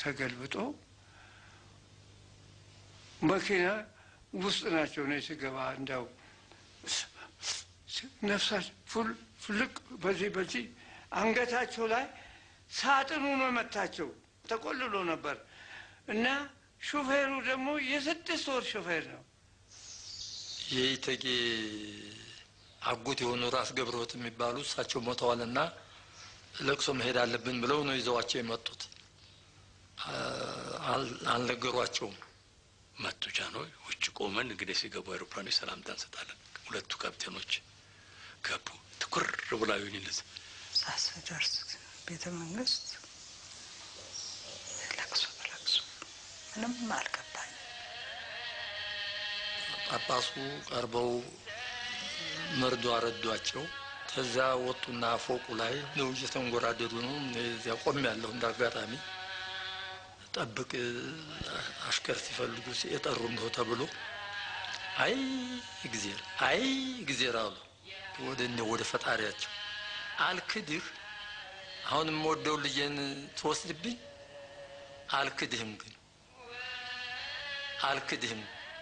ተገልብጦ መኪና ውስጥ ናቸው። እኔ ስገባ እንዲያው ነፍሳቸው ፉል ፍልቅ በዚህ በዚህ አንገታቸው ላይ ሳጥኑ ነው መታቸው። ተቆልሎ ነበር እና ሹፌሩ ደግሞ የስድስት ወር ሹፌር ነው። የኢተጌ አጎት የሆኑ ራስ ገብረወት የሚባሉ እሳቸው ሞተዋልና ለቅሶ መሄድ አለብን ብለው ነው ይዘዋቸው የመጡት። አል- አልነገሯቸውም። መጡ ጃንሆይ። ውጭ ቆመን እንግዲህ ሲገቡ አይሮፕላኖች ሰላምታ እንሰጣለን። ሁለቱ ካፕቴኖች ገቡ። ትኩር ብላ ዩኒልስ ሳስደርስ ቤተ መንግስት ለቅሶ በለቅሶ ምንም አልገባኝ። ጳጳሱ ቀርበው መርዶ አረዷቸው። ከዛ ወጡና ፎቁ ላይ ነው እየተንጎራደዱ ነው። እኔ እዚያ ቆም ያለሁ እንደ አጋጣሚ ጠብቅ አሽከር ሲፈልጉ ሲ- የጠሩ እንደው ተብሎ አይ እግዜር አይ እግዜር አሉ ወደ እነ ወደ ፈጣሪያቸው አልክድህ አሁን የምወደው ልጄን ትወስድብኝ አልክድህም ግን አልክድህም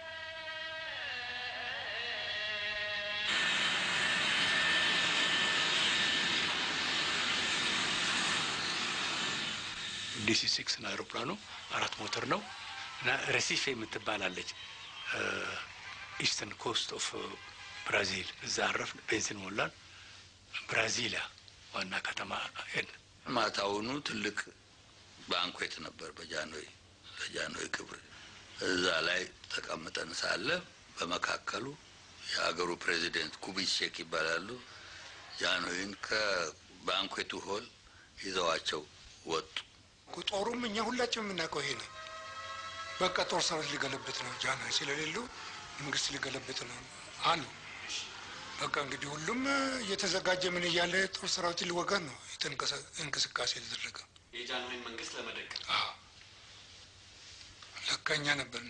ዲሲ ሲክስ ነው አይሮፕላኑ። አራት ሞተር ነው እና ረሲፌ የምትባላለች ኢስተርን ኮስት ኦፍ ብራዚል እዛ አረፍን። ቤንዚን ሞላን። ብራዚሊያ ዋና ከተማ ሄድን። ማታውኑ ትልቅ ባንኩዌት ነበር በጃንሆይ ለጃንሆይ ክብር። እዛ ላይ ተቀምጠን ሳለ በመካከሉ የሀገሩ ፕሬዚደንት ኩቢቼክ ይባላሉ። ጃንሆይን ከባንኩዌቱ ሆል ይዘዋቸው ወጡ። ጦሩም እኛ ሁላችን የምናውቀው ይሄ ነው። በቃ ጦር ሰራዊት ሊገለብጥ ነው፣ ጃንሆይ ስለሌሉ መንግስት ሊገለብጥ ነው አሉ። በቃ እንግዲህ ሁሉም እየተዘጋጀ ምን እያለ ጦር ሰራዊት ሊወጋን ነው የተንቀሳ- እንቅስቃሴ የተደረገ። የጃንሆይን መንግስት ለመደገፍ አዎ፣ ለካ እኛ ነበርን።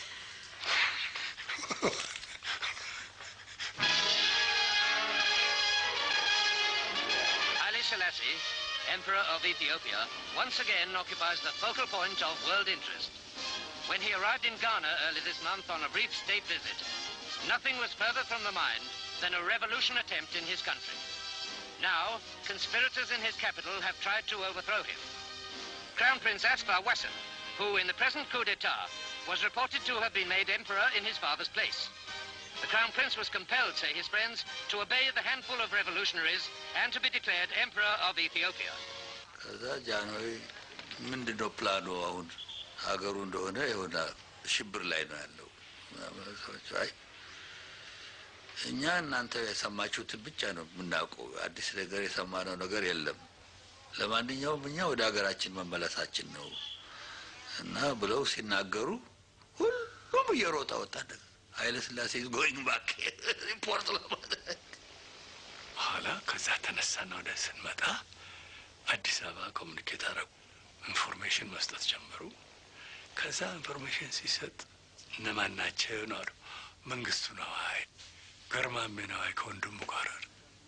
Haile Selassie, Emperor of Ethiopia, once again occupies the focal point of world interest. When he arrived in Ghana early this month on a brief state visit, nothing was further from the mind than a revolution attempt in his country. Now, conspirators in his capital have tried to overthrow him. Crown Prince Asfar Wasson, who in the present coup d'etat was reported to have been made emperor in his father's place. The Crown Prince was compelled, say his friends, to obey the handful of revolutionaries and to be declared Emperor of Ethiopia. ከዛ ጃንሆይ ምንድን ነው ፕላኑ? አሁን ሀገሩ እንደሆነ የሆነ ሽብር ላይ ነው ያለው። ምናምን ሰዎች አይ እኛ እናንተ የሰማችሁትን ብቻ ነው የምናውቀው፣ አዲስ ነገር የሰማነው ነገር የለም። ለማንኛውም እኛ ወደ ሀገራችን መመለሳችን ነው እና ብለው ሲናገሩ ሁሉም እየሮጠ ወጣ። ኃይለ ሥላሴ ጎይንግ ባክ ሪፖርት ለማድረግ በኋላ ከዛ ተነሳና ወደ ስንመጣ አዲስ አበባ ኮሚኒኬት አረጉ። ኢንፎርሜሽን መስጠት ጀመሩ። ከዛ ኢንፎርሜሽን ሲሰጥ እነማን ናቸው ነው አሉ። መንግስቱ ነዋይ፣ ገርማሜ ነዋይ ከወንድሙ ጋር አሉ።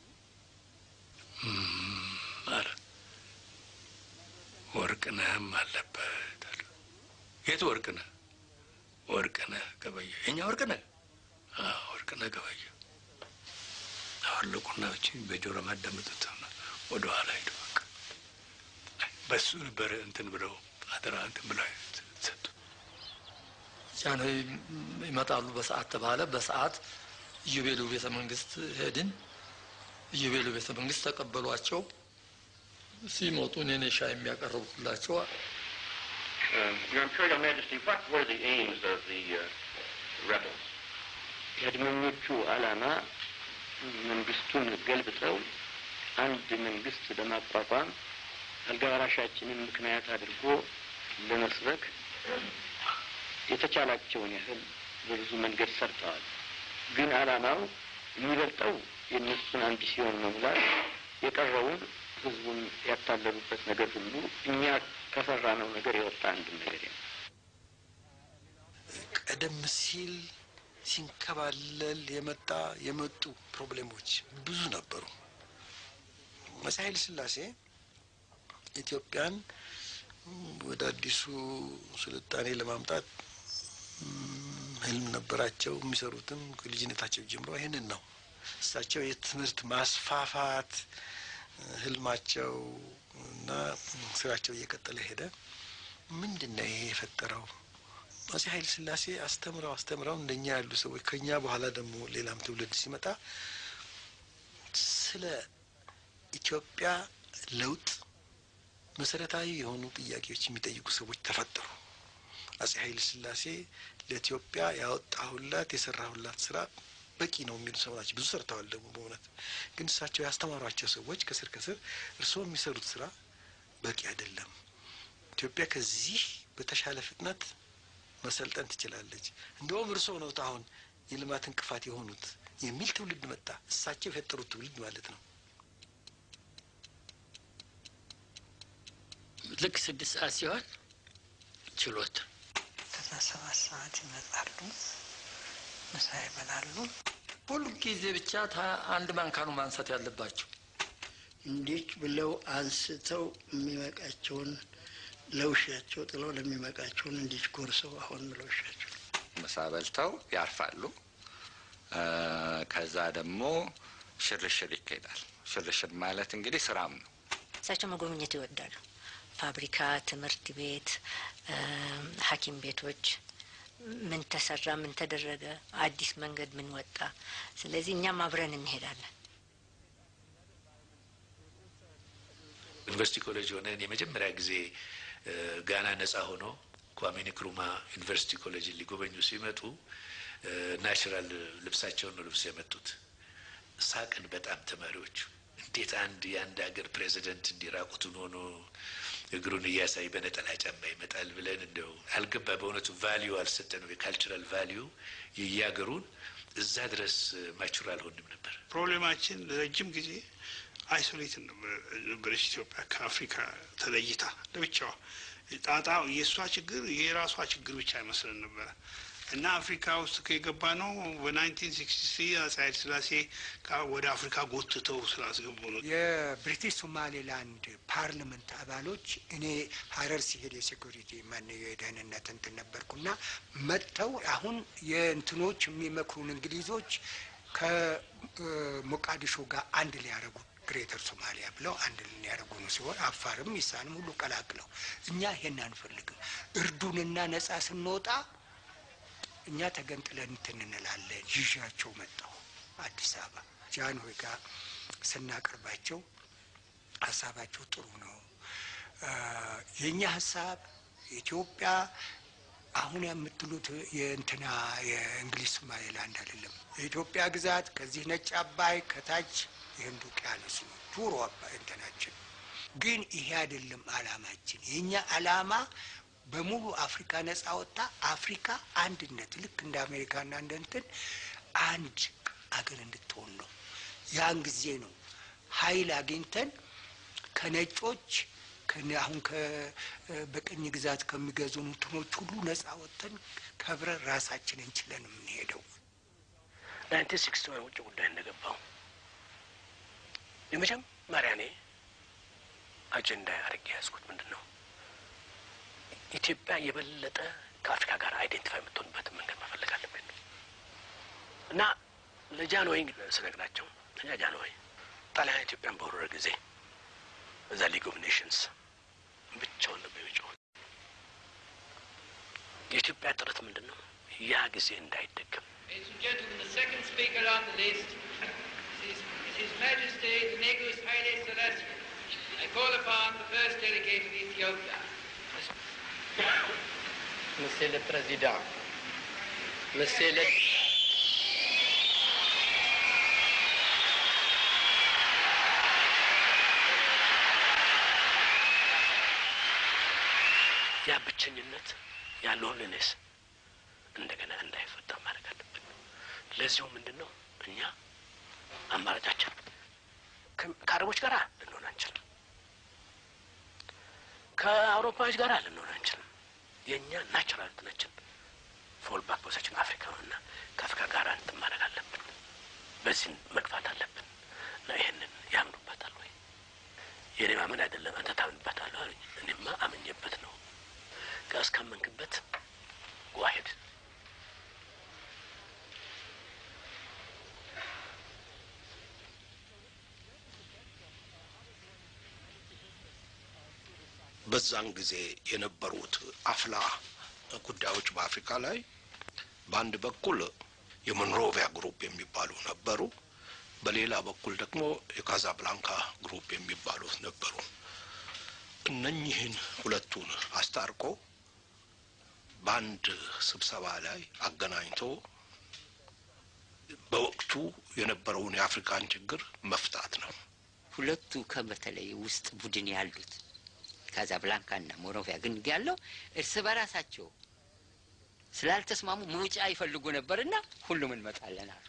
እም አለ ወርቅነህም አለበት አሉ። የት ወርቅነህ? ወርቅነህ ገበየ። የኛ ወርቅነህ? አዎ ወርቅነህ ገበየ። አወለቁና እቺ በጆሮ ማዳመጡት ወደ ኋላ ሄዱ። በቃ በሱ ነበረ እንትን ብለው አደራ እንትን ብለው ሰጡ። ጃንሆይ ይመጣሉ በሰዓት ተባለ። በሰዓት ኢዮቤሉ ቤተ መንግስት ሄድን። ኢዮቤሉ ቤተ መንግስት ተቀበሏቸው። ሲመጡ እኔ ነኝ ሻይ የሚያቀርቡላቸው። Um, Your Imperial Majesty, what were the aims of the uh, rebels? የአድመኞቹ ዓላማ መንግስቱን ገልብጠው አንድ መንግስት ለማቋቋም አልጋ ወራሻችንን ምክንያት አድርጎ ለመስበክ የተቻላቸውን ያህል በብዙ መንገድ ሰርተዋል። ግን ዓላማው የሚበልጠው የእነሱን አምቢሲዮን መሙላት፣ የቀረውን ህዝቡን ያታለሉበት ነገር ሁሉ እኛ ከሰራነው ነገር የወጣ አንድም ነገር የለም። ቀደም ሲል ሲንከባለል የመጣ የመጡ ፕሮብሌሞች ብዙ ነበሩ። አፄ ኃይለ ሥላሴ ኢትዮጵያን ወደ አዲሱ ስልጣኔ ለማምጣት ህልም ነበራቸው። የሚሰሩትም ከልጅነታቸው ጀምሮ ይህንን ነው። እሳቸው የትምህርት ማስፋፋት ህልማቸው እና ስራቸው እየቀጠለ ሄደ። ምንድን ነው ይሄ የፈጠረው? አፄ ኃይለ ሥላሴ አስተምረው አስተምረው እንደኛ ያሉ ሰዎች ከኛ በኋላ ደግሞ ሌላም ትውልድ ሲመጣ ስለ ኢትዮጵያ ለውጥ መሰረታዊ የሆኑ ጥያቄዎች የሚጠይቁ ሰዎች ተፈጠሩ። አፄ ኃይለ ሥላሴ ለኢትዮጵያ ያወጣሁላት የሰራሁላት ስራ በቂ ነው የሚሉ ሰው ናቸው። ብዙ ሰርተዋል ደግሞ በእውነት ግን እሳቸው ያስተማሯቸው ሰዎች ከስር ከስር እርስዎ የሚሰሩት ስራ በቂ አይደለም፣ ኢትዮጵያ ከዚህ በተሻለ ፍጥነት መሰልጠን ትችላለች፣ እንደውም እርስዎ ነው አሁን የልማት እንቅፋት የሆኑት የሚል ትውልድ መጣ። እሳቸው የፈጠሩት ትውልድ ማለት ነው። ልክ ስድስት ሰዓት ሲሆን ችሎት ከዛ ሰባት ሰዓት ይመጣሉ፣ ምሳ ይበላሉ። ሁሉ ጊዜ ብቻ አንድ ማንካኑ ማንሳት ያለባቸው እንዲህ ብለው አንስተው የሚመቃቸውን ለውሻቸው ጥለው ለሚመቃቸውን እንዲህ ጎርሰው አሁን ለውሻቸው ምሳ በልተው ያርፋሉ። ከዛ ደግሞ ሽርሽር ይካሄዳል። ሽርሽር ማለት እንግዲህ ስራም ነው። እሳቸው መጎብኘት ይወዳሉ። ፋብሪካ፣ ትምህርት ቤት፣ ሐኪም ቤቶች ምን ተሰራ፣ ምን ተደረገ፣ አዲስ መንገድ ምን ወጣ። ስለዚህ እኛም አብረን እንሄዳለን። ዩኒቨርሲቲ ኮሌጅ ሆነን የመጀመሪያ ጊዜ ጋና ነጻ ሆኖ ኳሜ ንክሩማ ዩኒቨርሲቲ ኮሌጅን ሊጎበኙ ሲመጡ ናቹራል ልብሳቸውን ነው ልብስ የመጡት። ሳቅን በጣም ተማሪዎቹ። እንዴት አንድ የአንድ ሀገር ፕሬዚደንት እንዲራቁቱን ሆኖ እግሩን እያሳይ በነጠላ ጫማ ይመጣል ብለን እንደው አልገባ። በእውነቱ ቫሊዩ አልሰጠነው። የካልቸራል ቫሊዩ የየሀገሩን እዛ ድረስ ማቹር አልሆንም ነበር። ፕሮብሌማችን ለረጅም ጊዜ አይሶሌት ነበረች ኢትዮጵያ ከአፍሪካ ተለይታ ለብቻዋ። ጣጣ የእሷ ችግር የራሷ ችግር ብቻ አይመስለን ነበረ እና አፍሪካ ውስጥ ከገባ ነው በናይንቲን ሲክስቲ ስሪ አፄ ኃይለ ሥላሴ ወደ አፍሪካ ጎትተው ስላስገቡ ነው። የብሪቲሽ ሶማሌላንድ ፓርላመንት አባሎች እኔ ሀረር ሲሄድ የሴኩሪቲ ማን የደህንነት እንትን ነበርኩና መጥተው አሁን የእንትኖች የሚመክሩን እንግሊዞች ከሞቃዲሾ ጋር አንድ ሊያደርጉ ግሬተር ሶማሊያ ብለው አንድ ሊያደርጉ ነው ሲሆን አፋርም ኢሳንም ሁሉ ቀላቅለው እኛ ይሄን አንፈልግም። እርዱንና ነጻ ስንወጣ እኛ ተገንጥለን እንትን እንላለን። ይዣቸው መጣሁ አዲስ አበባ ጃንሆይ ጋር ስናቀርባቸው ሀሳባቸው ጥሩ ነው። የእኛ ሀሳብ ኢትዮጵያ አሁን የምትሉት የእንትና የእንግሊዝ ሶማሌላንድ አይደለም። የኢትዮጵያ ግዛት ከዚህ ነጭ አባይ ከታች የህንድ ውቅያኖስ ነው ዱሮ አባይ እንትናችን። ግን ይሄ አይደለም አላማችን። የእኛ አላማ በሙሉ አፍሪካ ነጻ ወጣ አፍሪካ አንድነት ልክ እንደ አሜሪካና እንደ እንትን አንድ አገር እንድትሆን ነው። ያን ጊዜ ነው ኃይል አግኝተን ከነጮች አሁን በቅኝ ግዛት ከሚገዙን እንትኖች ሁሉ ነጻ ወጥተን ከብረን ራሳችንን ችለን የምንሄደው። ናይንቲን ሲክስቲ ዋን ውጭ ጉዳይ እንደገባው የመጀመሪያ እኔ አጀንዳ አድርጌ ያዝኩት ምንድን ነው ኢትዮጵያ የበለጠ ከአፍሪካ ጋር አይዴንቲፋይ የምትሆንበትን መንገድ መፈለግ አለብን እና ለጃንሆይ ስነግራቸው እኛ ጃንሆይ ጣሊያን ኢትዮጵያን በወረረ ጊዜ እዛ ሊግ ኦፍ ኔሽንስ ብቻውን ነበር የሚጮሁት። የኢትዮጵያ ጥረት ምንድን ነው? ያ ጊዜ እንዳይደገም Ladies and gentlemen, the second speaker on the list is His Majesty the Negus Haile Selassie. I call upon the first delegate of Ethiopia. Monsieur le Président, Monsieur le... ያ ብቸኝነት ያ ሎንሊነስ እንደገና እንዳይፈጠር ማድረግ አለብን። ለዚሁ ምንድን ነው እኛ አማራጫችን ከአረቦች ጋር ልንሆን አንችልም፣ ከአውሮፓዎች ጋር ልንሆን አንችልም። የእኛ ናቹራል እንትናችን ፎል ባክ ቦሳችን አፍሪካ ነው እና ከአፍሪካ ጋር እንትን ማድረግ አለብን። በዚህ መግፋት አለብን እና ይህንን ያምኑበታል ወይ? የኔ ማመን አይደለም አንተ ታምንበታለህ አለኝ። እኔማ አምኜበት ነው። እስካመንክበት ዋሄድ በዛን ጊዜ የነበሩት አፍላ ጉዳዮች በአፍሪካ ላይ በአንድ በኩል የሞንሮቪያ ግሩፕ የሚባሉ ነበሩ። በሌላ በኩል ደግሞ የካዛብላንካ ግሩፕ የሚባሉት ነበሩ። እነኚህን ሁለቱን አስታርቆ በአንድ ስብሰባ ላይ አገናኝቶ በወቅቱ የነበረውን የአፍሪካን ችግር መፍታት ነው። ሁለቱ ከበተለይ ውስጥ ቡድን ያሉት ካዛብላንካና ሞሮቪያ ግን ያለው እርስ በራሳቸው ስላልተስማሙ መውጫ ይፈልጉ ነበርና ሁሉም እንመጣለን አሉ።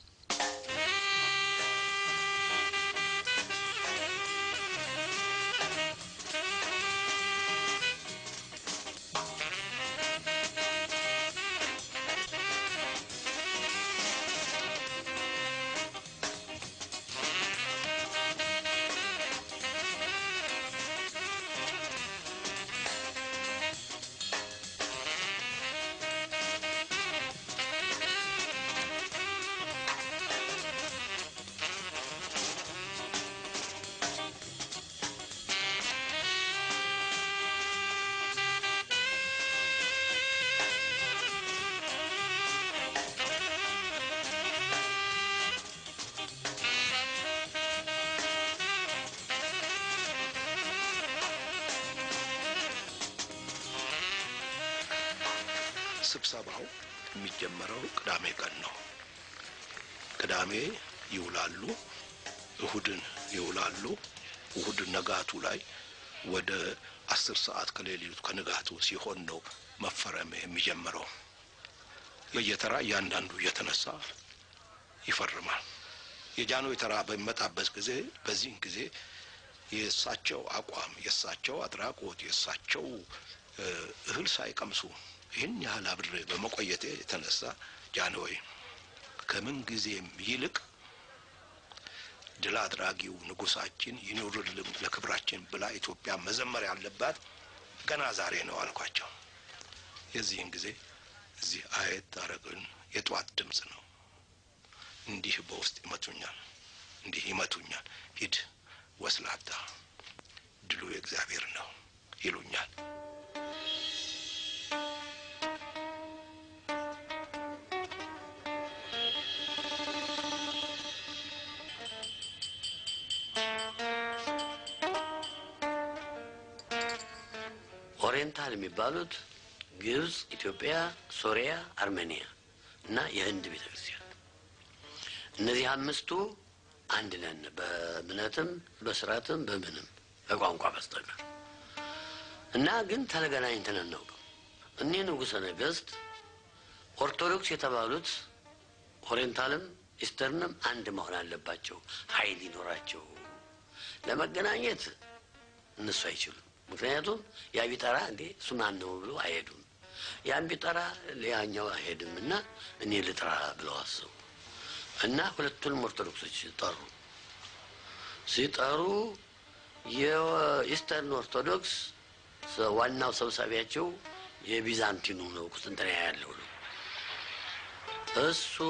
ስብሰባው የሚጀመረው ቅዳሜ ቀን ነው። ቅዳሜ ይውላሉ፣ እሁድን ይውላሉ። እሁድ ነጋቱ ላይ ወደ አስር ሰዓት ከሌሊቱ ከንጋቱ ሲሆን ነው መፈረም የሚጀምረው። በየተራ እያንዳንዱ እየተነሳ ይፈርማል። የጃንሆይ ተራ በሚመጣበት ጊዜ በዚህን ጊዜ የእሳቸው አቋም፣ የእሳቸው አድራጎት፣ የእሳቸው እህል ሳይቀምሱ ይህን ያህል አብሬ በመቆየቴ የተነሳ ጃንሆይ ከምን ጊዜም ይልቅ ድል አድራጊው ንጉሳችን ይኑርልን ለክብራችን ብላ ኢትዮጵያ መዘመር ያለባት ገና ዛሬ ነው አልኳቸው። የዚህን ጊዜ እዚህ አየት አረግን የጠዋት ድምፅ ነው። እንዲህ በውስጥ ይመቱኛል፣ እንዲህ ይመቱኛል። ሂድ ወስላታ፣ ድሉ የእግዚአብሔር ነው ይሉኛል። ኦሪየንታል የሚባሉት ግብጽ፣ ኢትዮጵያ፣ ሶሪያ፣ አርሜኒያ እና የህንድ ቤተ ክርስቲያን እነዚህ አምስቱ አንድ ነን፣ በእምነትም በስርዓትም በምንም በቋንቋ በስተቀር እና ግን ተገናኝተን አናውቅም። እኒህ ንጉሠ ነገሥት ኦርቶዶክስ የተባሉት ኦሪየንታልም ኢስተርንም አንድ መሆን አለባቸው፣ ኃይል ይኖራቸው። ለመገናኘት እነሱ አይችሉም። ምክንያቱም ያ ቢጠራ እንዴ እሱ ማን ነው ብሎ አይሄዱም። ያን ቢጠራ ሌላኛው አይሄድም እና እኔ ልጥራ ብለው አሰቡ እና ሁለቱንም ኦርቶዶክሶች ጠሩ። ሲጠሩ የኢስተርን ኦርቶዶክስ ዋናው ሰብሳቢያቸው የቢዛንቲኑ ነው፣ ቁስጥንጥንያ ያለው ነው። እሱ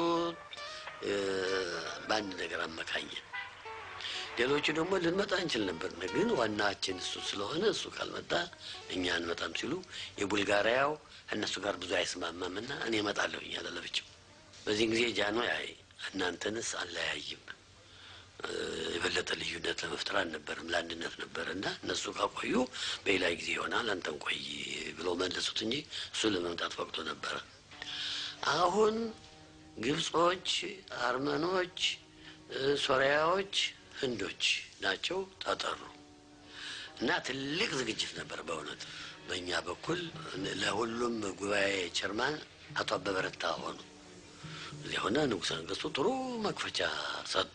በአንድ ነገር አመካኘ። ሌሎቹ ደግሞ ልንመጣ እንችል ነበር፣ ግን ዋናችን እሱ ስለሆነ እሱ ካልመጣ እኛ አንመጣም ሲሉ የቡልጋሪያው እነሱ ጋር ብዙ አይስማማም እና እኔ እመጣለሁ እያለ ለብቻው። በዚህን ጊዜ ጃኖ አይ እናንተንስ አለያይም የበለጠ ልዩነት ለመፍጠር አልነበረም ለአንድነት ነበር እና እነሱ ካቆዩ በሌላ ጊዜ ይሆናል አንተን ቆይ ብለው መለሱት እንጂ እሱ ለመምጣት ፈቅዶ ነበረ። አሁን ግብጾች፣ አርመኖች፣ ሶሪያዎች፣ ህንዶች ናቸው ተጠሩ እና ትልቅ ዝግጅት ነበር በእውነት በእኛ በኩል ለሁሉም ጉባኤ ቸርማን አቶ አበበ ረታ ሆኑ። እዚያ ሆነ ንጉሠ ነገሥቱ ጥሩ መክፈቻ ሰጡ።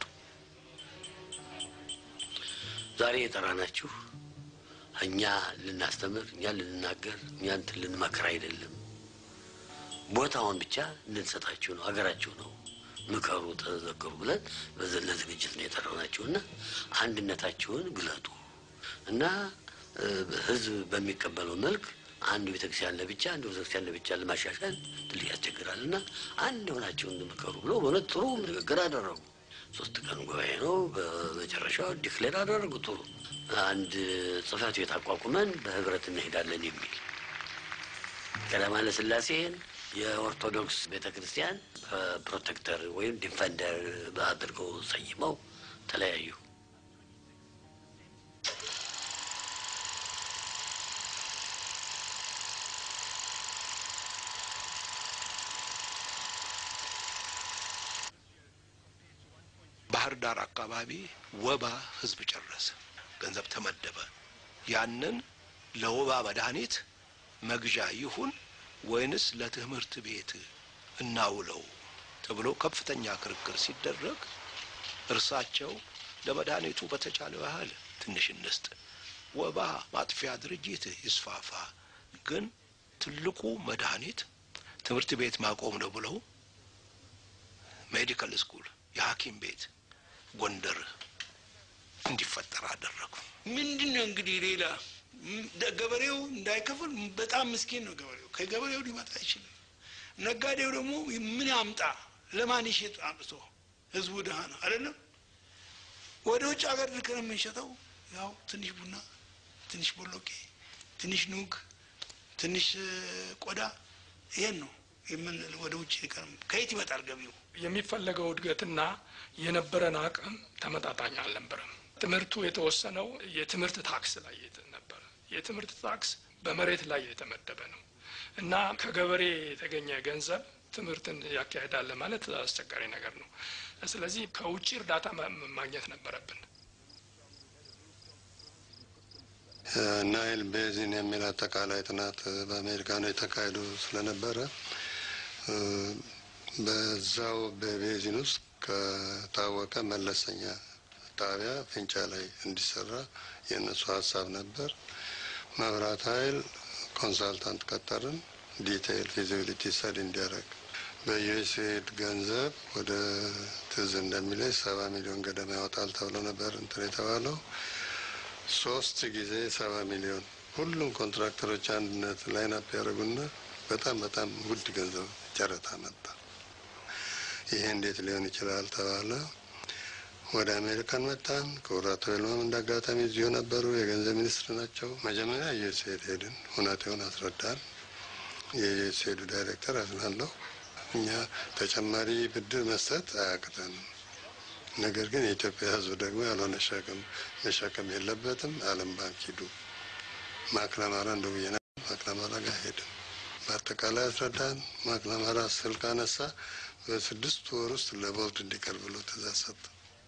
ዛሬ የጠራናችሁ እኛ ልናስተምር፣ እኛ ልንናገር፣ እኛ እንትን ልንመክር አይደለም። ቦታውን ብቻ እንድንሰጣችሁ ነው። ሀገራችሁ ነው። ምከሩ፣ ተዘከሩ ብለን ለዝግጅት ነው የጠራናችሁ እና አንድነታችሁን ግለጡ። እና እ፣ ህዝብ በሚቀበለው መልክ አንዱ ቤተክርስቲያን ለብቻ አንዱ ቤተክርስቲያን ለብቻ ለማሻሻል ትልቅ ያስቸግራል እና አንድ የሆናቸውን ምከሩ ብሎ በእውነት ጥሩ ንግግር አደረጉ። ሶስት ቀን ጉባኤ ነው። በመጨረሻው ዲክሌር አደረጉ። ጥሩ አንድ ጽህፈት ቤት አቋቁመን በህብረት እንሄዳለን የሚል ቀዳማዊ ኃይለ ሥላሴን የኦርቶዶክስ ቤተ ክርስቲያን ፕሮቴክተር ወይም ዲፌንደር አድርገው ሰይመው ተለያዩ። ባህር ዳር አካባቢ ወባ ህዝብ ጨረሰ። ገንዘብ ተመደበ። ያንን ለወባ መድኃኒት መግዣ ይሁን ወይንስ ለትምህርት ቤት እናውለው ተብሎ ከፍተኛ ክርክር ሲደረግ እርሳቸው ለመድኃኒቱ በተቻለ ያህል ትንሽ እንስጥ፣ ወባ ማጥፊያ ድርጅት ይስፋፋ፣ ግን ትልቁ መድኃኒት ትምህርት ቤት ማቆም ነው ብለው ሜዲካል ስኩል የሐኪም ቤት ጎንደር እንዲፈጠር አደረጉ። ምንድን ነው እንግዲህ ሌላ ም- ደ- ገበሬው እንዳይከፍል በጣም ምስኪን ነው ገበሬው። ከገበሬው ሊመጣ አይችልም። ነጋዴው ደግሞ ምን ያምጣ? ለማን ይሸጥ አምጥቶ? ህዝቡ ድሀ ነው አይደለም። ወደ ውጭ ሀገር ልከን የምንሸጠው ያው ትንሽ ቡና፣ ትንሽ ቦሎቄ፣ ትንሽ ኑግ፣ ትንሽ እ፣ ቆዳ ይሄን ነው የምን ወደ ውጭ ልከን ከየት ይመጣል ገቢው? የሚፈለገው እድገትና የነበረን አቅም ተመጣጣኝ አልነበረም። ትምህርቱ የተወሰነው የትምህርት ታክስ ላይ የት- ነበረ። የትምህርት ታክስ በመሬት ላይ የተመደበ ነው እና ከገበሬ የተገኘ ገንዘብ ትምህርትን ያካሄዳል ማለት አስቸጋሪ ነገር ነው። ስለዚህ ከውጭ እርዳታ ማ- ማግኘት ነበረብን። ናይል ቤዚን የሚል አጠቃላይ ጥናት በአሜሪካኖች ተካሂዶ ስለነበረ እ፣ በዛው በቤዚን ውስጥ ከታወቀ መለሰኛ ጣቢያ ፍንጫ ላይ እንዲሰራ የእነሱ ሀሳብ ነበር። መብራት ኃይል ኮንሳልታንት ቀጠርን፣ ዲቴይል ፊዚቢሊቲ ስተዲ እንዲያደርግ በዩኤስኤድ ገንዘብ ወደ ትዝ እንደሚለኝ ሰባ ሚሊዮን ገደማ ያወጣል ተብሎ ነበር እንትን የተባለው ሶስት ጊዜ ሰባ ሚሊዮን ሁሉም ኮንትራክተሮች አንድነት ላይናፕ ያደረጉና በጣም በጣም ውድ ገንዘብ ጨረታ መጣ። ይሄ እንዴት ሊሆን ይችላል ተባለ። ወደ አሜሪካን መጣን። ክቡር አቶ ይልማም እንደ አጋጣሚ እዚሁ ነበሩ፣ የገንዘብ ሚኒስትር ናቸው። መጀመሪያ ዩኤስኤድ ሄድን፣ ሁኔታውን አስረዳን። የዩኤስኤዱ ዳይሬክተር አዝናለሁ፣ እኛ ተጨማሪ ብድር መስጠት አያቅተንም ነገር ግን የኢትዮጵያ ሕዝብ ደግሞ ያልሆነ ሸክም መሸከም የለበትም። ዓለም ባንክ ሂዱ። ማክናማራ እንደ ብዬ ነበር። ማክናማራ ጋር ሄድን። በአጠቃላይ አስረዳን። ማክናማራ ስልክ አነሳ። በስድስት ወር ውስጥ ለቦርድ እንዲቀርብ ብሎ ትእዛዝ ሰጠ።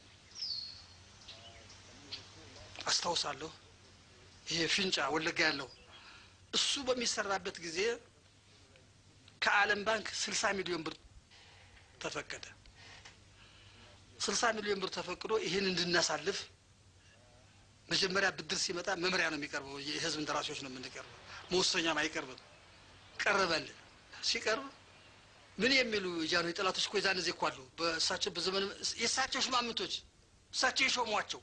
አስታውሳለሁ። ይሄ ፊንጫ ወለጋ ያለው እሱ በሚሰራበት ጊዜ ከዓለም ባንክ ስልሳ ሚሊዮን ብር ተፈቀደ። ስልሳ ሚሊዮን ብር ተፈቅዶ ይህን እንድናሳልፍ መጀመሪያ ብድር ሲመጣ መመሪያ ነው የሚቀርበው። የህዝብ እንደራሴዎች ነው የምንቀርበው፣ መወሰኛም አይቀርብም። ቀረበልን። ሲቀርብ ምን የሚሉ የጃንሆይ ጠላቶች እኮ የዛን ጊዜ እኮ አሉ። በእሳቸው በዘመን የእሳቸው ሽማምንቶች እሳቸው የሾሟቸው።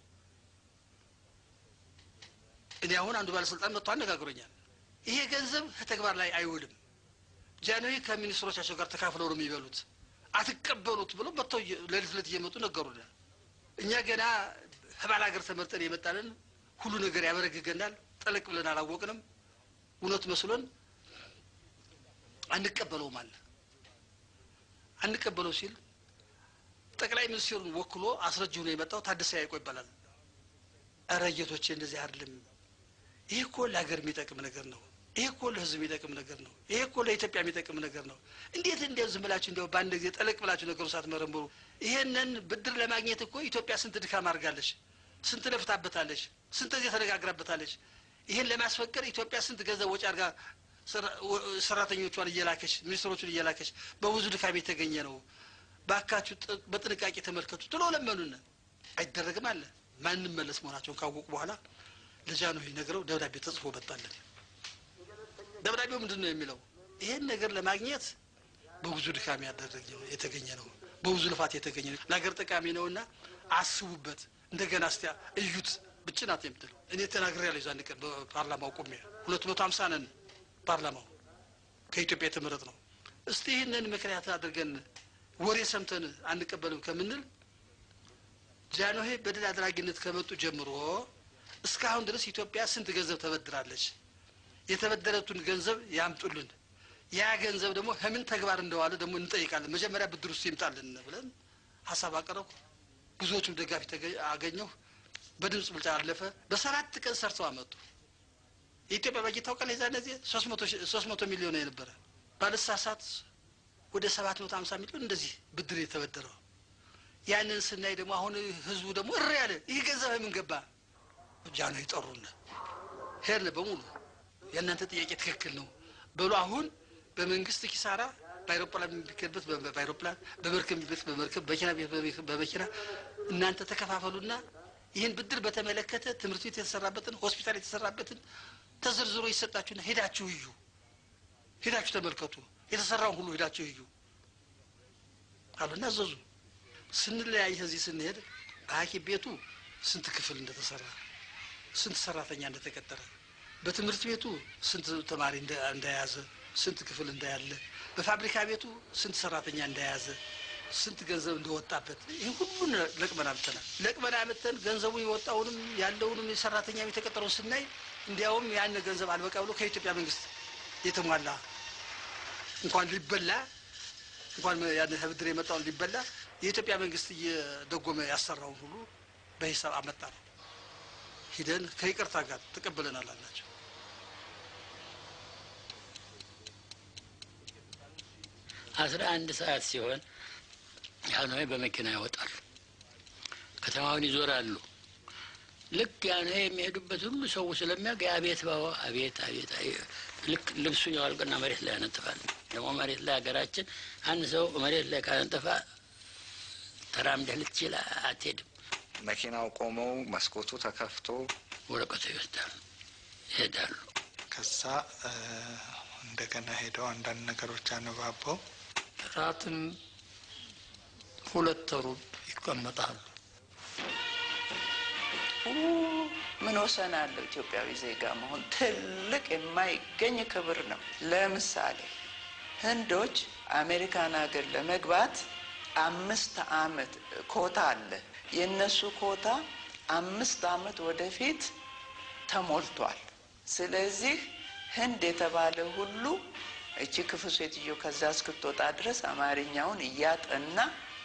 እኔ አሁን አንዱ ባለስልጣን መጥቶ አነጋግሮኛል። ይሄ ገንዘብ ከተግባር ላይ አይውልም። ጃንሆይ ከሚኒስትሮቻቸው ጋር ተካፍለው ነው የሚበሉት አትቀበሉት ብሎ መጥተው እየ- ሌሊት ሌሊት እየመጡ ነገሩናል። እኛ ገና ህባል ሀገር ተመርጠን የመጣንን ሁሉ ነገር ያበረግገናል። ጠለቅ ብለን አላወቅንም። እውነት መስሎን አንቀበለውም አለ። አንቀበለው ሲል ጠቅላይ ሚኒስትሩን ወክሎ አስረጅ ሆኖ የመጣው ታደሰ ያይቆ ይባላል። እረ ጌቶቼ እንደዚህ አይደለም። ይህ እኮ ለሀገር የሚጠቅም ነገር ነው። ይህ እኮ ለህዝብ የሚጠቅም ነገር ነው። ይህ እኮ ለኢትዮጵያ የሚጠቅም ነገር ነው። እንዴት እንዲያው ዝም ብላችሁ እንዲያው በአንድ ጊዜ ጠለቅ ብላችሁ ነገሩ ሳትመረምሩ ይሄንን ብድር ለማግኘት እኮ ኢትዮጵያ ስንት ድካም አድርጋለች፣ ስንት ለፍታበታለች፣ ስንት ጊዜ ተነጋግራበታለች። ይህን ለማስፈቀድ ኢትዮጵያ ስንት ገንዘብ ወጪ አድርጋ ሰራ- ወ- ሰራተኞቿን እየላከች ሚኒስትሮቹን እየላከች በብዙ ድካም የተገኘ ነው። ባካችሁ ጥ- በጥንቃቄ ተመልከቱ ትሎ ለመኑን። አይደረግም አለ ማንም መለስ መሆናቸውን ካወቁ በኋላ ለጃንሆይ ነግረው ደብዳቤ ተጽፎ መጣለን። ደብዳቤው ምንድን ነው የሚለው? ይሄን ነገር ለማግኘት በብዙ ድካም ያደረገ የተገኘ ነው፣ በብዙ ልፋት የተገኘ ነው፣ ለሀገር ጠቃሚ ነውና አስቡበት፣ እንደገና እስቲ እዩት ብቻ ናት የምትለው። እኔ ተናግሬያለሁ የዛን ቀን በፓርላማው ቆሜ ሁለት መቶ ሀምሳ ነን ፓርላማው ከኢትዮጵያ የተመረጥ ነው። እስቲ ይህንን ምክንያት አድርገን ወሬ ሰምተን አንቀበልም ከምንል ጃንሆይ በድል አድራጊነት ከመጡ ጀምሮ እስካሁን ድረስ ኢትዮጵያ ስንት ገንዘብ ተበድራለች? የተበደረቱን ገንዘብ ያምጡልን። ያ ገንዘብ ደግሞ ከምን ተግባር እንደዋለ ደግሞ እንጠይቃለን። መጀመሪያ ብድር ውስጥ ይምጣልን ብለን ሀሳብ አቀረብኩ። ብዙዎቹም ደጋፊ ተገ- አገኘሁ። በድምፅ ብልጫ አለፈ። በሰባት ቀን ሰርተው አመጡ። የኢትዮጵያ በጀት ታውቃለህ? የዛን ጊዜ ሶስት መቶ ሚሊዮን የነበረ ባለሳሳት ወደ ሰባት መቶ ሀምሳ ሚሊዮን እንደዚህ ብድር የተበደረው ያንን ስናይ ደግሞ አሁን ህዝቡ ደግሞ እሪ ያለ ይህ ገንዘብ ምን ገባ? ጃኖ ይጠሩን ሄድን በሙሉ የእናንተ ጥያቄ ትክክል ነው በሉ። አሁን በመንግስት ኪሳራ በአይሮፕላን የሚከበት በአይሮፕላን በመርከብ የሚበት በመርከብ በመኪና ቤት በመኪና እናንተ ተከፋፈሉና ይህን ብድር በተመለከተ ትምህርት ቤት የተሰራበትን ሆስፒታል የተሰራበትን ተዘርዝሮ ይሰጣችሁና ሄዳችሁ እዩ፣ ሄዳችሁ ተመልከቱ፣ የተሰራውን ሁሉ ሄዳችሁ እዩ አሉና አዘዙ። ስንለያይ ከዚህ ስንሄድ በሐኪም ቤቱ ስንት ክፍል እንደተሰራ ስንት ሰራተኛ እንደተቀጠረ በትምህርት ቤቱ ስንት ተማሪ እንደ- እንደያዘ ስንት ክፍል እንዳያለ በፋብሪካ ቤቱ ስንት ሰራተኛ እንደያዘ ስንት ገንዘብ እንደወጣበት ይህ ሁሉን ለቅመን አምጥተናል። ለቅመን አምጥተን ገንዘቡ የወጣውንም ያለውንም የሰራተኛ የተቀጠረውን ስናይ እንዲያውም ያን ገንዘብ አልበቃ ብሎ ከኢትዮጵያ መንግስት የተሟላ እንኳን ሊበላ እንኳን ያን ብድር የመጣውን ሊበላ የኢትዮጵያ መንግስት እየደጎመ ያሰራውን ሁሉ በሂሳብ አመጣ ነው። ሂደን ከይቅርታ ጋር ተቀበለናል አላቸው። አስራ አንድ ሰዓት ሲሆን ያኖይ በመኪና ይወጣሉ፣ ከተማውን ይዞራሉ። ልክ ያኖይ የሚሄዱበት ሁሉ ሰው ስለሚያውቅ አቤት ባባ አቤት አቤት አይ- ልክ ልብሱን ያወልቅና መሬት ላይ ያነጥፋል። ደግሞ መሬት ላይ ሀገራችን አንድ ሰው መሬት ላይ ካነጠፋ ተራምደህ ልትችል አትሄድም። መኪናው ቆመው መስኮቱ ተከፍቶ ወረቀቱ ይወስዳሉ፣ ይሄዳሉ። ከዛ እ፣ እንደገና ሄደው አንዳንድ ነገሮች አነባበው ራትም ሁለት ሩብ ይቀመጣሉ። ምን ወሰን አለው? ኢትዮጵያዊ ዜጋ መሆን ትልቅ የማይገኝ ክብር ነው። ለምሳሌ ህንዶች አሜሪካን ሀገር ለመግባት አምስት አመት ኮታ አለ። የእነሱ ኮታ አምስት አመት ወደፊት ተሞልቷል። ስለዚህ ህንድ የተባለ ሁሉ እቺ ክፉ ሴትዮ ከዛ እስክትወጣ ድረስ አማርኛውን እያጠና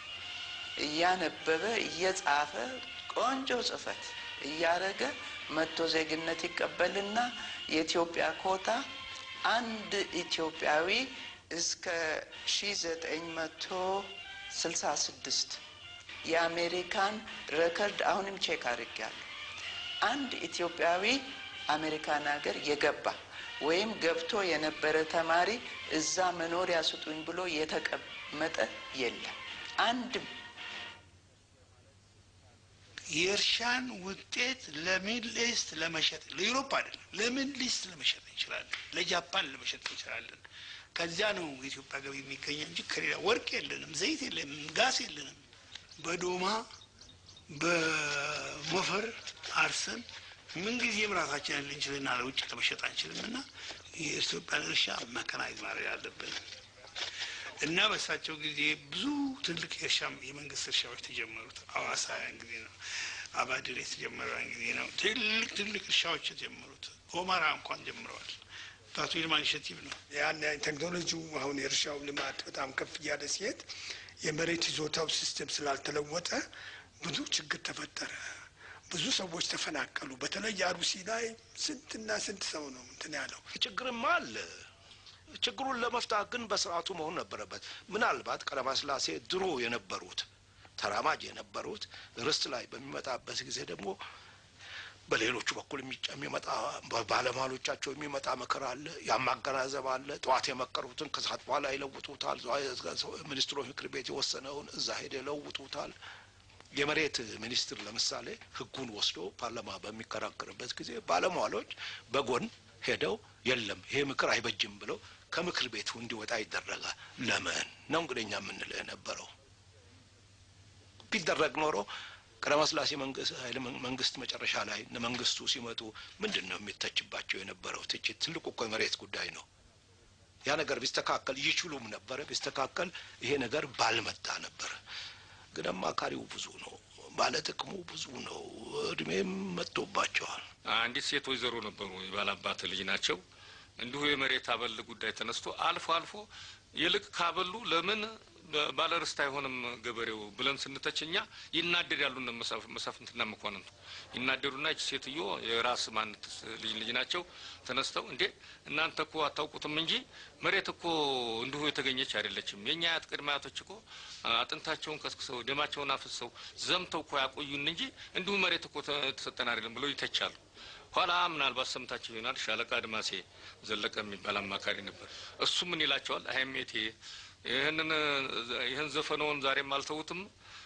እያነበበ እየጻፈ ቆንጆ ጽፈት እያረገ መጥቶ ዜግነት ይቀበልና የኢትዮጵያ ኮታ አንድ ኢትዮጵያዊ እስከ ሺ ዘጠኝ መቶ ስልሳ ስድስት የአሜሪካን ረከርድ አሁንም ቼክ አድርጌያለሁ። አንድ ኢትዮጵያዊ አሜሪካን ሀገር የገባ ወይም ገብቶ የነበረ ተማሪ እዛ መኖሪያ ስጡኝ ብሎ የተቀመጠ የለም አንድም። የእርሻን ውጤት ለሚድል ኢስት ለመሸጥ ለዩሮፕ አይደለም፣ ለሚድል ኢስት ለመሸጥ እንችላለን፣ ለጃፓን ለመሸጥ እንችላለን። ከዚያ ነው የኢትዮጵያ ገቢ የሚገኘ እንጂ ከሌላ ወርቅ የለንም፣ ዘይት የለንም፣ ጋስ የለንም። በዶማ በሞፈር አርሰን ምንጊዜም ራሳችንን ልንችልና ለውጭ ለመሸጥ አንችልም እና የኢትዮጵያን እርሻ መከናይዝ ማድረግ አለብን እና በእሳቸው ጊዜ ብዙ ትልቅ የእርሻ የመንግስት እርሻዎች ተጀመሩት። አዋሳ ያን ጊዜ ነው። አባድር የተጀመረው ያን ጊዜ ነው። ትልቅ ትልቅ እርሻዎች የተጀመሩት ኦማራ እንኳን ጀምረዋል። በአቶ ይልማ ኢኒሼቲቭ ነው። ያን ቴክኖሎጂው አሁን የእርሻው ልማት በጣም ከፍ እያለ ሲሄድ የመሬት ይዞታው ሲስተም ስላልተለወጠ ብዙ ችግር ተፈጠረ። ብዙ ሰዎች ተፈናቀሉ። በተለይ አሩሲ ላይ ስንትና ስንት ሰው ነው እንትን ያለው። ችግርማ አለ። ችግሩን ለመፍታት ግን በስርዓቱ መሆን ነበረበት። ምናልባት ቀለማስላሴ ድሮ የነበሩት ተራማጅ የነበሩት ርስት ላይ በሚመጣበት ጊዜ ደግሞ በሌሎቹ በኩል የሚጨ- የሚመጣ ባለሟሎቻቸው የሚመጣ ምክር አለ፣ ያማገናዘብ አለ። ጠዋት የመከሩትን ከሰዓት በኋላ ይለውጡታል። ሚኒስትሮች ምክር ቤት የወሰነውን እዛ ሄደ ይለውጡታል። የመሬት ሚኒስትር ለምሳሌ ሕጉን ወስዶ ፓርላማ በሚከራከርበት ጊዜ ባለሟሎች በጎን ሄደው የለም ይሄ ምክር አይበጅም ብለው ከምክር ቤቱ እንዲወጣ ይደረጋል። ለምን ነው እንግዲህ እኛ የምንለው የነበረው ቢደረግ ኖሮ ቀዳማዊ ሥላሴ መንግስት ኃይለ መንግስት መጨረሻ ላይ እነ መንግስቱ ሲመጡ ምንድን ነው የሚተችባቸው የነበረው ትችት? ትልቁ እኮ የመሬት ጉዳይ ነው። ያ ነገር ቢስተካከል ይችሉም ነበረ። ቢስተካከል ይሄ ነገር ባልመጣ ነበረ። ግን አማካሪው ብዙ ነው፣ ባለጥቅሙ ብዙ ነው። እድሜም መጥቶባቸዋል። አንዲት ሴት ወይዘሮ ነበሩ፣ የባላባት ልጅ ናቸው። እንዲሁ የመሬት አበል ጉዳይ ተነስቶ አልፎ አልፎ ይልቅ ካበሉ ለምን ባለርስት አይሆንም ገበሬው ብለን ስንተች እኛ ይናደዳሉ። እነ መሳፍንትና መኳንንቱ ይናደዱና ይች ሴትዮ የራስ ማንት ልጅ ልጅ ናቸው ተነስተው እንዴ እናንተ እኮ አታውቁትም እንጂ መሬት እኮ እንዲሁ የተገኘች አይደለችም። የእኛ አያት ቅድመ አያቶች እኮ አጥንታቸውን ከስክሰው ደማቸውን አፍሰው ዘምተው እኮ ያቆዩን እንጂ እንዲሁ መሬት እኮ ተሰጠን አይደለም ብለው ይተቻሉ። ኋላ ምናልባት ሰምታቸው ይሆናል። ሻለቃ አድማሴ ዘለቀ የሚባል አማካሪ ነበር። እሱ ምን ይላቸዋል? አይሜቴ ይህንን ይህን ዘፈነውን ዛሬም አልተውትም።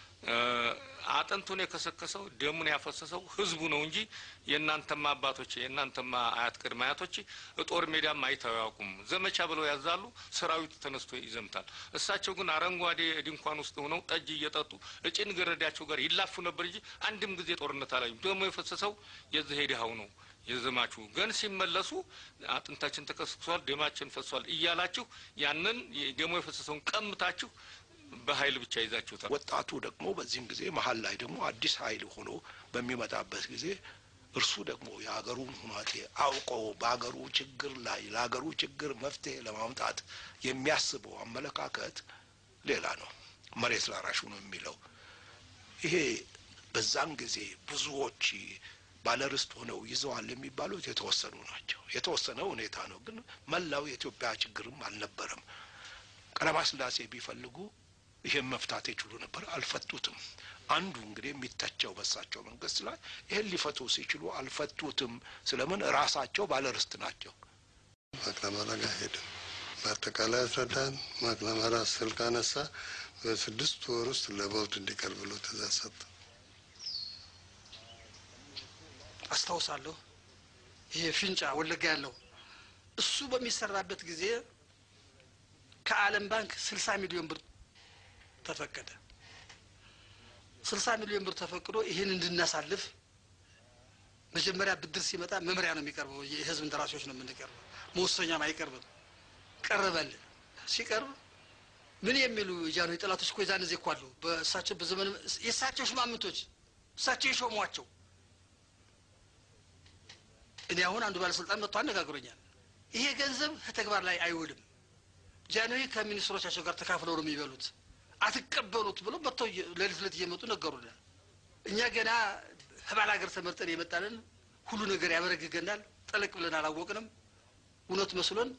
አጥንቱን የከሰከሰው ደሙን ያፈሰሰው ህዝቡ ነው እንጂ የእናንተማ አባቶች የእናንተማ አያት ቅድመ አያቶች ጦር ሜዳም አይተው ያውቁም። ዘመቻ ብለው ያዛሉ፣ ሰራዊቱ ተነስቶ ይዘምታል። እሳቸው ግን አረንጓዴ ድንኳን ውስጥ ሆነው ጠጅ እየጠጡ እጭን ገረዳቸው ጋር ይላፉ ነበር እንጂ አንድም ጊዜ ጦርነት አላዩም። ደሞ የፈሰሰው የዚህ ሄድሃው ነው የዘማቹ ግን ሲመለሱ አጥንታችን ተከስክሷል፣ ደማችን ፈሷል እያላችሁ ያንን ደሞ የፈሰሰውን ቀምታችሁ በኃይል ብቻ ይዛችሁታል። ወጣቱ ደግሞ በዚህም ጊዜ መሀል ላይ ደግሞ አዲስ ኃይል ሆኖ በሚመጣበት ጊዜ እርሱ ደግሞ የሀገሩን ሁናቴ አውቆ በሀገሩ ችግር ላይ ለሀገሩ ችግር መፍትሄ ለማምጣት የሚያስበው አመለካከት ሌላ ነው። መሬት ላራሹ ነው የሚለው ይሄ በዛን ጊዜ ብዙዎች ባለርስት ሆነው ይዘዋል የሚባሉት የተወሰኑ ናቸው። የተወሰነ ሁኔታ ነው፣ ግን መላው የኢትዮጵያ ችግርም አልነበረም። ቀዳማዊ ሥላሴ ቢፈልጉ ይህን መፍታት ይችሉ ነበር፣ አልፈቱትም። አንዱ እንግዲህ የሚተቸው በሳቸው መንግስት ላይ ይህን ሊፈቱ ሲችሉ አልፈቱትም። ስለምን? ራሳቸው ባለርስት ናቸው። ማክለማራ ጋር ሄደ። በአጠቃላይ አስረዳን። ማክለማራ ስልክ አነሳ። በስድስት ወር ውስጥ ለቦርድ እንዲቀርብ ብሎ ትእዛዝ ሰጠ። አስታውሳለሁ። ይሄ ፊንጫ ወለጋ ያለው እሱ በሚሰራበት ጊዜ ከዓለም ባንክ ስልሳ ሚሊዮን ብር ተፈቀደ። ስልሳ ሚሊዮን ብር ተፈቅዶ ይህን እንድናሳልፍ መጀመሪያ ብድር ሲመጣ መምሪያ ነው የሚቀርበው። የህዝብ እንደራሴዎች ነው የምንቀርበው፣ መወሰኛም አይቀርብም። ቀረበልን። ሲቀርብ ምን የሚሉ ጃንሆይ ጠላቶች እኮ የዛን ጊዜ እኮ አሉ። በእሳቸው በዘመን የእሳቸው ሽማምንቶች እሳቸው የሾሟቸው እኔ አሁን አንዱ ባለስልጣን መጥቶ አነጋግሮኛል። ይሄ ገንዘብ ከተግባር ላይ አይውልም። ጃንሆይ ከሚኒስትሮቻቸው ጋር ተካፍለው ነው የሚበሉት፣ አትቀበሉት ብሎ መጥተው ሌሊት ሌሊት እየመጡ ነገሩናል። እኛ ገና ህባል ሀገር ተመርጠን የመጣንን ሁሉ ነገር ያበረግገናል። ጠለቅ ብለን አላወቅንም። እውነት መስሎን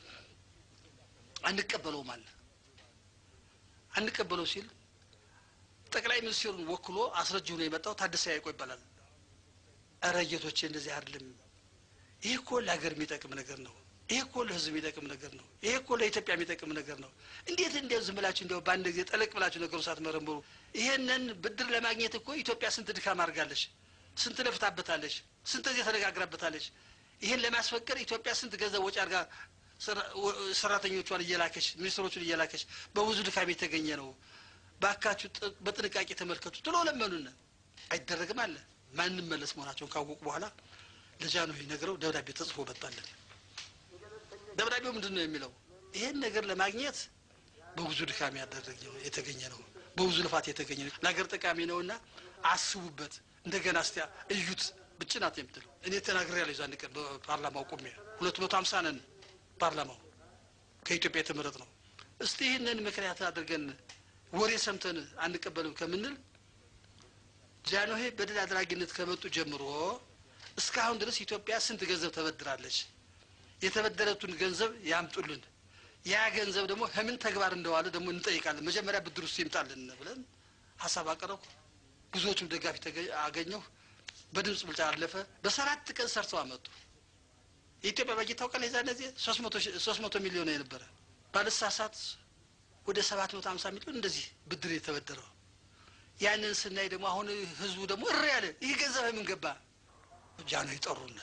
አንቀበለውም አለ። አንቀበለው ሲል ጠቅላይ ሚኒስትሩን ወክሎ አስረጅ ሆኖ የመጣው ታደሰ ያይቆ ይባላል። እረ ጌቶቼ እንደዚህ አይደለም። ይህ እኮ ለሀገር የሚጠቅም ነገር ነው። ይህ እኮ ለህዝብ የሚጠቅም ነገር ነው። ይህ እኮ ለኢትዮጵያ የሚጠቅም ነገር ነው። እንዴት እንዲያው ዝም ብላችሁ እንዲያው በአንድ ጊዜ ጠለቅ ብላችሁ ነገሩ ሳትመረምሩ ይሄንን ብድር ለማግኘት እኮ ኢትዮጵያ ስንት ድካም አድርጋለች፣ ስንት ለፍታበታለች፣ ስንት ጊዜ ተነጋግራበታለች። ይህን ለማስፈቀድ ኢትዮጵያ ስንት ገንዘብ ወጪ አድርጋ ሰራተኞቿን እየላከች ሚኒስትሮቹን እየላከች በብዙ ድካም የተገኘ ነው። ባካችሁ በጥንቃቄ ተመልከቱ ትሎ ለመኑን። አይደረግም አለ ማንም መለስ መሆናቸውን ካወቁ በኋላ ለጃንሆይ ነግረው ደብዳቤ ተጽፎ መጣለን። ደብዳቤው ምንድን ነው የሚለው? ይሄን ነገር ለማግኘት በብዙ ድካም ያደረገ የተገኘ ነው፣ በብዙ ልፋት የተገኘ ነው፣ ለሀገር ጠቃሚ ነውና አስቡበት፣ እንደገና እስቲ እዩት። ብቻ ናት የምትለው እኔ ተናግሬያለሁ። የዛን ቀን በፓርላማው ቆሜ ሁለት መቶ ሀምሳ ነን ፓርላማው ከኢትዮጵያ የተመረጥ ነው። እስቲ ይህንን ምክንያት አድርገን ወሬ ሰምተን አንቀበልም ከምንል ጃንሆይ በድል አድራጊነት ከመጡ ጀምሮ እስካሁን ድረስ ኢትዮጵያ ስንት ገንዘብ ተበድራለች? የተበደረቱን ገንዘብ ያምጡልን። ያ ገንዘብ ደግሞ ከምን ተግባር እንደዋለ ደግሞ እንጠይቃለን። መጀመሪያ ብድር ውስጥ ይምጣልን ብለን ሀሳብ አቀረብኩ። ብዙዎቹም ደጋፊ አገኘሁ። በድምፅ ብልጫ አለፈ። በሰባት ቀን ሰርተው አመጡ። የኢትዮጵያ በጀት ታውቃለህ? የዛን ጊዜ ሶስት መቶ ሚሊዮን የነበረ ባለሳሳት ወደ ሰባት መቶ ሀምሳ ሚሊዮን እንደዚህ ብድር የተበደረው ያንን ስናይ ደግሞ አሁን ህዝቡ ደግሞ እሪ ያለ ይህ ገንዘብ ምን ገባ? ጃንሆይ ጠሩን።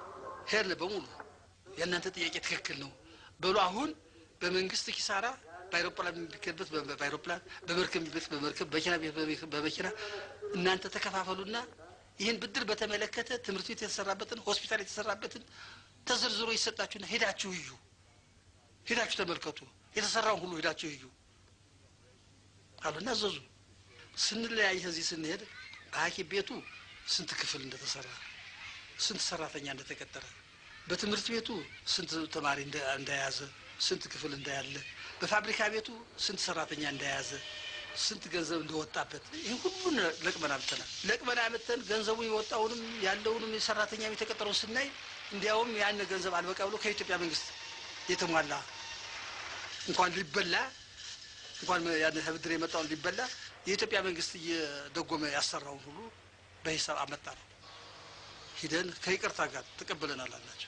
ሄድን በሙሉ የእናንተ ጥያቄ ትክክል ነው በሉ። አሁን በመንግስት ኪሳራ በአይሮፕላን የሚሄድበት በአይሮፕላን በመርከብ የሚሄድበት በመርከብ በመኪና የሚሄድበት በመኪና እናንተ ተከፋፈሉና ይህን ብድር በተመለከተ ትምህርት ቤት የተሰራበትን ሆስፒታል የተሰራበትን ተዘርዝሮ ይሰጣችሁና ሄዳችሁ እዩ፣ ሄዳችሁ ተመልከቱ፣ የተሰራውን ሁሉ ሄዳችሁ እዩ አሉና አዘዙ። ስንለያይ ከዚህ ስንሄድ በሐኪም ቤቱ ስንት ክፍል እንደተሰራ ስንት ሰራተኛ እንደተቀጠረ በትምህርት ቤቱ ስንት ተማሪ እንደ- እንደያዘ ስንት ክፍል እንዳያለ በፋብሪካ ቤቱ ስንት ሰራተኛ እንደያዘ ስንት ገንዘብ እንደወጣበት ይህ ሁሉን ለቅመን አምጥተናል። ለቅመን አምጥተን ገንዘቡ የወጣውንም ያለውንም የሰራተኛ የተቀጠረውን ስናይ እንዲያውም ያን ገንዘብ አልበቃ ብሎ ከኢትዮጵያ መንግስት የተሟላ እንኳን ሊበላ እንኳን ያን ብድር የመጣውን ሊበላ የኢትዮጵያ መንግስት እየደጎመ ያሰራውን ሁሉ በሂሳብ አመጣ ነው። ሂደን ከይቅርታ ጋር ተቀብለናል አላቸው።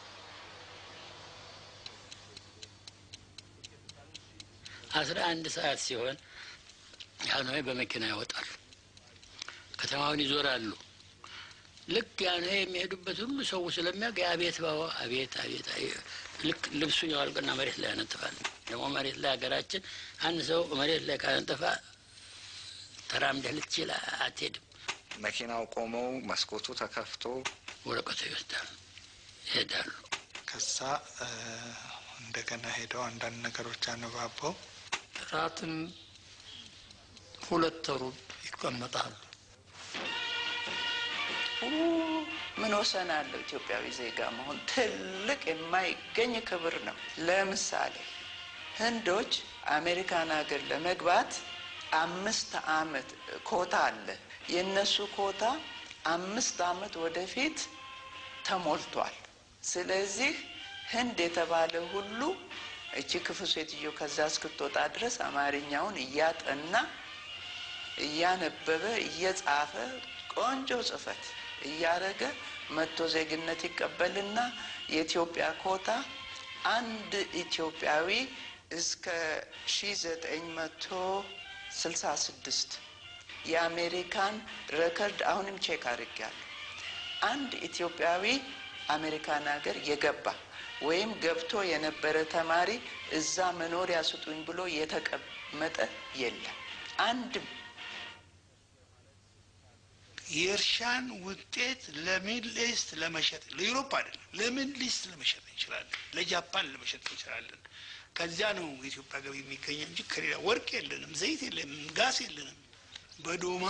አስራ አንድ ሰዓት ሲሆን ያኖይ በመኪና ይወጣሉ፣ ከተማውን ይዞራሉ። ልክ ያኖይ የሚሄዱበት ሁሉ ሰው ስለሚያውቅ የአቤት ባባ አቤት አቤት አቤት ልክ ልብሱን ያወልቅና መሬት ላይ ያነጥፋል። ደግሞ መሬት ላይ ሀገራችን አንድ ሰው መሬት ላይ ካነጠፋ ተራምደህ ልትችል አትሄድም። መኪናው ቆመው መስኮቱ ተከፍቶ ወረቀቱ ይወስዳሉ፣ ይሄዳሉ። ከዛ እ፣ እንደገና ሄደው አንዳንድ ነገሮች አነባበው ራትም ሁለት ሩብ ይቀመጣሉ። ኡ፣ ምን ወሰን አለው ኢትዮጵያዊ ዜጋ መሆን ትልቅ የማይገኝ ክብር ነው። ለምሳሌ ህንዶች አሜሪካን ሀገር ለመግባት አምስት አመት ኮታ አለ። የእነሱ ኮታ አምስት አመት ወደፊት ተሞልቷል። ስለዚህ ህንድ የተባለ ሁሉ እቺ ክፉ ሴትዮ ከዛ እስክትወጣ ድረስ አማርኛውን እያጠና እያነበበ እየጻፈ ቆንጆ ጽፈት እያረገ መጥቶ ዜግነት ይቀበልና የኢትዮጵያ ኮታ አንድ ኢትዮጵያዊ እስከ ሺ ዘጠኝ መቶ ስልሳ ስድስት የአሜሪካን ረከርድ አሁንም ቼክ አድርጌያለሁ። አንድ ኢትዮጵያዊ አሜሪካን ሀገር የገባ ወይም ገብቶ የነበረ ተማሪ እዛ መኖሪያ ስጡኝ ብሎ የተቀመጠ የለም አንድም። የእርሻን ውጤት ለሚድል ኢስት ለመሸጥ ለዩሮፕ አይደለም፣ ለሚድል ኢስት ለመሸጥ እንችላለን፣ ለጃፓን ለመሸጥ እንችላለን። ከዚያ ነው የኢትዮጵያ ገቢ የሚገኘው እንጂ ከሌላ ወርቅ የለንም፣ ዘይት የለንም፣ ጋስ የለንም። በዶማ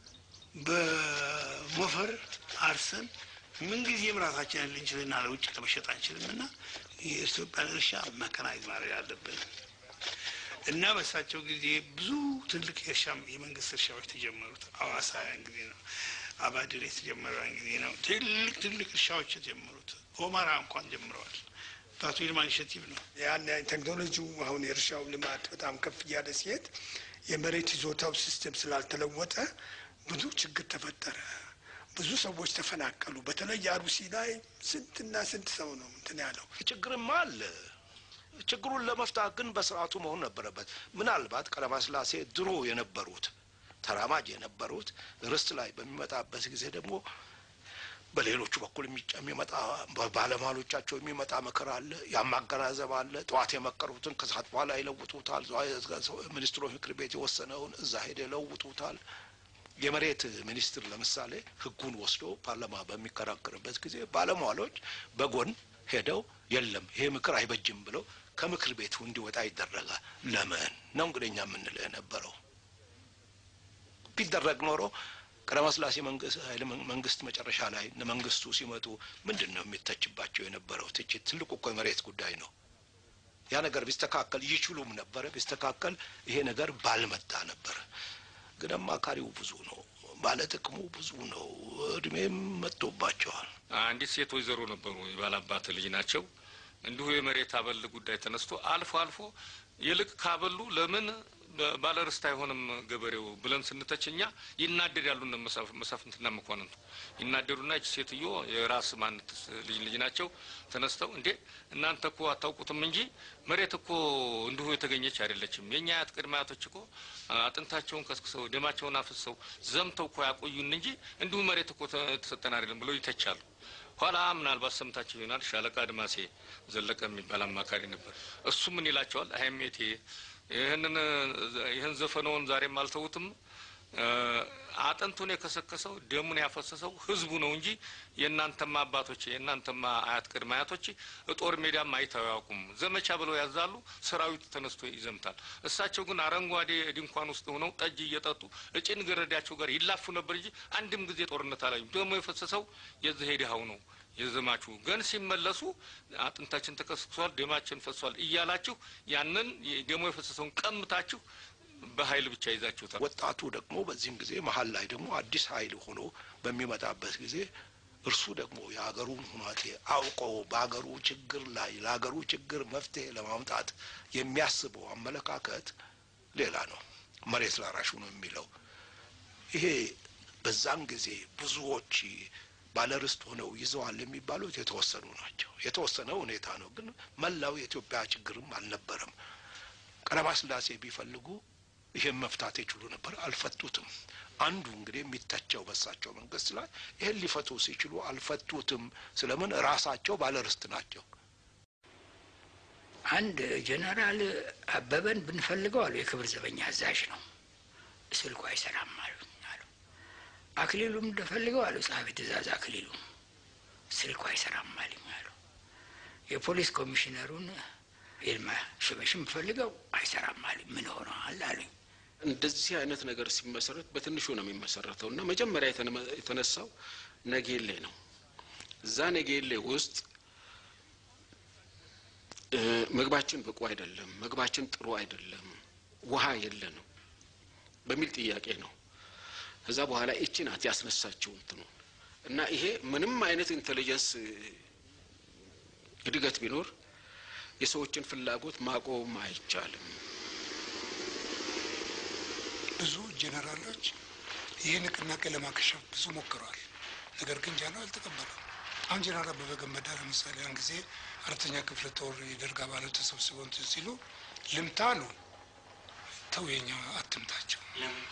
በሞፈር አርሰን ምንጊዜም ራሳችንን ልንችልና ለውጭ ለመሸጥ አንችልም እና የኢትዮጵያን እርሻ መከናይዝ ማድረግ አለብን እና በሳቸው ጊዜ ብዙ ትልቅ የእርሻ የመንግስት እርሻዎች ተጀመሩት። አዋሳ ያን ጊዜ ነው። አባድር የተጀመረ ያን ጊዜ ነው። ትልቅ ትልቅ እርሻዎች የተጀመሩት ኦማራ እንኳን ጀምረዋል። በአቶ ይልማ ኢኒሼቲቭ ነው። ያን ቴክኖሎጂው አሁን የእርሻው ልማት በጣም ከፍ እያለ ሲሄድ የመሬት ይዞታው ሲስተም ስላልተለወጠ ብዙ ችግር ተፈጠረ። ብዙ ሰዎች ተፈናቀሉ። በተለይ አሩሲ ላይ ስንትና ስንት ሰው ነው እንትን ያለው። ችግርማ አለ። ችግሩን ለመፍታት ግን በስርዓቱ መሆን ነበረበት። ምናልባት ቀዳማስላሴ ድሮ የነበሩት ተራማጅ የነበሩት ርስት ላይ በሚመጣበት ጊዜ ደግሞ በሌሎቹ በኩል የሚጫ- የሚመጣ ባለሟሎቻቸው የሚመጣ ምክር አለ፣ ያማገናዘብ አለ። ጠዋት የመከሩትን ከሰዓት በኋላ ይለውጡታል። ሚኒስትሮች ምክር ቤት የወሰነውን እዛ ሄደ ይለውጡታል። የመሬት ሚኒስትር ለምሳሌ ሕጉን ወስዶ ፓርላማ በሚከራከርበት ጊዜ ባለሟሎች በጎን ሄደው የለም ይሄ ምክር አይበጅም ብለው ከምክር ቤቱ እንዲወጣ ይደረጋል። ለምን ነው እንግዲህ እኛ የምንለው የነበረው ቢደረግ ኖሮ ቀዳማስላሴ መንግስት ኃይለ መንግስት መጨረሻ ላይ እነ መንግስቱ ሲመጡ ምንድን ነው የሚተችባቸው የነበረው ትችት? ትልቁ እኮ የመሬት ጉዳይ ነው። ያ ነገር ቢስተካከል ይችሉም ነበረ። ቢስተካከል ይሄ ነገር ባልመጣ ነበር። ግን አማካሪው ብዙ ነው፣ ባለጥቅሙ ብዙ ነው። እድሜም መጥቶባቸዋል። አንዲት ሴት ወይዘሮ ነበሩ፣ የባላባት ልጅ ናቸው። እንዲሁ የመሬት አበል ጉዳይ ተነስቶ አልፎ አልፎ ይልቅ ካበሉ ለምን ባለርስት አይሆንም ገበሬው ብለን ስንተች እኛ ይናደዳሉ። እነ መሳፍ- መሳፍንትና መኳንንቱ ይናደዱና ይች ሴትዮ የራስ ማንት ልጅ ልጅ ናቸው ተነስተው እንዴ እናንተ እኮ አታውቁትም እንጂ መሬት እኮ እንዲሁ የተገኘች አይደለችም። የእኛ አያት ቅድመ አያቶች እኮ አጥንታቸውን ከስክሰው ደማቸውን አፍሰው ዘምተው እኮ ያቆዩን እንጂ እንዲሁ መሬት እኮ ተ- ተሰጠን አይደለም ብለው ይተቻሉ። ኋላ ምናልባት ሰምታቸው ይሆናል ሻለቃ አድማሴ ዘለቀ የሚባል አማካሪ ነበር። እሱ ምን ይላቸዋል? አይሜቴ ይህንን ይህን ዘፈነውን ዛሬም አልተውትም። አጥንቱን የከሰከሰው ደሙን ያፈሰሰው ህዝቡ ነው እንጂ የእናንተማ አባቶች የእናንተማ አያት ቅድመ አያቶች ጦር ሜዳም አይተው ያውቁም። ዘመቻ ብለው ያዛሉ፣ ሰራዊት ተነስቶ ይዘምታል። እሳቸው ግን አረንጓዴ ድንኳን ውስጥ ሆነው ጠጅ እየጠጡ እጭን ገረዳቸው ጋር ይላፉ ነበር እንጂ አንድም ጊዜ ጦርነት አላዩም። ደሞ የፈሰሰው የዚህ ሄድሃው ነው የዘማቹ ግን ሲመለሱ አጥንታችን ተከስክሷል፣ ደማችን ፈሷል እያላችሁ ያንን ደሞ የፈሰሰውን ቀምታችሁ በኃይል ብቻ ይዛችሁታል። ወጣቱ ደግሞ በዚህም ጊዜ መሀል ላይ ደግሞ አዲስ ኃይል ሆኖ በሚመጣበት ጊዜ እርሱ ደግሞ የሀገሩን ሁናቴ አውቆ በሀገሩ ችግር ላይ ለሀገሩ ችግር መፍትሄ ለማምጣት የሚያስበው አመለካከት ሌላ ነው። መሬት ላራሹ ነው የሚለው ይሄ በዛን ጊዜ ብዙዎች ባለርስት ሆነው ይዘዋል የሚባሉት የተወሰኑ ናቸው። የተወሰነ ሁኔታ ነው፣ ግን መላው የኢትዮጵያ ችግርም አልነበረም። ቀዳማዊ ሥላሴ ቢፈልጉ ይህን መፍታት ይችሉ ነበር፣ አልፈቱትም። አንዱ እንግዲህ የሚተቸው በሳቸው መንግስት ላይ ይህን ሊፈቱ ሲችሉ አልፈቱትም። ስለምን? ራሳቸው ባለርስት ናቸው። አንድ ጀነራል አበበን ብንፈልገው አሉ የክብር ዘበኛ አዛዥ ነው፣ ስልኩ አይሰራም አሉ አሉ። አክሊሉም እንደፈልገው አሉ ጸሐፊ ትእዛዝ አክሊሉ ስልኩ አይሰራም አሉኝ አሉ። የፖሊስ ኮሚሽነሩን ይልማ ሽበሽም ፈልገው አይሰራም አሉኝ። ምን ሆነዋል አሉኝ። እንደዚህ አይነት ነገር ሲመሰረት በትንሹ ነው የሚመሰረተው እና መጀመሪያ የተነሳው ነጌሌ ነው። እዛ ነጌሌ ውስጥ ምግባችን ብቁ አይደለም፣ ምግባችን ጥሩ አይደለም፣ ውሃ የለንም በሚል ጥያቄ ነው። ከዛ በኋላ ይቺ ናት ያስነሳችው እንትኑ እና ይሄ ምንም አይነት ኢንቴሊጀንስ እድገት ቢኖር የሰዎችን ፍላጎት ማቆም አይቻልም። ብዙ ጄኔራሎች ይህ ንቅናቄ ለማከሸፍ ብዙ ሞክረዋል። ነገር ግን ጃኖ አልተቀበሉም። አሁን ጄኔራል አበበ ገመዳ ለምሳሌ ያን ጊዜ አራተኛ ክፍለ ጦር የደርግ አባላት ተሰብስበው እንትን ሲሉ ልምታ አሉ። ተው የኛ አትምታቸው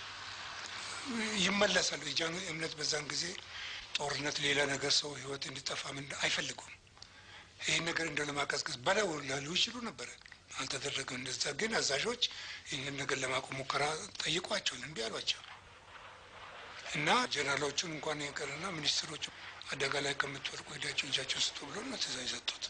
ይመለሳሉ። የጃኖ እምነት በዛን ጊዜ ጦርነት፣ ሌላ ነገር ሰው ህይወት እንዲጠፋ ምን አይፈልጉም። ይህን ነገር እንደ ለማቀዝቀዝ በለው ላሉ ይችሉ ነበረ። አልተደረገም። እንደዛ ግን አዛዦች ይህንን ነገር ለማቆም ሙከራ ጠይቋቸው እምቢ አሏቸው እና ጀነራሎቹን እንኳን ይቅርና ሚኒስትሮቹ አደጋ ላይ ከምትወድቁ ሄዳቸው እጃቸው ስጡ ብሎ ነው ትእዛዝ የሰጡት።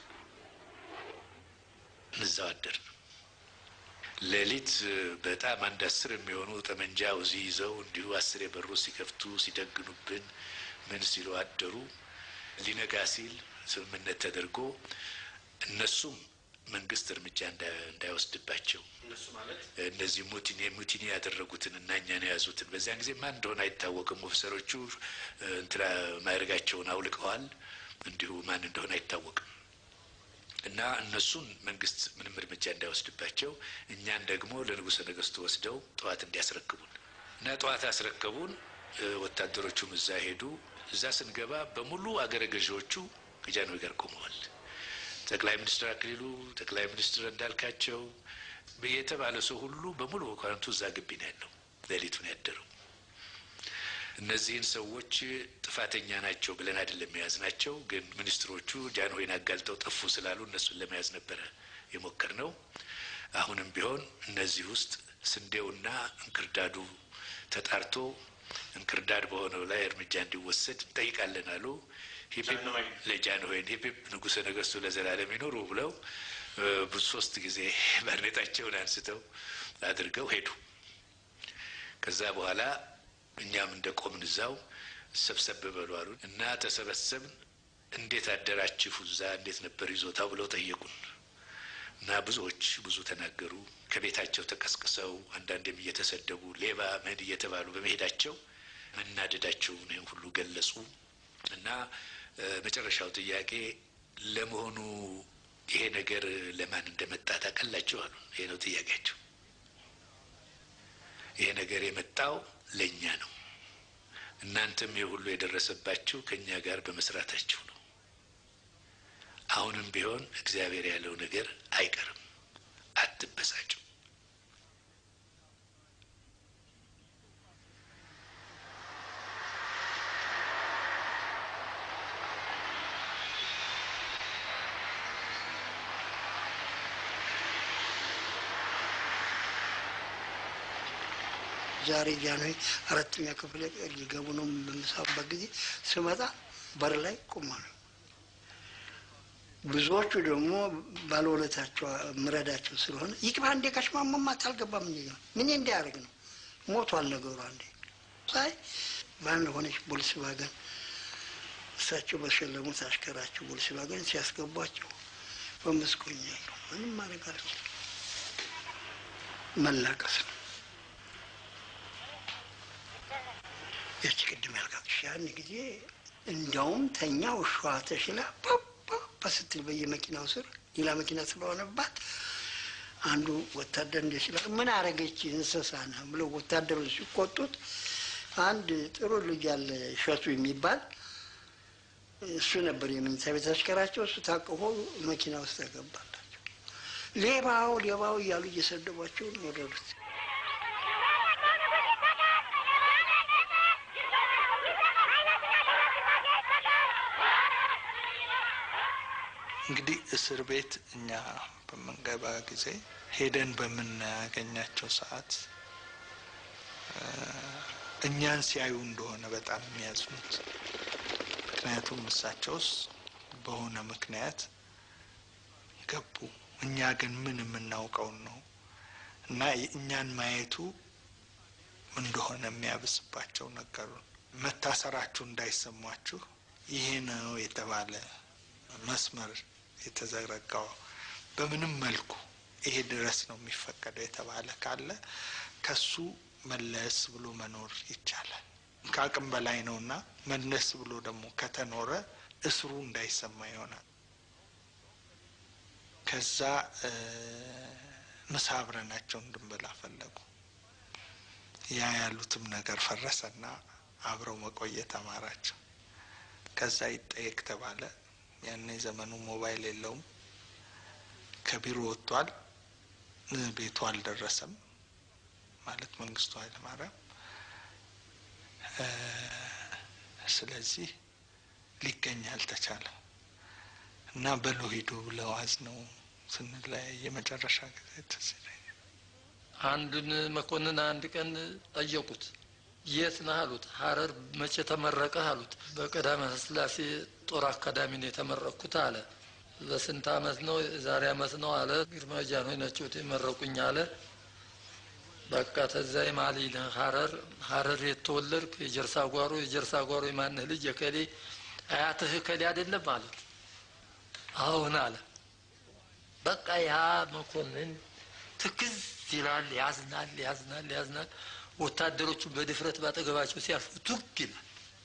እዛው አደርን። ሌሊት በጣም አንድ አስር የሚሆኑ ጠመንጃ ውዚ ይዘው እንዲሁ አስር የበሩ ሲከፍቱ ሲደግኑብን ምን ሲሉ አደሩ። ሊነጋ ሲል ስምምነት ተደርጎ እነሱም መንግስት እርምጃ እንዳይወስድባቸው እነዚህ ሙቲኒ ሙቲኒ ያደረጉትን እና እኛን የያዙትን በዚያን ጊዜ ማን እንደሆነ አይታወቅም። ኦፊሰሮቹ እንትና ማዕረጋቸውን አውልቀዋል። እንዲሁ ማን እንደሆነ አይታወቅም። እና እነሱን መንግስት ምንም እርምጃ እንዳይወስድባቸው እኛን ደግሞ ለንጉሠ ነገሥቱ ወስደው ጠዋት እንዲያስረክቡን እና ጠዋት አስረከቡን። ወታደሮቹም እዛ ሄዱ። እዛ ስንገባ በሙሉ አገረ ገዢዎቹ ከጃንሆይ ጋር ቆመዋል። ጠቅላይ ሚኒስትር አክሊሉ፣ ጠቅላይ ሚኒስትር እንዳልካቸው የተባለ ሰው ሁሉ በሙሉ መኳንንቱ እዛ ግቢ ነው ያለው። ሌሊቱን ያደረው እነዚህን ሰዎች ጥፋተኛ ናቸው ብለን አይደለም የያዝ ናቸው። ግን ሚኒስትሮቹ ጃንሆይን አጋልጠው ጠፉ ስላሉ እነሱን ለመያዝ ነበረ የሞከር ነው። አሁንም ቢሆን እነዚህ ውስጥ ስንዴውና እንክርዳዱ ተጣርቶ እንክርዳድ በሆነው ላይ እርምጃ እንዲወሰድ እንጠይቃለን አሉ። ሂፒፕ ለጃንሆይን ሂፒፕ ንጉሠ ነገሥቱ ለዘላለም ይኖሩ ብለው ብዙ ሶስት ጊዜ ባርኔጣቸውን አንስተው አድርገው ሄዱ። ከዛ በኋላ እኛም እንደ ቆምን እዛው ሰብሰብ በሉ አሉን እና ተሰበሰብን። እንዴት አደራችሁ እዛ እንዴት ነበር ይዞታው ብለው ጠየቁን እና ብዙዎች ብዙ ተናገሩ። ከቤታቸው ተቀስቅሰው አንዳንዴም እየተሰደቡ ሌባ ምን እየተባሉ በመሄዳቸው መናደዳቸውን ይህን ሁሉ ገለጹ እና መጨረሻው ጥያቄ ለመሆኑ ይሄ ነገር ለማን እንደመጣ ታውቃላችሁ አሉ። ይሄ ነው ጥያቄያቸው። ይሄ ነገር የመጣው ለእኛ ነው። እናንተም ይህ ሁሉ የደረሰባችሁ ከእኛ ጋር በመስራታችሁ ነው። አሁንም ቢሆን እግዚአብሔር ያለው ነገር አይቀርም። አትበሳጩ። ዛሬ ጃንሆይ አራተኛ ክፍል ሊገቡ ነው በምሳበት ጊዜ ስመጣ በር ላይ ቁማ ነው። ብዙዎቹ ደግሞ ባለውለታቸው ምረዳቸው ስለሆነ ይቅባ እንዴ ከሽማማማት አልገባም እንጂ ነው ምን እንዲያደርግ ነው ሞቷል ነገሩ። አንዴ ሳይ በአንድ ሆነች ቦልስቫገን እሳቸው በሸለሙት አሽከራቸው ቦልስቫገን ሲያስገቧቸው በመስኮኛ ያለው ምንም ማድረግ አልችልም። መላቀስ ነው። ያቺ ቅድም ያልካት ያን ጊዜ እንዲያውም ተኛ ውሻዋ ተሽላ ፓፓ ስትል በየመኪናው ስር ሌላ መኪና ስለሆነባት አንዱ ወታደር እንደ ሲላ ምን አረገች እንስሳ ነህ ብለው ወታደሮች ሲቆጡት አንድ ጥሩ ልጅ ያለ እሸቱ የሚባል እሱ ነበር የመኝታ ቤት አሽከራቸው። እሱ ታቅፎ መኪና ውስጥ ተገባላቸው። ሌባው ሌባው እያሉ እየሰደቧቸው ነው ወረዱት። እንግዲህ እስር ቤት እኛ በምንገባ ጊዜ ሄደን በምናገኛቸው ሰዓት እኛን ሲያዩ እንደሆነ በጣም የሚያዝኑት። ምክንያቱም እሳቸውስ በሆነ ምክንያት ገቡ፣ እኛ ግን ምን የምናውቀውን ነው እና እኛን ማየቱ እንደሆነ የሚያብስባቸው ነገሩን። መታሰራችሁ እንዳይሰሟችሁ ይሄ ነው የተባለ መስመር የተዘረጋው በምንም መልኩ ይሄ ድረስ ነው የሚፈቀደው የተባለ ካለ ከሱ መለስ ብሎ መኖር ይቻላል። ከአቅም በላይ ነውና መለስ ብሎ ደግሞ ከተኖረ እስሩ እንዳይሰማ ይሆናል። ከዛ ምሳ አብረናቸው እንድንበላ ፈለጉ። ያ ያሉትም ነገር ፈረሰና አብረው መቆየት አማራቸው። ከዛ ይጠየቅ ተባለ። ያን ዘመኑ ሞባይል የለውም። ከቢሮ ወጥቷል፣ ቤቱ አልደረሰም ማለት መንግስቱ ኃይለማርያም። ስለዚህ ሊገኝ አልተቻለም እና በሎ ሂዱ ብለው አዝነው ስንለያይ የመጨረሻ ጊዜ ትዝ ይለኛል። አንዱን መኮንን አንድ ቀን ጠየቁት። የት ነህ አሉት። ሀረር መቼ ተመረቀህ አሉት። በቀዳማዊ ሥላሴ ጦር አካዳሚ ነው የተመረቅኩት አለ። በስንት አመት ነው? ዛሬ አመት ነው አለ። ግርማ ጃንሆይ ናቸው የመረቁኝ አለ። በቃ ተዛ የማሊ ነህ ሀረር ሀረር የተወለድክ የጀርሳ ጓሮ የጀርሳ ጓሮ የማንህ ልጅ የከሌ አያትህ ከሌ አይደለም አሉት። አሁን አለ። በቃ ያ መኮንን ትክዝ ይላል፣ ያዝናል፣ ያዝናል፣ ያዝናል። ወታደሮቹ በድፍረት ባጠገባቸው ሲያልፉ ቱግ ይላል።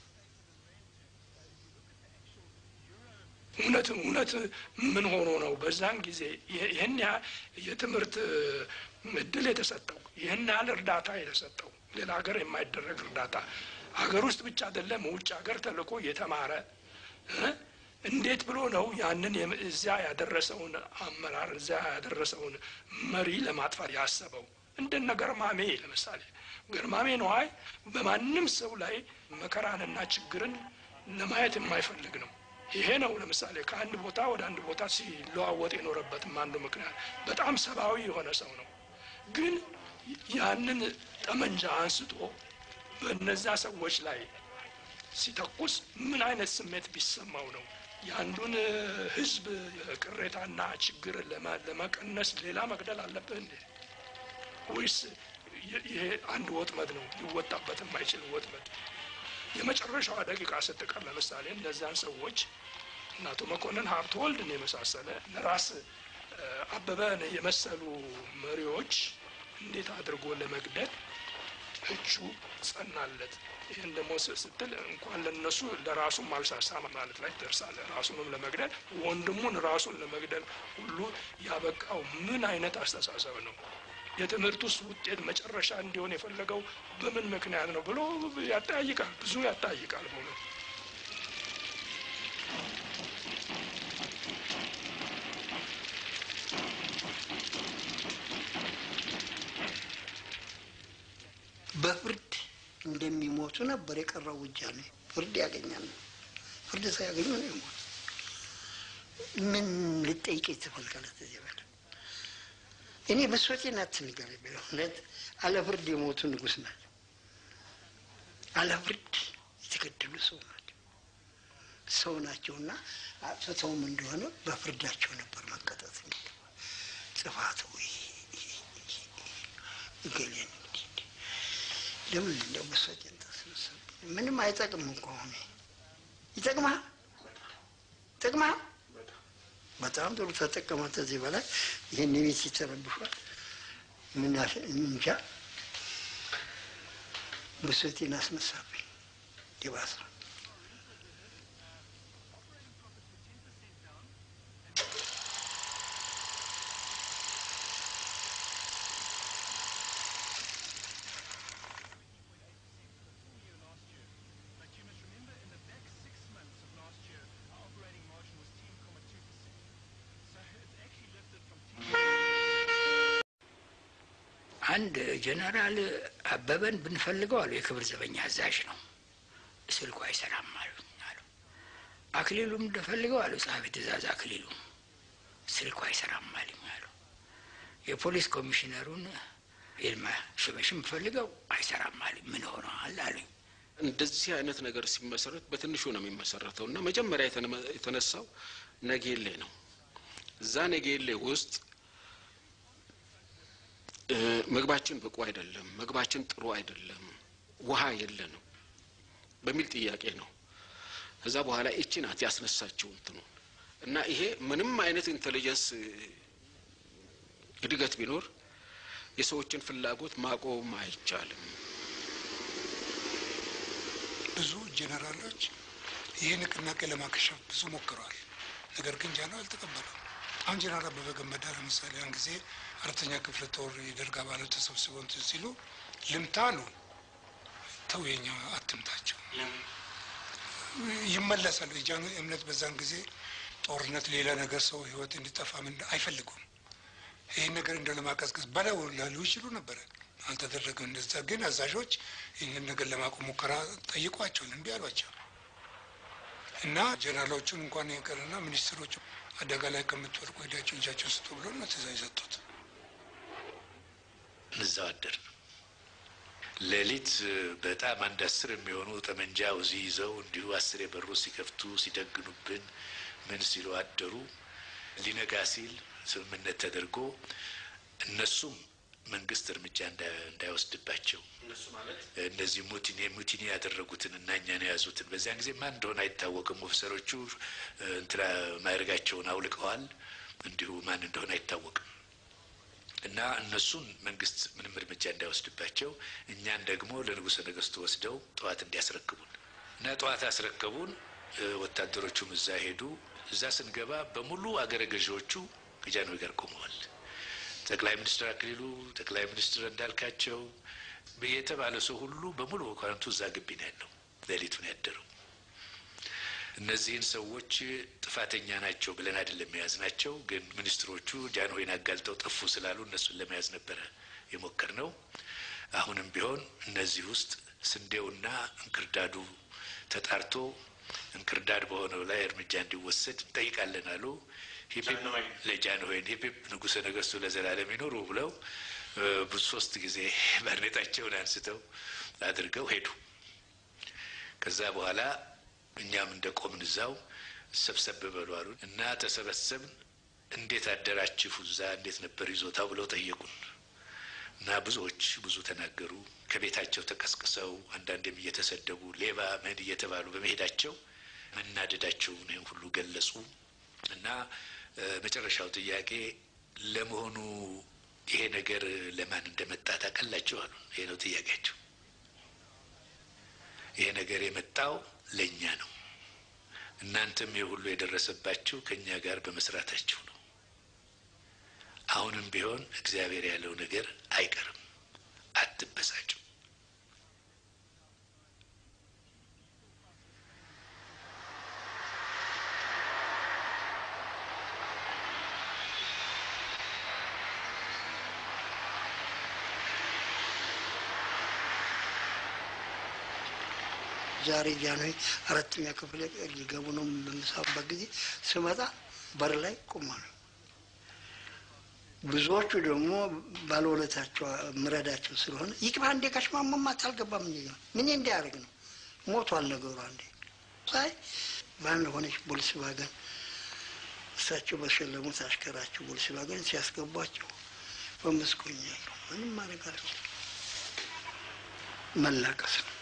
እውነት እውነት ምን ሆኖ ነው በዛን ጊዜ ይህን ያህል የትምህርት እድል የተሰጠው ይህን ያህል እርዳታ የተሰጠው ሌላ ሀገር የማይደረግ እርዳታ ሀገር ውስጥ ብቻ አይደለም ውጭ ሀገር ተልኮ የተማረ እንዴት ብሎ ነው ያንን እዚያ ያደረሰውን አመራር እዚያ ያደረሰውን መሪ ለማጥፋት ያሰበው? እንደነ ገርማሜ ለምሳሌ ገርማሜ ነዋይ በማንም ሰው ላይ መከራንና ችግርን ለማየት የማይፈልግ ነው። ይሄ ነው ለምሳሌ ከአንድ ቦታ ወደ አንድ ቦታ ሲለዋወጥ የኖረበትም አንዱ ምክንያት በጣም ሰብአዊ የሆነ ሰው ነው። ግን ያንን ጠመንጃ አንስቶ በእነዛ ሰዎች ላይ ሲተኩስ ምን አይነት ስሜት ቢሰማው ነው? የአንዱን ሕዝብ ቅሬታና ችግር ለመቀነስ ሌላ መግደል አለብህ እንዴ? ወይስ ይሄ አንድ ወጥመድ ነው ሊወጣበት የማይችል ወጥመድ? የመጨረሻዋ ደቂቃ ስትቀር ለምሳሌ እነዚያን ሰዎች እነ አቶ መኮንን ሀብተወልድን የመሳሰለ ለራስ አበበን የመሰሉ መሪዎች እንዴት አድርጎ ለመግደል እጁ ጸናለት። ይህን ደግሞ ስትል እንኳን ለነሱ ለራሱም አልሳሳ ማለት ላይ ደርሳለ። ራሱንም ለመግደል ወንድሙን ራሱን ለመግደል ሁሉ ያበቃው ምን አይነት አስተሳሰብ ነው? የትምህርት ውስጥ ውጤት መጨረሻ እንዲሆን የፈለገው በምን ምክንያት ነው ብሎ ያጠያይቃል። ብዙ ያጠያይቃል በእውነቱ። በፍርድ እንደሚሞቱ ነበር የቀረው ውጃ ነው። ፍርድ ያገኛል። ፍርድ ሳያገኙ ነው የሞቱ። ምን ልጠይቅ ትፈልጋለህ? ተዚህ በላይ እኔ ብሶቴን አትንገረኝ። በእውነት አለ ፍርድ የሞቱ ንጉሥ ናቸው። አለ ፍርድ የተገደሉ ሰው ናቸው። ሰው ናቸውና አጥፍተውም እንደሆነ በፍርዳቸው ነበር መቀጠት የሚገባ ጥፋት ወይ እገሌን እንዲህ እንዲህ ለምን እንደው ብሶቴን ታስነሳብኝ? ምንም አይጠቅም እኮ አሁን ይጠቅማል ይጠቅማል። በጣም ጥሩ ተጠቀመ። ከዚህ በላይ ይህን ቤት ይተረብሿል። ምን ያሽ- እንጃ ብሶቴን አስነሳብኝ። ይባስ አንድ ጀነራል አበበን ብንፈልገው አሉ የክብር ዘበኛ አዛዥ ነው፣ ስልኩ አይሰራም አሉ አሉ። አክሊሉም እንደፈልገው አሉ ጸሐፊ ትእዛዝ አክሊሉ ስልኩ አይሰራም አሉኝ አሉ። የፖሊስ ኮሚሽነሩን ይልማ ሽበሽም ፈልገው አይሰራም አሉኝ። ምን ሆነዋል አሉኝ። እንደዚህ አይነት ነገር ሲመሰረት በትንሹ ነው የሚመሰረተው እና መጀመሪያ የተነ- የተነሳው ነጌሌ ነው። እዛ ነጌሌ ውስጥ እ፣ ምግባችን ብቁ አይደለም፣ ምግባችን ጥሩ አይደለም፣ ውሃ የለንም በሚል ጥያቄ ነው። ከዛ በኋላ ይቺ ናት ያስነሳችው እንትኑ እና ይሄ ምንም አይነት ኢንቴሊጀንስ እ፣ እድገት ቢኖር የሰዎችን ፍላጎት ማቆም አይቻልም። ብዙ ጄኔራሎች ይህ ንቅናቄ ለማከሸፍ ብዙ ሞክረዋል። ነገር ግን ጃኖ አልተቀበሉም። አሁን ጄኔራል አበበ ገመዳ ለምሳሌ ያን ጊዜ አራተኛ ክፍለ ጦር የደርግ አባላት ተሰብስበው እንትን ሲሉ ልምታ አሉ። ተው የኛ አትምታቸው ይመለሳሉ። የጃኖ እምነት በዛን ጊዜ ጦርነት፣ ሌላ ነገር ሰው ህይወት እንዲጠፋ ምን አይፈልጉም። ይህን ነገር እንደ ለማቀዝቀዝ በለው ላሉ ይችሉ ነበረ። አልተደረገም። እንደዛ ግን አዛዦች ይህንን ነገር ለማቆም ሙከራ ጠይቋቸው እምቢ አሏቸው እና ጀነራሎቹን እንኳን ይቅርና ሚኒስትሮቹ አደጋ ላይ ከምትወድቁ ሄዳቸው እጃቸው ስጡ ብሎ ነው ትእዛዝ የሰጡት። እዛው አደር ሌሊት በጣም አንድ አስር የሚሆኑ ጠመንጃ ውዚ ይዘው እንዲሁ አስር የበሩ ሲከፍቱ ሲደግኑብን ምን ሲሉ አደሩ። ሊነጋ ሲል ስምምነት ተደርጎ እነሱም መንግስት እርምጃ እንዳ- እንዳይወስድባቸው እነዚህ ሙቲኒ ሙቲኒ ያደረጉትን እና እኛን የያዙትን በዚያን ጊዜ ማን እንደሆነ አይታወቅም። ኦፊሰሮቹ እ፣ እንትና ማዕረጋቸውን አውልቀዋል። እንዲሁ ማን እንደሆነ አይታወቅም። እና እነሱን መንግስት ምንም እርምጃ እንዳይወስድባቸው እኛን ደግሞ ለንጉሠ ነገሥቱ ወስደው ጠዋት እንዲያስረክቡን እና ጠዋት አስረከቡን። እ፣ ወታደሮቹም እዛ ሄዱ። እዛ ስንገባ በሙሉ አገረ ገዢዎቹ ከጃንሆይ ጋር ቆመዋል። ጠቅላይ ሚኒስትር አክሊሉ፣ ጠቅላይ ሚኒስትር እንዳልካቸው የተባለ ሰው ሁሉ በሙሉ መኳንንቱ እዛ ግቢ ነው ያለው። ሌሊቱን ያደረው እነዚህን ሰዎች ጥፋተኛ ናቸው ብለን አይደለም የያዝ ናቸው። ግን ሚኒስትሮቹ ጃንሆይን አጋልጠው ጠፉ ስላሉ እነሱን ለመያዝ ነበረ የሞከር ነው። አሁንም ቢሆን እነዚህ ውስጥ ስንዴውና እንክርዳዱ ተጣርቶ እንክርዳድ በሆነው ላይ እርምጃ እንዲወሰድ እንጠይቃለን አሉ። ሂፒፕ ለጃንሆይን ሂፒፕ ንጉሠ ነገሥቱ ለዘላለም ይኖሩ ብለው እ፣ ብዙ ሶስት ጊዜ ባርኔጣቸውን አንስተው አድርገው ሄዱ። ከዛ በኋላ እኛም እንደ ቆምን እዛው ሰብሰብ በሉ አሉን እና ተሰበሰብን። እንዴት አደራችሁ እዛ እንዴት ነበር ይዞታው ብለው ጠየቁን እና ብዙዎች ብዙ ተናገሩ። ከቤታቸው ተቀስቅሰው አንዳንዴም እየተሰደቡ ሌባ ምን እየተባሉ በመሄዳቸው መናደዳቸውን ይህን ሁሉ ገለጹ እና እ፣ መጨረሻው ጥያቄ ለመሆኑ ይሄ ነገር ለማን እንደመጣ ታውቃላችሁ አሉ። ይሄ ነው ጥያቄያቸው። ይሄ ነገር የመጣው ለእኛ ነው። እናንተም ይህ ሁሉ የደረሰባችሁ ከእኛ ጋር በመስራታችሁ ነው። አሁንም ቢሆን እግዚአብሔር ያለው ነገር አይቀርም። አትበሳጩ። ዛሬ ጃንሆይ አራተኛ ክፍል ሊገቡ ነው በምሳበት ጊዜ ስመጣ በር ላይ ቆማ ነው። ብዙዎቹ ደግሞ ባለውለታቸው ምረዳቸው ስለሆነ ይግባ እንዴ ጋሽ ማሞማት አልገባም እንዴ ምን እንዲያደርግ ነው ሞቷል ነገሩ አንዴ ሳይ በአንድ ሆነች ቦልስቫገን እሳቸው በሸለሙት አሽከራቸው ቦልስቫገን ሲያስገቧቸው በመስኮኛለሁ ምንም ማድረግ አልችልም መላቀስ ነው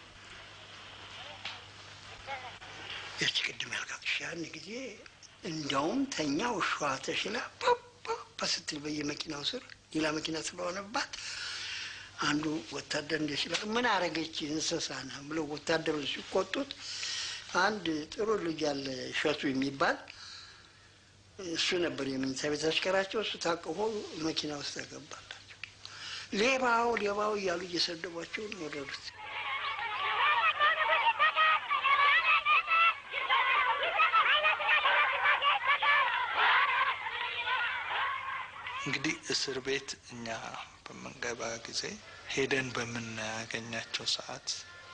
ያቺ ቅድም ያልካትሽ ያን ጊዜ እንዲያውም ተኛ ውሻዋ ተሽላ ፓፓ ስትል በየመኪናው ስር ሌላ መኪና ስለሆነባት አንዱ ወታደር እንደ ሲላ ምን አረገች እንስሳ ነህ ብለው ወታደሮች ሲቆጡት አንድ ጥሩ ልጅ ያለ እሸቱ የሚባል እሱ ነበር የመኝታ ቤት አሽከራቸው። እሱ ታቅፎ መኪና ውስጥ ያገባላቸው። ሌባው ሌባው እያሉ እየሰደቧቸው ነው ወረዱት። እንግዲህ እስር ቤት እኛ በምንገባ ጊዜ ሄደን በምናገኛቸው ሰዓት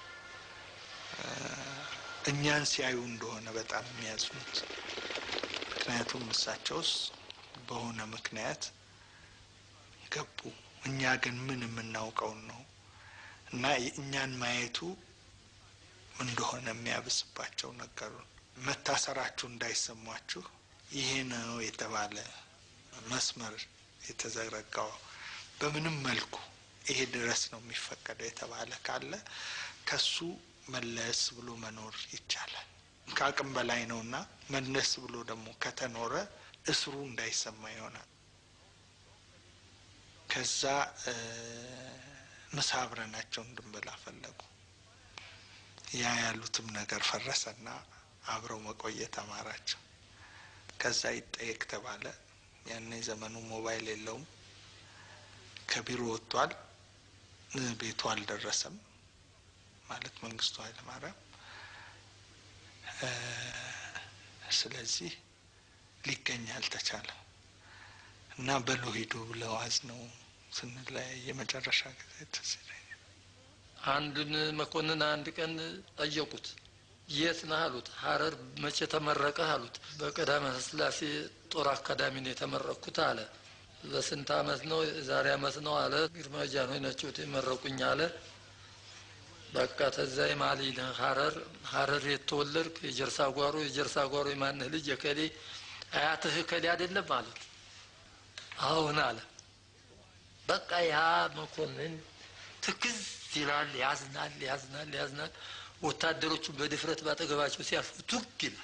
እኛን ሲያዩ እንደሆነ በጣም የሚያዝኑት። ምክንያቱም እሳቸውስ በሆነ ምክንያት ገቡ፣ እኛ ግን ምን የምናውቀውን ነው እና እኛን ማየቱ እንደሆነ የሚያብስባቸው ነገሩን። መታሰራችሁ እንዳይሰሟችሁ ይሄ ነው የተባለ መስመር የተዘረጋው በምንም መልኩ ይሄ ድረስ ነው የሚፈቀደው የተባለ ካለ ከሱ መለስ ብሎ መኖር ይቻላል። ከአቅም በላይ ነውና መለስ ብሎ ደግሞ ከተኖረ እስሩ እንዳይሰማ ይሆናል። ከዛ ምሳ አብረናቸው እንድንበላ ፈለጉ። ያ ያሉትም ነገር ፈረሰና አብረው መቆየት አማራቸው። ከዛ ይጠየቅ ተባለ። ያኔ ዘመኑ ሞባይል የለውም። ከቢሮ ወጥቷል፣ ቤቱ አልደረሰም ማለት መንግስቱ ኃይለማርያም። ስለዚህ ሊገኝ አልተቻለም እና በሎ ሂዱ ብለው አዝነው ስንለያይ የመጨረሻ ጊዜ ትዝ ይለኛል። አንዱን መኮንን አንድ ቀን ጠየቁት። የት ነህ አሉት። ሀረር መቼ ተመረቀህ አሉት። በቀዳማዊ ሥላሴ ጦር አካዳሚ ነው የተመረቅኩት አለ። በስንት አመት ነው? የዛሬ አመት ነው አለ። ግርማ ጃንሆይ ናቸው የመረቁኝ አለ። በቃ ተዛ የማሊ ነህ ሀረር ሀረር የተወለድክ የጀርሳ ጓሮ የጀርሳ ጓሮ የማንህ ልጅ የከሌ አያትህ ከሌ አይደለም አሉት። አሁን አለ። በቃ ያ መኮንን ትክዝ ይላል፣ ያዝናል፣ ያዝናል፣ ያዝናል። ወታደሮቹ በድፍረት ባጠገባቸው ሲያልፉ ቱግ ይላል።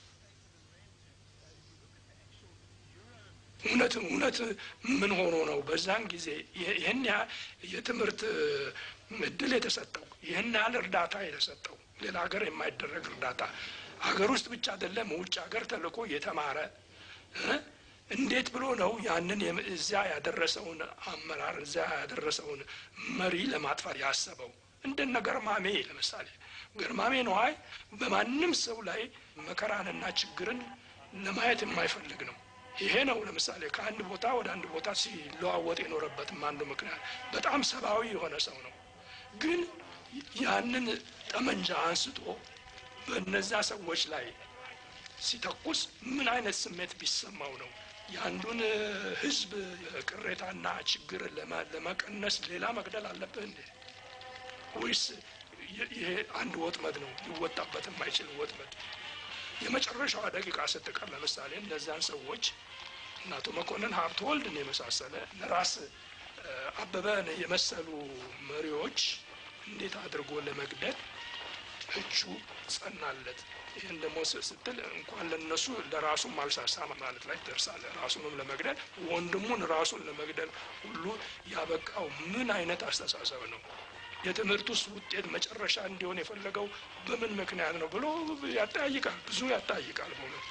እውነት እውነት ምን ሆኖ ነው በዛን ጊዜ ይህን ያህል የትምህርት እድል የተሰጠው ይህን ያህል እርዳታ የተሰጠው ሌላ ሀገር የማይደረግ እርዳታ ሀገር ውስጥ ብቻ አይደለም ውጭ ሀገር ተልኮ የተማረ እንዴት ብሎ ነው ያንን እዚያ ያደረሰውን አመራር እዚያ ያደረሰውን መሪ ለማጥፋት ያሰበው? እንደነ ገርማሜ ለምሳሌ ገርማሜ ነዋይ በማንም ሰው ላይ መከራንና ችግርን ለማየት የማይፈልግ ነው። ይሄ ነው ለምሳሌ ከአንድ ቦታ ወደ አንድ ቦታ ሲለዋወጥ የኖረበትም አንዱ ምክንያት በጣም ሰብአዊ የሆነ ሰው ነው። ግን ያንን ጠመንጃ አንስቶ በእነዛ ሰዎች ላይ ሲተኩስ ምን አይነት ስሜት ቢሰማው ነው? የአንዱን ሕዝብ ቅሬታና ችግር ለመቀነስ ሌላ መግደል አለብህ እንዴ? ወይስ ይሄ አንድ ወጥመድ ነው ሊወጣበት የማይችል ወጥመድ? የመጨረሻዋ ደቂቃ ስትቀር ለምሳሌ እነዚያን ሰዎች እነ አቶ መኮንን ሀብተወልድን የመሳሰለ ራስ አበበን የመሰሉ መሪዎች እንዴት አድርጎ ለመግደል እጁ ጸናለት። ይህን ደግሞ ስትል እንኳን ለነሱ ለራሱም አልሳሳ ማለት ላይ ትደርሳለህ። ራሱንም ለመግደል ወንድሙን ራሱን ለመግደል ሁሉ ያበቃው ምን አይነት አስተሳሰብ ነው? የትምህርት ውስጥ ውጤት መጨረሻ እንዲሆን የፈለገው በምን ምክንያት ነው ብሎ ያጠያይቃል። ብዙ ያጠያይቃል በእውነት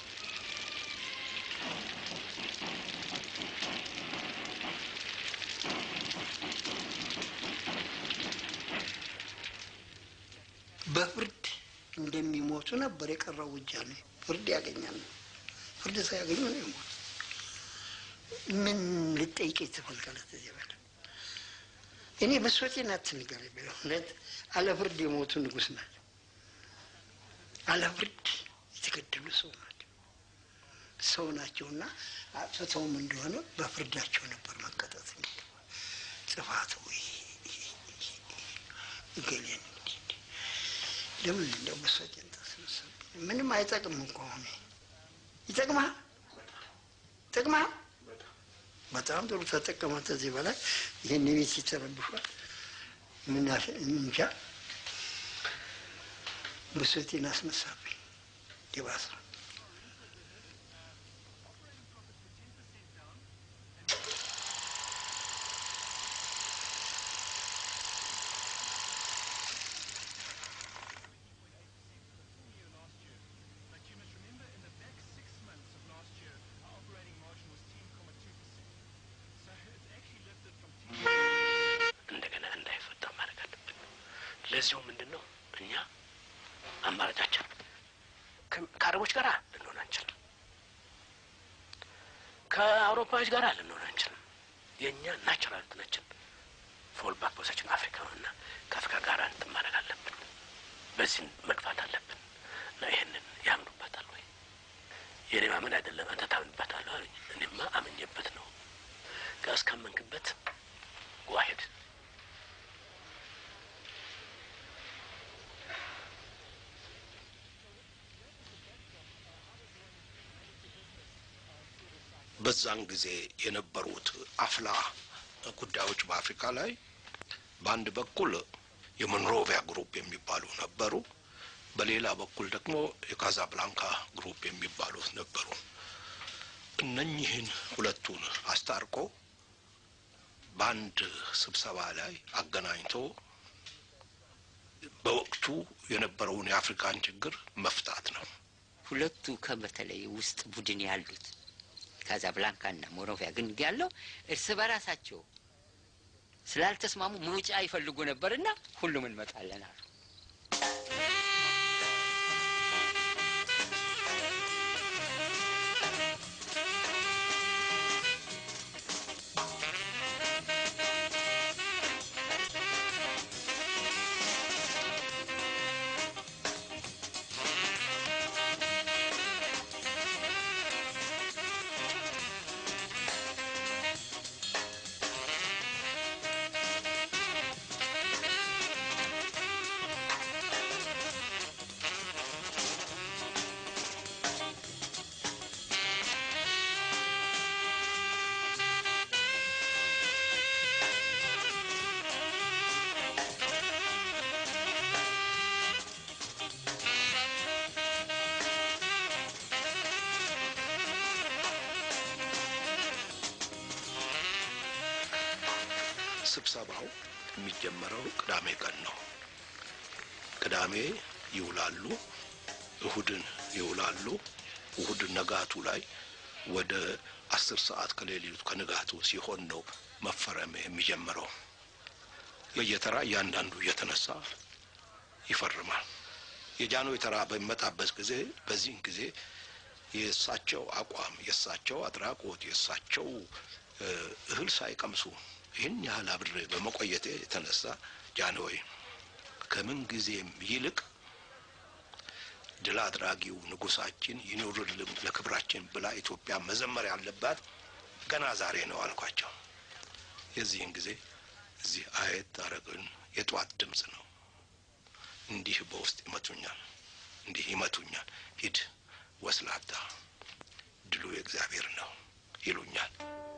በፍርድ እንደሚሞቱ ነበር የቀረው ውጃ ነው። ፍርድ ያገኛል። ፍርድ ሳያገኙ ነው የሞቱ። ምን ልጠይቅ ትፈልጋለህ? እዚህ በለ እኔ በሶቴን አትንገር። በእውነት አለ ፍርድ የሞቱ ንጉሥ ናቸው። አለ ፍርድ የተገደሉ ሰው ናቸው። ሰው ናቸውና አጥፍተውም እንደሆነ በፍርዳቸው ነበር መቀጠት ጥፋቱ እገሌን እንዲህ እንዲህ ለምን እንደው በሰጭን ተስብስብ ምንም አይጠቅምም ከሆነ ይጠቅማል ይጠቅማል በጣም ጥሩ ተጠቀመ ከዚህ በላይ ይህን ቤት ይተረብሿል ምን ያሽ- እንጃ ብሶቴን አስነሳብኝ ዲባሳ እንደገና እንዳይፈጠር ማድረግ አለብን። ለዚሁ ምንድን ነው እኛ አማራጫችን ከ- ከአረቦች ጋር ልንሆን አንችልም። ከአውሮፓዎች ጋር ልንሆን አንችልም። የእኛ ናቹራል እንትናችን ፎል ባክ ፖዚሽን አፍሪካ ነው እና ከአፍሪካ ጋር እንትን ማድረግ አለብን። በዚህ መግፋት አለብን እና ይህንን ያምኑበታል ወይ? የኔ ማመን አይደለም አንተ ታምንበታለህ አሉኝ። እኔማ አምኜበት ነው። እስካመንክበት ዋሄድ በዛን ጊዜ የነበሩት አፍላ ጉዳዮች በአፍሪካ ላይ በአንድ በኩል የሞንሮቪያ ግሩፕ የሚባሉ ነበሩ። በሌላ በኩል ደግሞ የካዛብላንካ ግሩፕ የሚባሉት ነበሩ። እነኚህን ሁለቱን አስታርቆ በአንድ ስብሰባ ላይ አገናኝቶ በወቅቱ የነበረውን የአፍሪካን ችግር መፍታት ነው። ሁለቱ ከበተለይ ውስጥ ቡድን ያሉት ካዛብላንካና ሞሮቪያ ግን ያለው እርስ በራሳቸው ስላልተስማሙ መውጫ ይፈልጉ ነበርና ሁሉም እንመጣለን አሉ። ስብሰባው የሚጀመረው ቅዳሜ ቀን ነው። ቅዳሜ ይውላሉ፣ እሁድን ይውላሉ። እሁድ ነጋቱ ላይ ወደ አስር ሰዓት ከሌሊቱ ከንጋቱ ሲሆን ነው መፈረም የሚጀምረው። በየተራ እያንዳንዱ እየተነሳ ይፈርማል። የጃንሆይ ተራ በሚመጣበት ጊዜ በዚህን ጊዜ የእሳቸው አቋም፣ የእሳቸው አድራጎት፣ የእሳቸው እ እህል ሳይቀምሱ ይህን ያህል አብሬ በመቆየቴ የተነሳ ጃንሆይ ከምን ጊዜም ይልቅ ድል አድራጊው ንጉሳችን ይኑርልን ለክብራችን ብላ ኢትዮጵያ መዘመር ያለባት ገና ዛሬ ነው አልኳቸው። የዚህን ጊዜ እዚህ አየት አረግን የጠዋት ድምፅ ነው። እንዲህ በውስጥ ይመቱኛል፣ እንዲህ ይመቱኛል። ሂድ ወስላታ፣ ድሉ የእግዚአብሔር ነው ይሉኛል።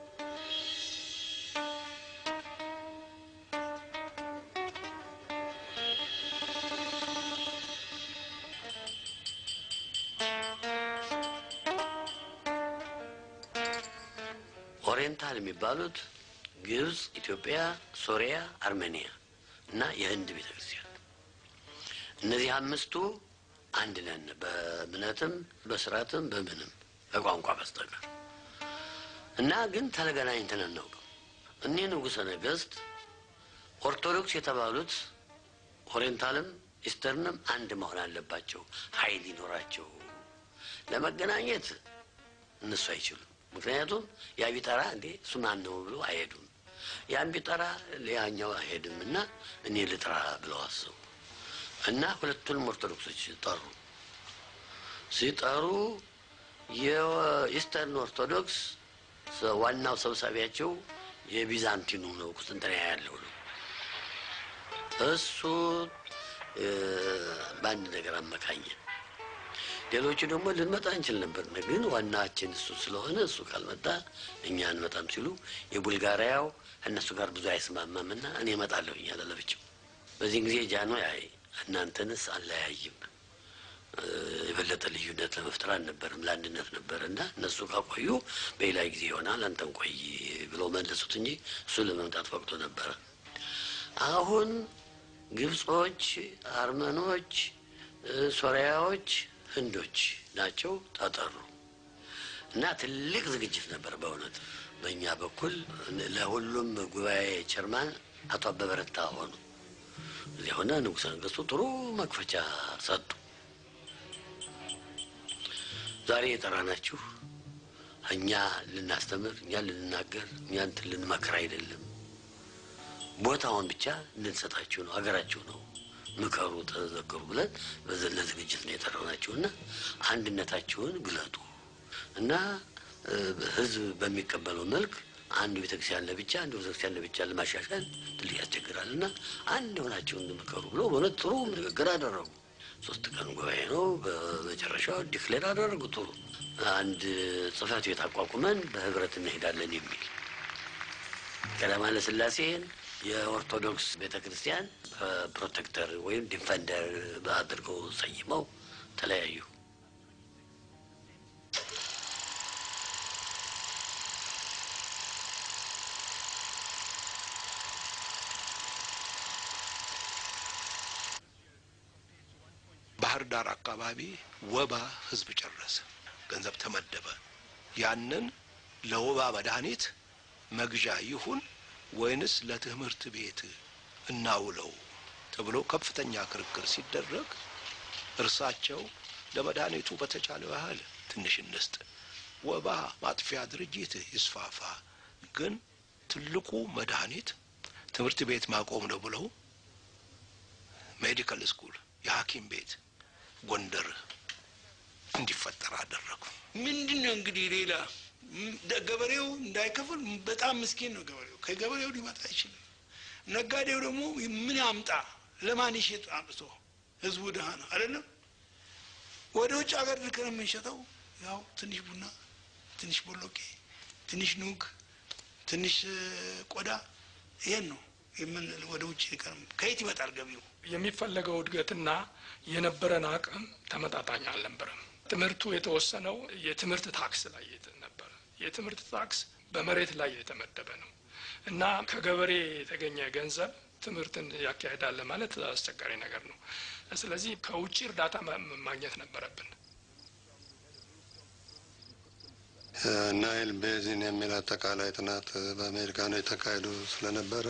ኦሪየንታል የሚባሉት ግብጽ፣ ኢትዮጵያ፣ ሶሪያ፣ አርሜኒያ እና የህንድ ቤተ ክርስቲያን እነዚህ አምስቱ አንድ ነን፣ በእምነትም በስርዓትም በምንም በቋንቋ በስተቀር እና ግን ተገናኝተን አናውቅም። እኒህ ንጉሠ ነገሥት ኦርቶዶክስ የተባሉት ኦሪየንታልም ኢስተርንም አንድ መሆን አለባቸው፣ ኃይል ይኖራቸው። ለመገናኘት እነሱ አይችሉም። ምክንያቱም ያ ቢጠራ እንዴ እሱ ማን ነው ብሎ አይሄዱም። ያን ቢጠራ ሌላኛው አይሄድም እና እኔ ልጥራ ብለው አስቡ እና ሁለቱንም ኦርቶዶክሶች ጠሩ። ሲጠሩ የኢስተርን ኦርቶዶክስ ዋናው ሰብሳቢያቸው የቢዛንቲኑ ነው፣ ቁስጥንጥንያ ያለው ነው። እሱ በአንድ ነገር አመካኘ። ሌሎቹ ደግሞ ልንመጣ እንችል ነበር፣ ግን ዋናችን እሱ ስለሆነ እሱ ካልመጣ እኛ አንመጣም ሲሉ የቡልጋሪያው እነሱ ጋር ብዙ አይስማማምና እኔ እመጣለሁ እኛ ለለብቸው። በዚህን ጊዜ ጃኖ አይ እናንተንስ አለያይም የበለጠ ልዩነት ለመፍጠር አልነበርም፣ ለአንድነት ነበር እና እነሱ ካቆዩ በሌላ ጊዜ ይሆናል አንተን ቆይ ብለው መለሱት እንጂ እሱ ለመምጣት ፈቅዶ ነበረ። አሁን ግብጾች፣ አርመኖች፣ ሶሪያዎች፣ ህንዶች ናቸው ተጠሩ እና ትልቅ ዝግጅት ነበር በእውነት በእኛ በኩል ለሁሉም ጉባኤ ቸርማን አቶ አበበ ረታ ሆኑ። እዚያ ሆነ ንጉሠ ነገሥቱ ጥሩ መክፈቻ ሰጡ። ዛሬ የጠራናችሁ እኛ ልናስተምር፣ እኛ ልንናገር፣ እኛ እንትን ልንመክር አይደለም። ቦታውን ብቻ እንድንሰጣችሁ ነው። ሀገራችሁ ነው፣ ምከሩ፣ ተዘክሩ ብለን ለዝግጅት ነው የጠራናችሁ እና አንድነታችሁን ግለጡ እና ህዝብ በሚቀበለው መልክ አንዱ ቤተክርስቲያን ለብቻ አንዱ ቤተክርስቲያን ለብቻ ለማሻሻል ትልቅ ያስቸግራል እና አንድ ሆናችሁ እንድምከሩ ብሎ በእውነት ጥሩ ንግግር አደረጉ። ሶስት ቀን ጉባኤ ነው። በመጨረሻው ዲክሌር አደረጉ። ጥሩ አንድ ጽህፈት ቤት አቋቁመን በህብረት እንሄዳለን የሚል ቀዳማዊ ኃይለ ሥላሴን የኦርቶዶክስ ቤተ ክርስቲያን ፕሮቴክተር ወይም ዲፌንደር አድርገው ሰይመው ተለያዩ። ባህር ዳር አካባቢ ወባ ህዝብ ጨረሰ። ገንዘብ ተመደበ። ያንን ለወባ መድኃኒት መግዣ ይሁን ወይንስ ለትምህርት ቤት እናውለው ተብሎ ከፍተኛ ክርክር ሲደረግ እርሳቸው ለመድኃኒቱ በተቻለው ያህል ትንሽ እንስጥ፣ ወባ ማጥፊያ ድርጅት ይስፋፋ፣ ግን ትልቁ መድኃኒት ትምህርት ቤት ማቆም ነው ብለው ሜዲካል ስኩል የሐኪም ቤት ጎንደር እንዲፈጠር አደረጉ። ምንድን ነው እንግዲህ ሌላ ገበሬው እንዳይከፍል በጣም ምስኪን ነው ገበሬው። ከገበሬው ሊመጣ አይችልም። ነጋዴው ደግሞ ምን ያምጣ? ለማን ይሸጥ? አምጥቶ ህዝቡ ድሀ ነው አይደለም። ወደ ውጭ ሀገር ልከን የምንሸጠው ያው ትንሽ ቡና፣ ትንሽ ቦሎቄ፣ ትንሽ ኑግ፣ ትንሽ ቆዳ ይሄን ነው የምን ወደ ውጭ ልከን ከየት ይመጣል ገቢው? የሚፈለገው እድገትና የነበረን አቅም ተመጣጣኝ አልነበረም። ትምህርቱ የተወሰነው የትምህርት ታክስ ላይ ነበረ። የትምህርት ታክስ በመሬት ላይ የተመደበ ነው እና ከገበሬ የተገኘ ገንዘብ ትምህርትን ያካሄዳል ማለት አስቸጋሪ ነገር ነው። ስለዚህ ከውጭ እርዳታ ማግኘት ነበረብን። ናይል ቤዚን የሚል አጠቃላይ ጥናት በአሜሪካኖች የተካሄዱ ስለነበረ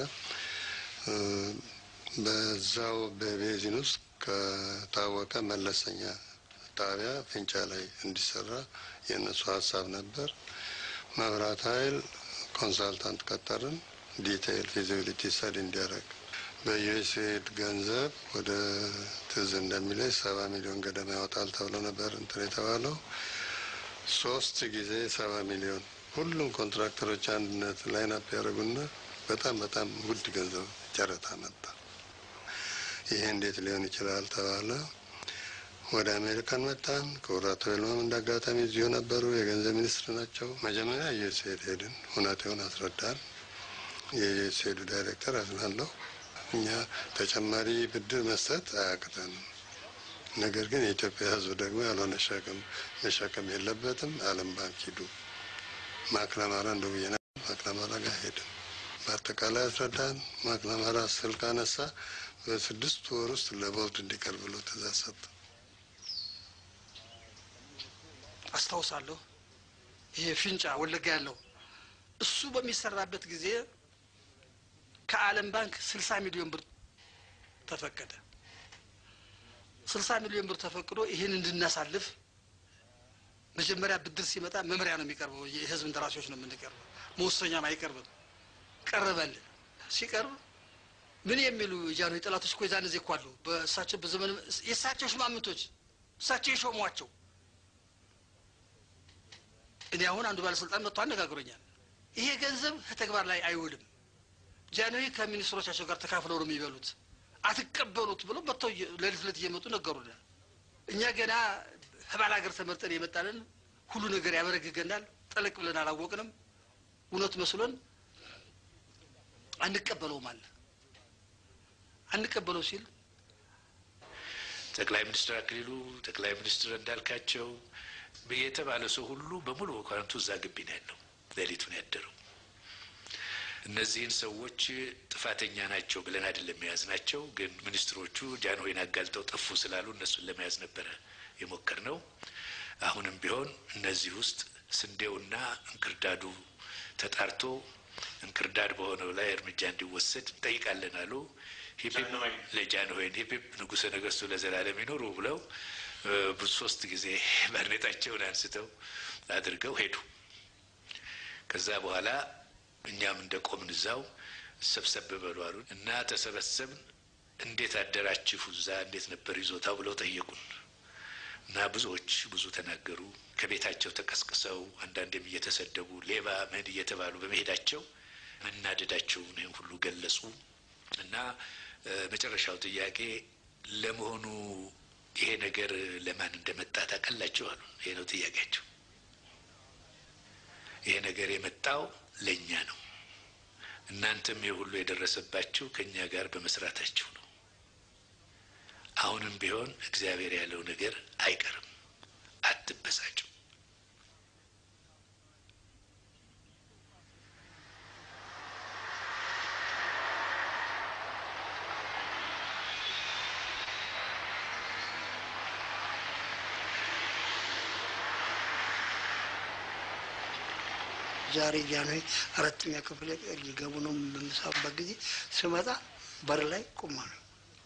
በዛው በቤዚን ውስጥ ከታወቀ መለሰኛ ጣቢያ ፍንጫ ላይ እንዲሰራ የእነሱ ሀሳብ ነበር። መብራት ኃይል ኮንሳልታንት ቀጠርን፣ ዲቴይል ፊዚቢሊቲ ስተዲ እንዲያደርግ በዩኤስኤድ ገንዘብ ወደ ትዝ እንደሚለኝ ሰባ ሚሊዮን ገደማ ያወጣል ተብሎ ነበር እንትን የተባለው ሶስት ጊዜ ሰባ ሚሊዮን ሁሉም ኮንትራክተሮች አንድነት ላይናፕ ያደረጉና በጣም በጣም ውድ ገንዘብ ጨረታ መጣ። ይሄ እንዴት ሊሆን ይችላል ተባለ። ወደ አሜሪካን መጣን። ክቡር አቶ ይልማም እንደ አጋጣሚ እዚሁ ነበሩ። የገንዘብ ሚኒስትር ናቸው። መጀመሪያ ዩኤስኤድ ሄድን፣ ሁኔታውን አስረዳን። የዩኤስኤዱ ዳይሬክተር አዝናለሁ፣ እኛ ተጨማሪ ብድር መስጠት አያቅተንም፣ ነገር ግን የኢትዮጵያ ሕዝብ ደግሞ ያልሆነ ሸክም መሸከም የለበትም። ዓለም ባንክ ሂዱ። ማክናማራ እንደ ብዬ ማክናማራ ጋር ሄድን። በአጠቃላይ አስረዳን። ማክናማራ ስልክ አነሳ። በስድስት ወር ውስጥ ለቦርድ እንዲቀርብ ብሎ ትእዛዝ ሰጠ። አስታውሳለሁ። ይሄ ፊንጫ ወለጋ ያለው እሱ በሚሰራበት ጊዜ ከዓለም ባንክ ስልሳ ሚሊዮን ብር ተፈቀደ። ስልሳ ሚሊዮን ብር ተፈቅዶ ይህን እንድናሳልፍ መጀመሪያ ብድር ሲመጣ መምሪያ ነው የሚቀርበው። የህዝብ እንደራሴዎች ነው የምንቀርበው፣ መወሰኛም አይቀርብም። ቀረበልን። ሲቀርብ ምን የሚሉ የጃንሆይ ጠላቶች እኮ የዛን ጊዜ እኮ አሉ። በእሳቸው በዘመን የእሳቸው ሽማምንቶች እሳቸው የሾሟቸው እኔ አሁን አንዱ ባለስልጣን መጥቶ አነጋግሮኛል። ይሄ ገንዘብ ተግባር ላይ አይውልም፣ ጃንሆይ ከሚኒስትሮቻቸው ጋር ተካፍለው ነው የሚበሉት፣ አትቀበሉት ብሎ መጥተው ሌሊት ሌሊት እየመጡ ነገሩናል። እኛ ገና ከባል ሀገር ተመርጠን የመጣንን ሁሉ ነገር ያበረግገናል። ጠለቅ ብለን አላወቅንም። እውነት መስሎን አንቀበለውም አለ። አንቀበለው ሲል ጠቅላይ ሚኒስትር አክሊሉ፣ ጠቅላይ ሚኒስትር እንዳልካቸው የተባለ ሰው ሁሉ በሙሉ መኳንንቱ እዛ ግቢ ነው ያለው። ሌሊቱን ያደረው እነዚህን ሰዎች ጥፋተኛ ናቸው ብለን አይደለም የያዝ ናቸው። ግን ሚኒስትሮቹ ጃንሆይን አጋልጠው ጠፉ ስላሉ እነሱን ለመያዝ ነበረ የሞከር ነው። አሁንም ቢሆን እነዚህ ውስጥ ስንዴውና እንክርዳዱ ተጣርቶ እንክርዳድ በሆነው ላይ እርምጃ እንዲወሰድ እንጠይቃለን አሉ። ሂፒፕ ለጃንሆይን ሂፒፕ ንጉሠ ነገሥቱ ለዘላለም ይኖሩ ብለው ብዙ ሶስት ጊዜ ባርኔጣቸውን አንስተው አድርገው ሄዱ። ከዛ በኋላ እኛም እንደ ቆምን እዛው ሰብሰብ በሉ አሉን እና ተሰበሰብን። እንዴት አደራችሁ እዛ እንዴት ነበር ይዞታው ብለው ጠየቁን እና ብዙዎች ብዙ ተናገሩ። ከቤታቸው ተቀስቅሰው አንዳንዴም እየተሰደቡ ሌባ ምን እየተባሉ በመሄዳቸው መናደዳቸውን ይህን ሁሉ ገለጹ እና መጨረሻው ጥያቄ ለመሆኑ ይሄ ነገር ለማን እንደመጣ ታውቃላችሁ አሉ። ይሄ ነው ጥያቄያቸው። ይሄ ነገር የመጣው ለእኛ ነው። እናንተም ይህ ሁሉ የደረሰባችሁ ከእኛ ጋር በመስራታችሁ ነው። አሁንም ቢሆን እግዚአብሔር ያለው ነገር አይቀርም። አትበሳጩ። ዛሬ ጃንሆይ አራተኛ ክፍል ሊገቡ ነው በምሳበት ጊዜ ስመጣ በር ላይ ቁማ ነው።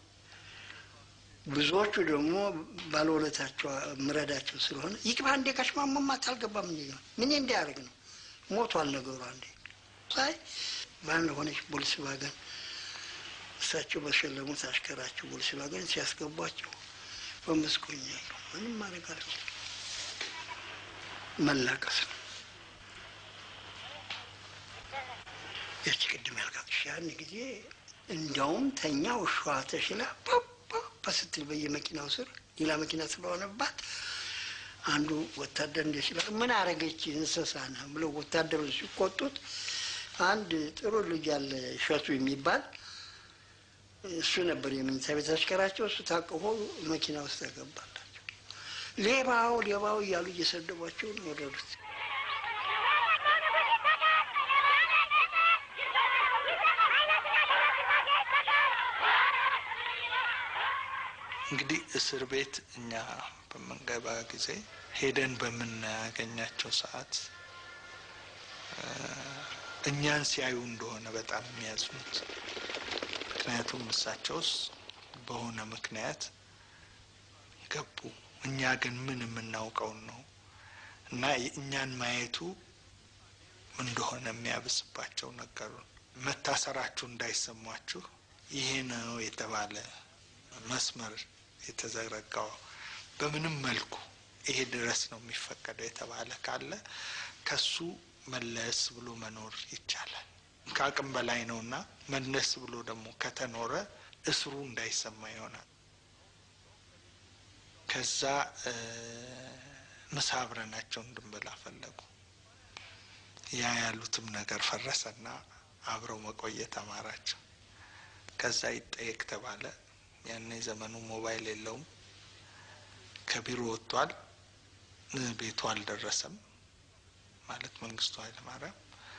ብዙዎቹ ደግሞ ባለውለታቸው ምረዳቸው ስለሆነ ይቅባ እንዴ ከሽማመማት አልገባም እንዲ ምን እንዲያደርግ ነው ሞቷል ነገሩ። አንዴ ሳይ በአንድ ሆነች ቦልስቫገን እሳቸው በሸለሙት አሽከራቸው ቦልስቫገን ሲያስገቧቸው በመስኮኛ ምንም ማድረግ አልችልም። መላቀስ ነው። ያቺ ቅድም ያልካት ያን ጊዜ እንዲያውም ተኛ ውሻዋ ተሽላ ፓፓ ስትል በየመኪናው ስር ሌላ መኪና ስለሆነባት አንዱ ወታደር እንደ ሲላ ምን አረገች እንስሳ ነህ ብለው ወታደሮች ሲቆጡት አንድ ጥሩ ልጅ ያለ እሸቱ የሚባል እሱ ነበር የመኝታ ቤት አሽከራቸው። እሱ ታቅፎ መኪና ውስጥ ያገባላቸው። ሌባው ሌባው እያሉ እየሰደቧቸው ነው ወረዱት። እንግዲህ እስር ቤት እኛ በምንገባ ጊዜ ሄደን በምናገኛቸው ሰዓት እኛን ሲያዩ እንደሆነ በጣም የሚያዝኑት። ምክንያቱም እሳቸውስ በሆነ ምክንያት ገቡ፣ እኛ ግን ምን የምናውቀውን ነው እና እኛን ማየቱ እንደሆነ የሚያብስባቸው ነገሩን። መታሰራችሁ እንዳይሰሟችሁ ይሄ ነው የተባለ መስመር የተዘረጋው በምንም መልኩ ይሄ ድረስ ነው የሚፈቀደው የተባለ ካለ ከሱ መለስ ብሎ መኖር ይቻላል። ከአቅም በላይ ነውና መለስ ብሎ ደግሞ ከተኖረ እስሩ እንዳይሰማ ይሆናል። ከዛ ምሳ አብረናቸው እንድንበላ ፈለጉ። ያ ያሉትም ነገር ፈረሰና አብረው መቆየት አማራቸው። ከዛ ይጠየቅ ተባለ። ያኔ ዘመኑ ሞባይል የለውም። ከቢሮ ወጥቷል፣ ቤቱ አልደረሰም ማለት መንግስቱ ኃይለማርያም።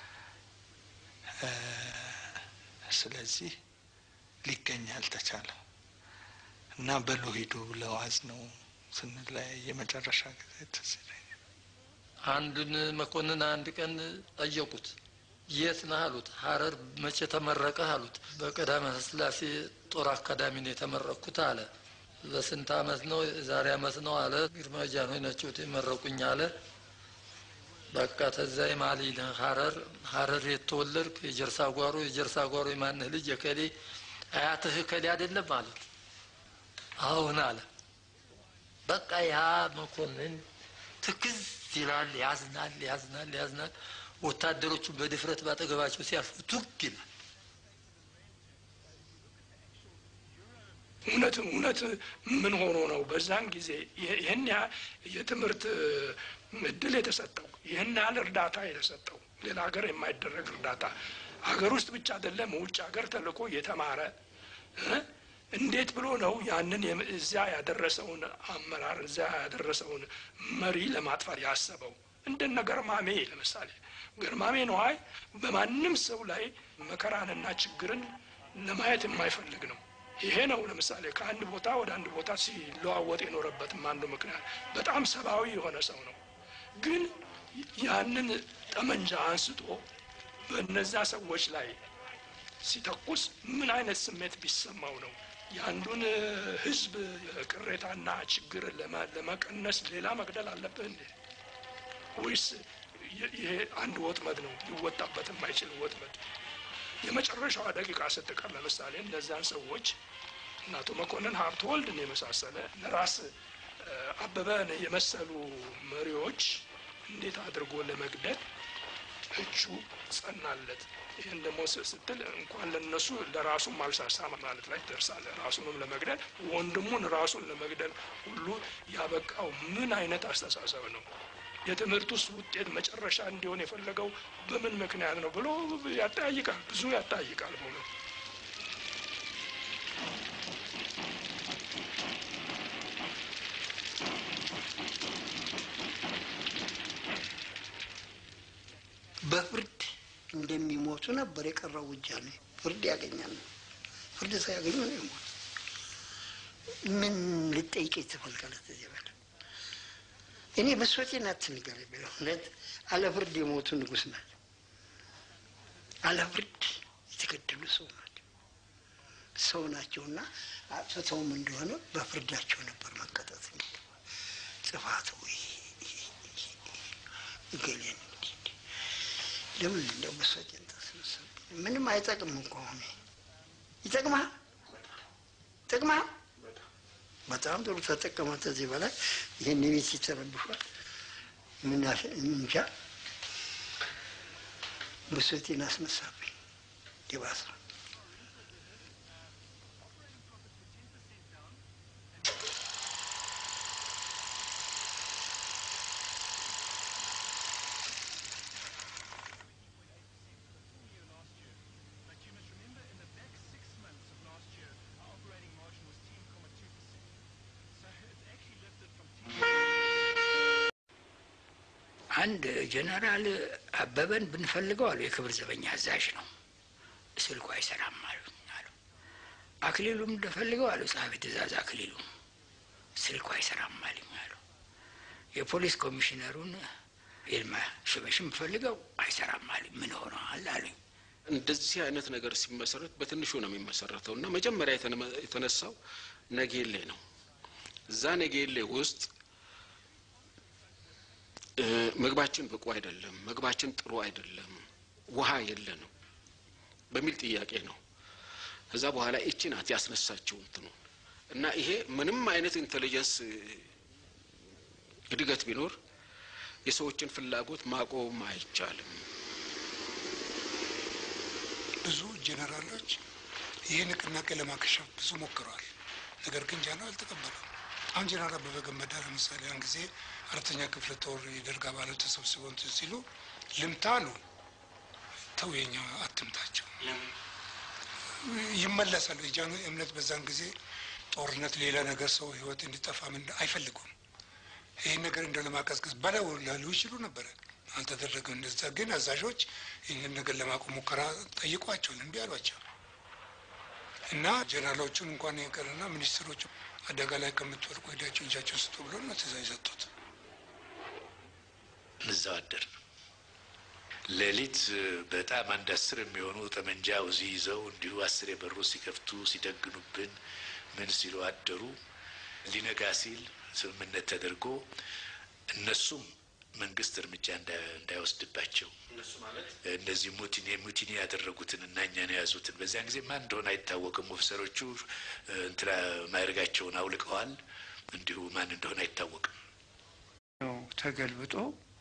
ስለዚህ ሊገኝ አልተቻለም እና በሎ ሂዱ ብለው አዝነው ስንለያይ የመጨረሻ ጊዜ ትዝ ይለኛል። አንዱን መኮንን አንድ ቀን ጠየቁት። የት ነህ አሉት። ሀረር መቼ ተመረቀህ አሉት። በቀዳማዊ ሥላሴ ጦር አካዳሚ ነው የተመረቅኩት አለ። በስንት አመት ነው? ዛሬ አመት ነው አለ። ግርማዊ ጃንሆይ ናቸው የመረቁኝ አለ። በቃ ተዛ የማሊ ነህ ሀረር ሀረር የተወለድክ የጀርሳ ጓሮ የጀርሳ ጓሮ የማንህ ልጅ የከሌ አያትህ ከሌ አይደለም አሉት። አሁን አለ። በቃ ያ መኮንን ትክዝ ይላል፣ ያዝናል፣ ያዝናል፣ ያዝናል። ወታደሮቹ በድፍረት ባጠገባቸው ሲያልፉ ቱግ ይላል። እውነት እውነት ምን ሆኖ ነው በዛን ጊዜ ይህን ያህል የትምህርት እድል የተሰጠው ይህን ያህል እርዳታ የተሰጠው ሌላ ሀገር የማይደረግ እርዳታ ሀገር ውስጥ ብቻ አይደለም ውጭ ሀገር ተልኮ የተማረ እ እንዴት ብሎ ነው ያንን የም- እዚያ ያደረሰውን አመራር እዚያ ያደረሰውን መሪ ለማጥፋት ያሰበው? እንደነ ገርማሜ ለምሳሌ ገርማሜ ነዋይ በማንም ሰው ላይ መከራንና ችግርን ለማየት የማይፈልግ ነው። ይሄ ነው ለምሳሌ ከአንድ ቦታ ወደ አንድ ቦታ ሲለዋወጥ የኖረበትም አንዱ ምክንያት በጣም ሰብአዊ የሆነ ሰው ነው። ግን ያንን ጠመንጃ አንስቶ በእነዛ ሰዎች ላይ ሲተኩስ ምን አይነት ስሜት ቢሰማው ነው? የአንዱን እ፣ ሕዝብ ቅሬታና ችግር ለመ- ለመቀነስ ሌላ መግደል አለብህ እንዴ? ወይስ ይ- ይሄ አንድ ወጥመድ ነው ሊወጣበት የማይችል ወጥመድ? የመጨረሻዋ ደቂቃ ስትቀር ለምሳሌ እነዚያን ሰዎች እነ አቶ መኮንን ሀብተወልድን የመሳሰለ ለራስ እ፣ አበበን የመሰሉ መሪዎች እንዴት አድርጎ ለመግደል እጁ ጸናለት። ይህን ደግሞ ስ- ስትል እንኳን ለነሱ ለራሱም አልሳሳ ማለት ላይ ትደርሳለህ። ራሱንም ለመግደል ወንድሙን ራሱን ለመግደል ሁሉ ያበቃው ምን አይነት አስተሳሰብ ነው? የትምህርት ውስጥ ውጤት መጨረሻ እንዲሆን የፈለገው በምን ምክንያት ነው ብሎ ያጠያይቃል። ብዙ ያጠያይቃል በእውነት በፍርድ እንደሚሞቱ ነበር የቀረው ውጃሌ። ፍርድ ያገኛል። ፍርድ ሳያገኙ ነው የሞቱ። ምን ልጠይቀኝ ትፈልጋለህ? እዚህ በላይ እኔ ብሶቴን አትንገረኝ። በእውነት አለ ፍርድ የሞቱ ንጉሥ ናቸው። አለ ፍርድ የተገደሉ ሰው ናቸው። ሰው ናቸውና አጥፍተውም እንደሆነ በፍርዳቸው ነበር መቀጣት የሚገባ ጥፋት ወይ እገሌን እንዲህ እንዲህ ለምን እንደው ብሶቴን ታስነሳብኝ? ምንም አይጠቅም እኮ አሁን ይጠቅማል ይጠቅማል። በጣም ጥሩ ተጠቀመ። ከዚህ በላይ ይህን ቤት ይተረብሿል። ምን ያሽ- እንጃ ብሶቴን አስነሳብኝ። ይባስ አንድ ጀነራል አበበን ብንፈልገው አሉ የክብር ዘበኛ አዛዥ ነው። ስልኩ አይሰራም አሉ አሉ። አክሊሉም እንደፈልገው አሉ ጸሐፊ ትእዛዝ አክሊሉ ስልኩ አይሰራም አሉኝ አሉ። የፖሊስ ኮሚሽነሩን ይልማ ሽበሽም ፈልገው አይሰራም አሉኝ። ምን ሆነዋል አሉኝ። እንደዚህ አይነት ነገር ሲመሰረት በትንሹ ነው የሚመሰረተው እና መጀመሪያ የተነ- የተነሳው ነጌሌ ነው። እዛ ነጌሌ ውስጥ እ፣ ምግባችን ብቁ አይደለም፣ ምግባችን ጥሩ አይደለም፣ ውሃ የለንም በሚል ጥያቄ ነው። ከዛ በኋላ ይቺ ናት ያስነሳችው እንትኑ እና ይሄ ምንም አይነት ኢንቴሊጀንስ እ፣ እድገት ቢኖር የሰዎችን ፍላጎት ማቆም አይቻልም። ብዙ ጄኔራሎች ይህ ንቅናቄ ለማከሸፍ ብዙ ሞክረዋል። ነገር ግን ጃኖ አልተቀበለም። አሁን ጄኔራል አበበ ገመዳ ለምሳሌ ያን ጊዜ አራተኛ ክፍለ ጦር የደርግ አባላት ተሰብስበው እንትን ሲሉ ልምታ አሉ። ተው የኛ አትምታቸው ይመለሳሉ። የጃኖ እምነት በዛን ጊዜ ጦርነት፣ ሌላ ነገር ሰው ህይወት እንዲጠፋ ምን አይፈልጉም። ይህን ነገር እንደ ለማቀዝቀዝ በለው ላሉ ይችሉ ነበረ። አልተደረገም። እንደዛ ግን አዛዦች ይህንን ነገር ለማቆም ሙከራ ጠይቋቸው እምቢ አሏቸው እና ጀነራሎቹን እንኳን ይቅርና ሚኒስትሮቹ አደጋ ላይ ከምትወድቁ ሄዳቸው እጃቸው ስጡ ብሎ ነው ትእዛዝ የሰጡት። እዛው አደር ሌሊት በጣም አንድ አስር የሚሆኑ ጠመንጃ ውዚ ይዘው እንዲሁ አስር የበሩ ሲከፍቱ ሲደግኑብን ምን ሲሉ አደሩ። ሊነጋ ሲል ስምምነት ተደርጎ እነሱም መንግስት እርምጃ እንዳ- እንዳይወስድባቸው እነሱ ማለት እነዚህ ሙቲኒ ሙቲኒ ያደረጉትን እና እኛን የያዙትን በዚያን ጊዜ ማን እንደሆነ አይታወቅም። ኦፊሰሮቹ እንትና ማዕረጋቸውን አውልቀዋል። እንዲሁ ማን እንደሆነ አይታወቅም። ነው ተገልብጦ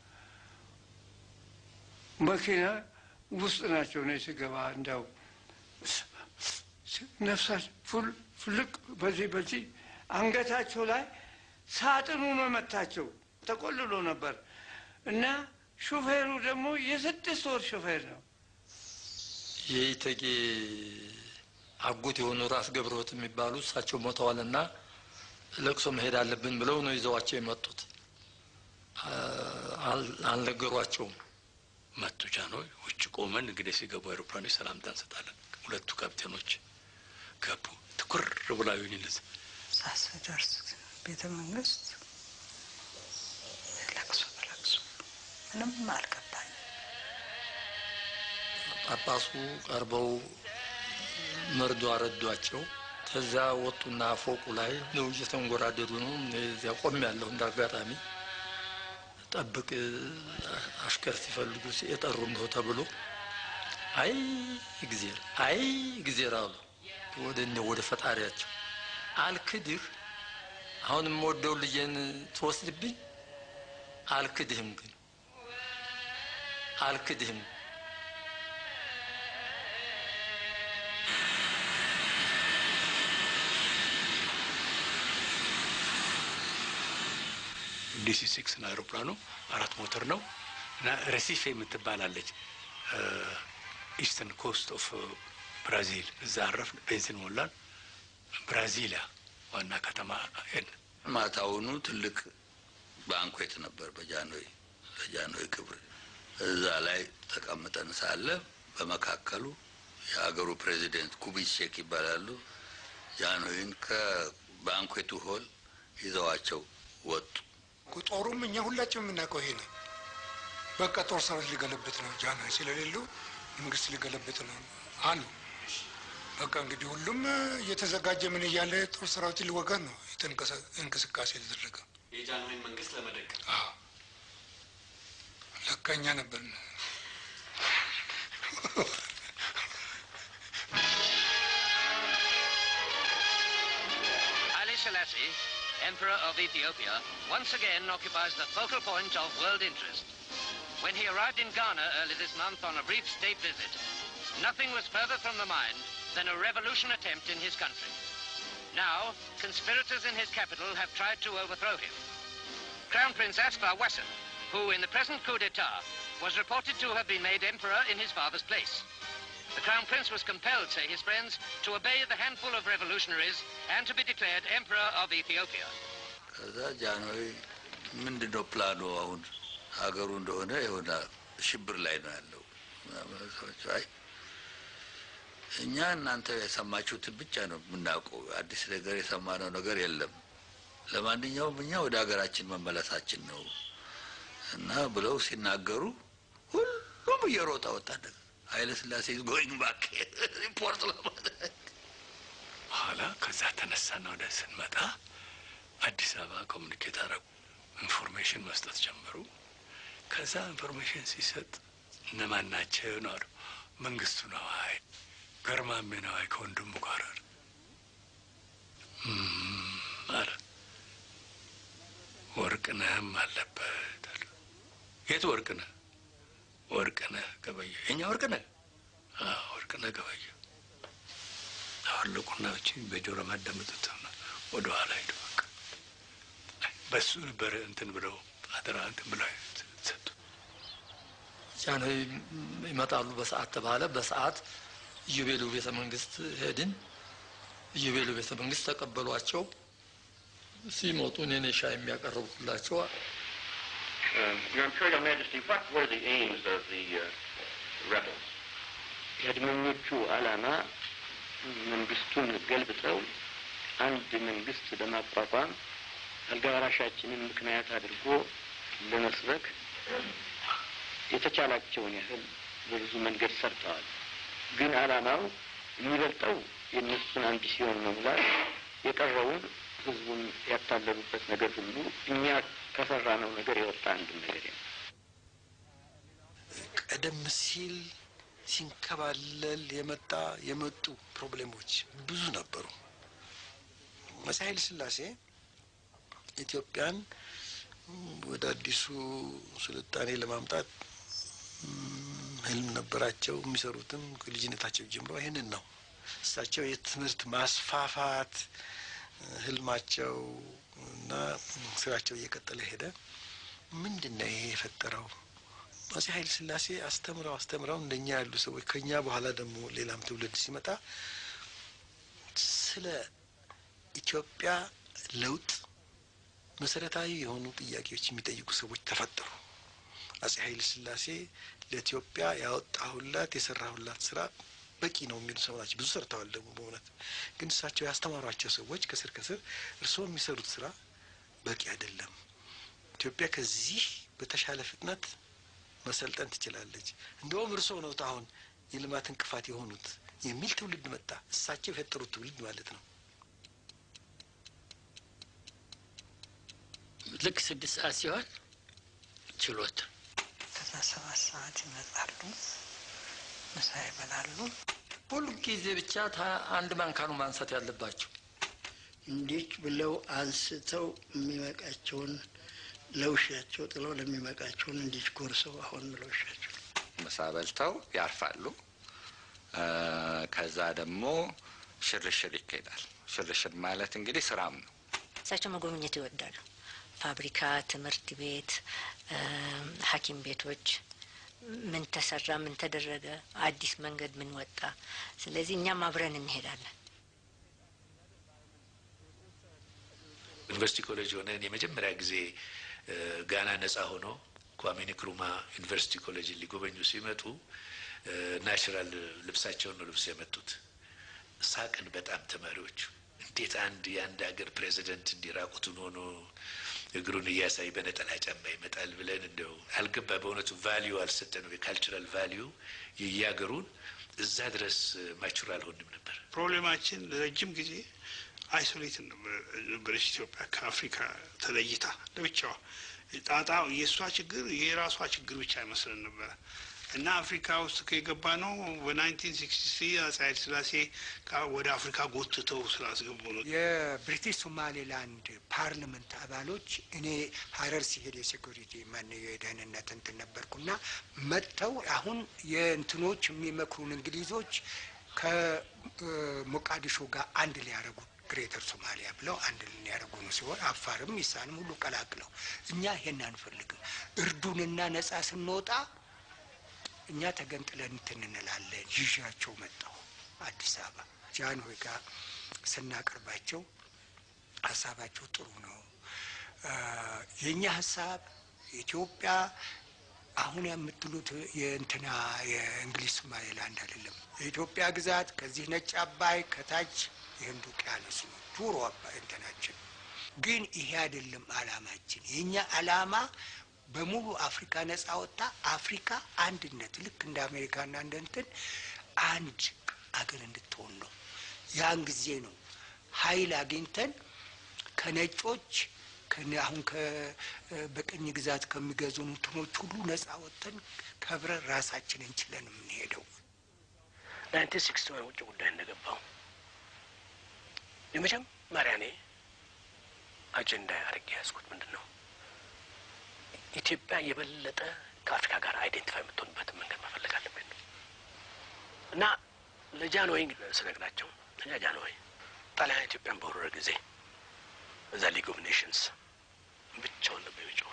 መኪና ውስጥ ናቸው ነው ስገባ እንዳው ነፍሳቸው ፍልቅ በዚህ በዚህ አንገታቸው ላይ ሳጥኑ ነው መታቸው ተቆልሎ ነበር እና ሹፌሩ ደግሞ የስድስት ወር ሹፌር ነው። የኢተጌ አጎት የሆኑ ራስ ገብረወት የሚባሉ እሳቸው ሞተዋልና ለቅሶ መሄድ አለብን ብለው ነው ይዘዋቸው የመጡት። አልነገሯቸውም። መጡ ጃንሆይ ውጭ ቆመን እንግዲህ ሲገቡ አይሮፕላኖች ሰላምታ እንሰጣለን። ሁለቱ ካፕቴኖች ገቡ። ትኩር ብላ ዩኝ እንደዚህ ሳስደርስ ቤተ መንግስት ለቅሶ በለቅሶ ምንም አልገባኝ። ጳጳሱ ቀርበው መርዶ አረዷቸው። ከዛ ወጡና ፎቁ ላይ ነው እየተንጎራደዱ ነው። እዚያ ቆም ያለሁ እንደ አጋጣሚ ጠብቅ አሽከር ሲፈልጉ የጠሩ እንደው ተብሎ አይ እግዜር አይ እግዜር አሉ። ወደ እኔ ወደ ፈጣሪያቸው አልክድህ፣ አሁን የምወደው ልጄን ትወስድብኝ፣ አልክድህም ግን አልክድህም ዲሲ ሲክስ ነው አይሮፕላኑ። አራት ሞተር ነው እና ረሲፌ የምትባላለች ኢስተርን ኮስት ኦፍ ብራዚል እዛ አረፍ፣ ቤንዚን ሞላን። ብራዚሊያ ዋና ከተማ ሄድን። ማታውኑ ትልቅ ባንኮት ነበር በጃንሆይ በጃንሆይ ክብር። እዛ ላይ ተቀምጠን ሳለ በመካከሉ የሀገሩ ፕሬዚደንት ኩቢቼክ ይባላሉ። ጃንሆይን ከባንኮቱ ሆል ይዘዋቸው ወጡ። ጦሩም እኛ ሁላችን የምናውቀው ይሄ ነው። በቃ ጦር ሰራዊት ሊገለብጥ ነው፣ ጃንሆይ ስለሌሉ መንግስት ሊገለብጥ ነው አሉ። በቃ እንግዲህ ሁሉም እየተዘጋጀ ምን እያለ ጦር ሰራዊት ሊወጋን ነው እንቅስቃሴ የተደረገ። የጃንሆይን መንግስት ለመደገፍ ለካ እኛ ነበርን። Haile Selassie, Emperor of Ethiopia, once again occupies the focal point of world interest. When he arrived in Ghana early this month on a brief state visit, nothing was further from the mind than a revolution attempt in his country. Now, conspirators in his capital have tried to overthrow him. Crown Prince Asfar Wasson, who in the present coup d'etat was reported to have been made emperor in his father's place. The Crown Prince was compelled, say his friends, to obey the handful of revolutionaries and to be declared emperor of Ethiopia. ከዛ ጃንሆይ ምንድን ነው ፕላኑ? አሁን ሀገሩ እንደሆነ የሆነ ሽብር ላይ ነው ያለው። ሰዎች አይ እኛ እናንተ የሰማችሁትን ብቻ ነው የምናውቀው፣ አዲስ ነገር የሰማነው ነገር የለም። ለማንኛውም እኛ ወደ ሀገራችን መመለሳችን ነው እና ብለው ሲናገሩ ሁሉም እየሮጠ ወጣ። ኃይለ ሥላሴ ጎይንግ ባክ ሪፖርት ለማድረግ በኋላ ከዛ ተነሳና ወደ ስንመጣ አዲስ አበባ ኮሚኒኬት አረጉ። ኢንፎርሜሽን መስጠት ጀመሩ። ከዛ ኢንፎርሜሽን ሲሰጥ እነማን ናቸው ነው አሉ። መንግስቱ ነዋይ፣ ገርማሜ ነዋይ ከወንድሙ ጋር አለ አለ። ወርቅነህም አለበት አለ። የት ወርቅነህ? ወርቅነህ ገበየ። የኛ ወርቅነህ? አዎ ወርቅነህ ገበየ። አወለቁና ብቻ በጆሮ ማዳመጡት ወደ ኋላ ሄዱ። በቃ በሱ ነበር እንትን ብለው አደራ እንትን ብለው ሰጡ። ጃንሆይ ይመጣሉ በሰዓት ተባለ። በሰዓት ኢዮቤልዩ ቤተ መንግስት ሄድን። ኢዮቤልዩ ቤተ መንግስት ተቀበሏቸው። ሲመጡ እኔ ነኝ ሻይ የሚያቀርቡላቸው። Um, Your Imperial Majesty, what were the aims of the uh, rebels? የአድመኞቹ ዓላማ መንግስቱን ገልብጠው አንድ መንግስት ለማቋቋም አልጋ ወራሻችንን ምክንያት አድርጎ ለመስበክ የተቻላቸውን ያህል በብዙ መንገድ ሰርተዋል። ግን ዓላማው የሚበልጠው የእነሱን አምቢሲዮን መሙላት፣ የቀረውን ህዝቡን ያታለሉበት ነገር ሁሉ እኛ ከሰራነው ነገር የወጣ አንድ ነገር ነው። ቀደም ሲል ሲንከባለል የመጣ የመጡ ፕሮብሌሞች ብዙ ነበሩ። መሳይ ኃይለ ሥላሴ ኢትዮጵያን ወደ አዲሱ ስልጣኔ ለማምጣት ህልም ነበራቸው። የሚሰሩትም ከልጅነታቸው ጀምሮ ይህንን ነው። እሳቸው የትምህርት ማስፋፋት ህልማቸው እና ስራቸው እየቀጠለ ሄደ። ምንድን ነው ይሄ የፈጠረው? አፄ ኃይለ ሥላሴ አስተምረው አስተምረው እንደኛ ያሉ ሰዎች ከኛ በኋላ ደግሞ ሌላም ትውልድ ሲመጣ ስለ ኢትዮጵያ ለውጥ መሰረታዊ የሆኑ ጥያቄዎች የሚጠይቁ ሰዎች ተፈጠሩ። አፄ ኃይለ ሥላሴ ለኢትዮጵያ ያወጣሁላት የሰራሁላት ስራ በቂ ነው የሚሉ ሰው ናቸው። ብዙ ሰርተዋል ደግሞ በእውነት ግን እሳቸው ያስተማሯቸው ሰዎች ከስር ከስር እርስዎ የሚሰሩት ስራ በቂ አይደለም፣ ኢትዮጵያ ከዚህ በተሻለ ፍጥነት መሰልጠን ትችላለች፣ እንደውም እርስዎ ነው አሁን የልማት እንቅፋት የሆኑት የሚል ትውልድ መጣ። እሳቸው የፈጠሩት ትውልድ ማለት ነው። ልክ ስድስት ሰዓት ሲሆን ችሎት ከዛ ሰባት ሰዓት ይመጣሉ፣ ምሳ ይበላሉ። ሁሉ ጊዜ ብቻ አንድ ማንካኑ ማንሳት ያለባቸው እንዴት ብለው አንስተው የሚመቃቸውን ለውሻቸው ጥለው ለሚመቃቸውን እንዴት ጎርሰው አሁን ለውሻቸው ምሳ በልተው ያርፋሉ። ከዛ ደግሞ ሽርሽር ይካሄዳል። ሽርሽር ማለት እንግዲህ ስራም ነው። እሳቸው መጎብኘት ይወዳሉ። ፋብሪካ፣ ትምህርት ቤት፣ ሐኪም ቤቶች ምን ተሰራ፣ ምን ተደረገ፣ አዲስ መንገድ ምን ወጣ። ስለዚህ እኛም አብረን እንሄዳለን። ዩኒቨርሲቲ ኮሌጅ ሆነን የመጀመሪያ ጊዜ ጋና ነጻ ሆኖ ኳሜ ንክሩማ ዩኒቨርሲቲ ኮሌጅን ሊጎበኙ ሲመጡ ናቹራል ልብሳቸውን ነው ልብስ የመጡት። ሳቅን በጣም ተማሪዎቹ። እንዴት አንድ የአንድ ሀገር ፕሬዚደንት እንዲራቁቱን ሆኖ እግሩን እያሳይ በነጠላ ጫማ ይመጣል ብለን እንደው አልገባ። በእውነቱ ቫሊዩ አልሰጠነው። የካልቸራል ቫሊዩ የየሀገሩን እዛ ድረስ ማቹር አልሆንም ነበር። ፕሮብሌማችን ለረጅም ጊዜ አይሶሌት ነበረች ኢትዮጵያ ከአፍሪካ ተለይታ ለብቻዋ። ጣጣ የእሷ ችግር የራሷ ችግር ብቻ አይመስለን ነበረ እና አፍሪካ ውስጥ ከገባ ነው በናይንቲን ሲክስቲ ስሪ አፄ ኃይለ ሥላሴ ወደ አፍሪካ ጎትተው ስላስገቡ ነው። የብሪቲሽ ሶማሌላንድ ፓርላመንት አባሎች እኔ ሀረር ሲሄድ የሴኩሪቲ ማን የደህንነት እንትን ነበርኩና መጥተው አሁን የእንትኖች የሚመክሩን እንግሊዞች ከሞቃዲሾ ጋር አንድ ሊያደርጉ ግሬተር ሶማሊያ ብለው አንድ ሊያደርጉ ነው ሲሆን አፋርም ኢሳንም ሁሉ ቀላቅለው እኛ ይሄን አንፈልግም። እርዱንና ነጻ ስንወጣ እኛ ተገንጥለን እንትን እንላለን። ይዣቸው መጣሁ አዲስ አበባ ጃንሆይ ጋር ስናቀርባቸው ሀሳባቸው ጥሩ ነው። የእኛ ሀሳብ ኢትዮጵያ አሁን የምትሉት የእንትና የእንግሊዝ ሶማሌላንድ አይደለም። የኢትዮጵያ ግዛት ከዚህ ነጭ አባይ ከታች የህንድ ውቅያኖስ ነው። ዱሮ አባይ እንትናችን ግን ይሄ አይደለም አላማችን። የእኛ አላማ በሙሉ አፍሪካ ነጻ ወጣ አፍሪካ አንድነት ልክ እንደ አሜሪካና እንደ እንትን አንድ አገር እንድትሆን ነው። ያን ጊዜ ነው ኃይል አግኝተን ከነጮች አሁን በቅኝ ግዛት ከሚገዙን እንትኖች ሁሉ ነጻ ወጥተን ከብረን ራሳችንን እንችለን የምንሄደው። ናይንቲን ሲክስቲ ዋን ውጭ ጉዳይ እንደገባው የመጀመሪያ እኔ አጀንዳ አድርጌ ያዝኩት ምንድን ነው ኢትዮጵያ የበለጠ ከአፍሪካ ጋር አይዴንቲፋይ የምትሆንበትን መንገድ መፈለግ አለብን ነው እና ለጃንሆይ ስነግራቸው እኛ ጃንሆይ ጣሊያን ኢትዮጵያን በወረረ ጊዜ እዛ ሊግ ኦፍ ኔሽንስ ብቻውን ነበር የጮሁት።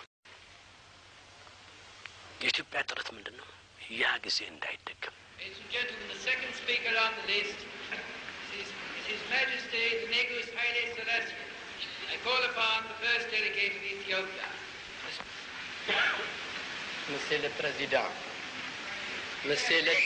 የኢትዮጵያ ጥረት ምንድን ነው? ያ ጊዜ እንዳይደገም Ladies and gentlemen, the second speaker on the list is His Majesty the Negus Haile Selassie. I call upon the first delegate of Ethiopia. Monsieur le Président, Monsieur le...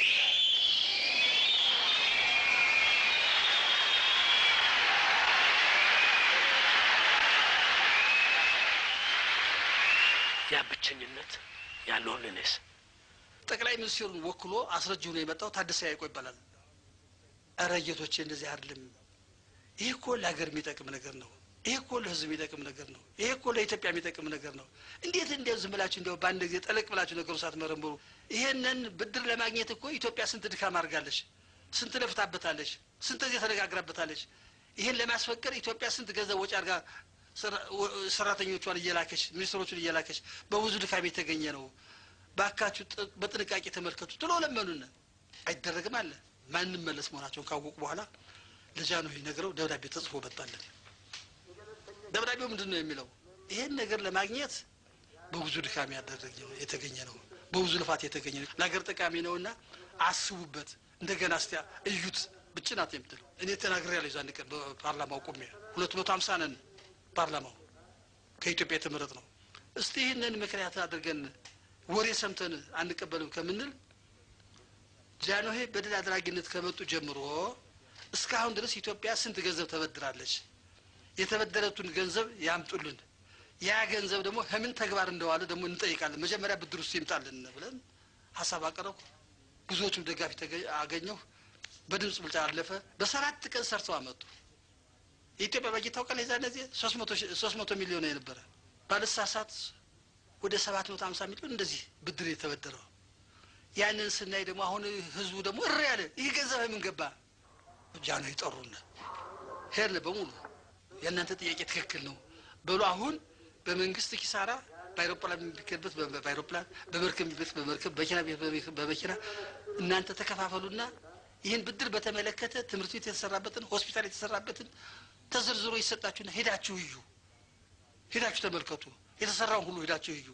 ያ ብቸኝነት ያለውን እኔስ ጠቅላይ ሚኒስትሩን ወክሎ አስረጅ ሆኖ የመጣው ታደሰ ያይቆ ይባላል። እረ ጌቶቼ እንደዚህ አይደለም። ይህ እኮ ለሀገር የሚጠቅም ነገር ነው። ይህ እኮ ለሕዝብ የሚጠቅም ነገር ነው። ይህ እኮ ለኢትዮጵያ የሚጠቅም ነገር ነው። እንዴት እንዲያው ዝም ብላችሁ እንዲያው በአንድ ጊዜ ጠለቅ ብላችሁ ነገሩ ሳትመረምሩ ይሄንን ብድር ለማግኘት እኮ ኢትዮጵያ ስንት ድካም አድርጋለች፣ ስንት ለፍታበታለች፣ ስንት ጊዜ ተነጋግራበታለች። ይህን ለማስፈቀድ ኢትዮጵያ ስንት ገንዘብ ወጪ አድርጋ ሰራ- ወ- ሰራተኞቿን እየላከች ሚኒስትሮቹን እየላከች በብዙ ድካም የተገኘ ነው። ባካችሁ ጥ- በጥንቃቄ ተመልከቱ ብሎ ለመኑን። አይደረግም አለ ማንም መለስ መሆናቸውን ካወቁ በኋላ ለጃንሆይ ነግረው ደብዳቤ ተጽፎ መጣለን። ደብዳቤው ምንድን ነው የሚለው? ይሄን ነገር ለማግኘት በብዙ ድካም ያደረገ የተገኘ ነው፣ በብዙ ልፋት የተገኘ ነው፣ ለሀገር ጠቃሚ ነውና አስቡበት፣ እንደገና እስቲ እዩት። ብቻ ናት የምትለው እኔ ተናግሬ ያለሁ ዛን ቀን በፓርላማው ቆሜ ሁለት መቶ ሀምሳ ነን ፓርላማው ከኢትዮጵያ የተመረጥ ነው። እስቲ ይህንን ምክንያት አድርገን ወሬ ሰምተን አንቀበልም ከምንል ጃንሆይ በድል አድራጊነት ከመጡ ጀምሮ እስካሁን ድረስ ኢትዮጵያ ስንት ገንዘብ ተበድራለች? የተበደረቱን ገንዘብ ያምጡልን። ያ ገንዘብ ደግሞ ከምን ተግባር እንደዋለ ደግሞ እንጠይቃለን። መጀመሪያ ብድር ውስጥ ይምጣልን ብለን ሀሳብ አቀረብኩ። ብዙዎቹም ደጋፊ ተገ- አገኘሁ። በድምፅ ብልጫ አለፈ። በሰባት ቀን ሰርተው አመጡ። የኢትዮጵያ በጀት ታውቃለህ? የዛን ጊዜ ሶስት መቶ ሚሊዮን የነበረ ባለሳሳት ወደ ሰባት መቶ ሀምሳ ሚሊዮን እንደዚህ ብድር የተበደረው ያንን ስናይ ደግሞ አሁን ህዝቡ ደግሞ እሪ ያለ ይህ ገንዘብ ምን ገባ? ጃንሆይ ጠሩን። ሄድን በሙሉ የእናንተ ጥያቄ ትክክል ነው በሉ። አሁን በመንግስት ኪሳራ በአይሮፕላን የሚሄድበት በ- በአይሮፕላን በመርከብ የሚሄድበት በመርከብ በመኪና የሚሄድበት በመኪና እናንተ ተከፋፈሉና ይህን ብድር በተመለከተ ትምህርት ቤት የተሰራበትን ሆስፒታል የተሰራበትን ተዘርዝሮ ይሰጣችሁና ሄዳችሁ እዩ፣ ሄዳችሁ ተመልከቱ፣ የተሰራውን ሁሉ ሄዳችሁ እዩ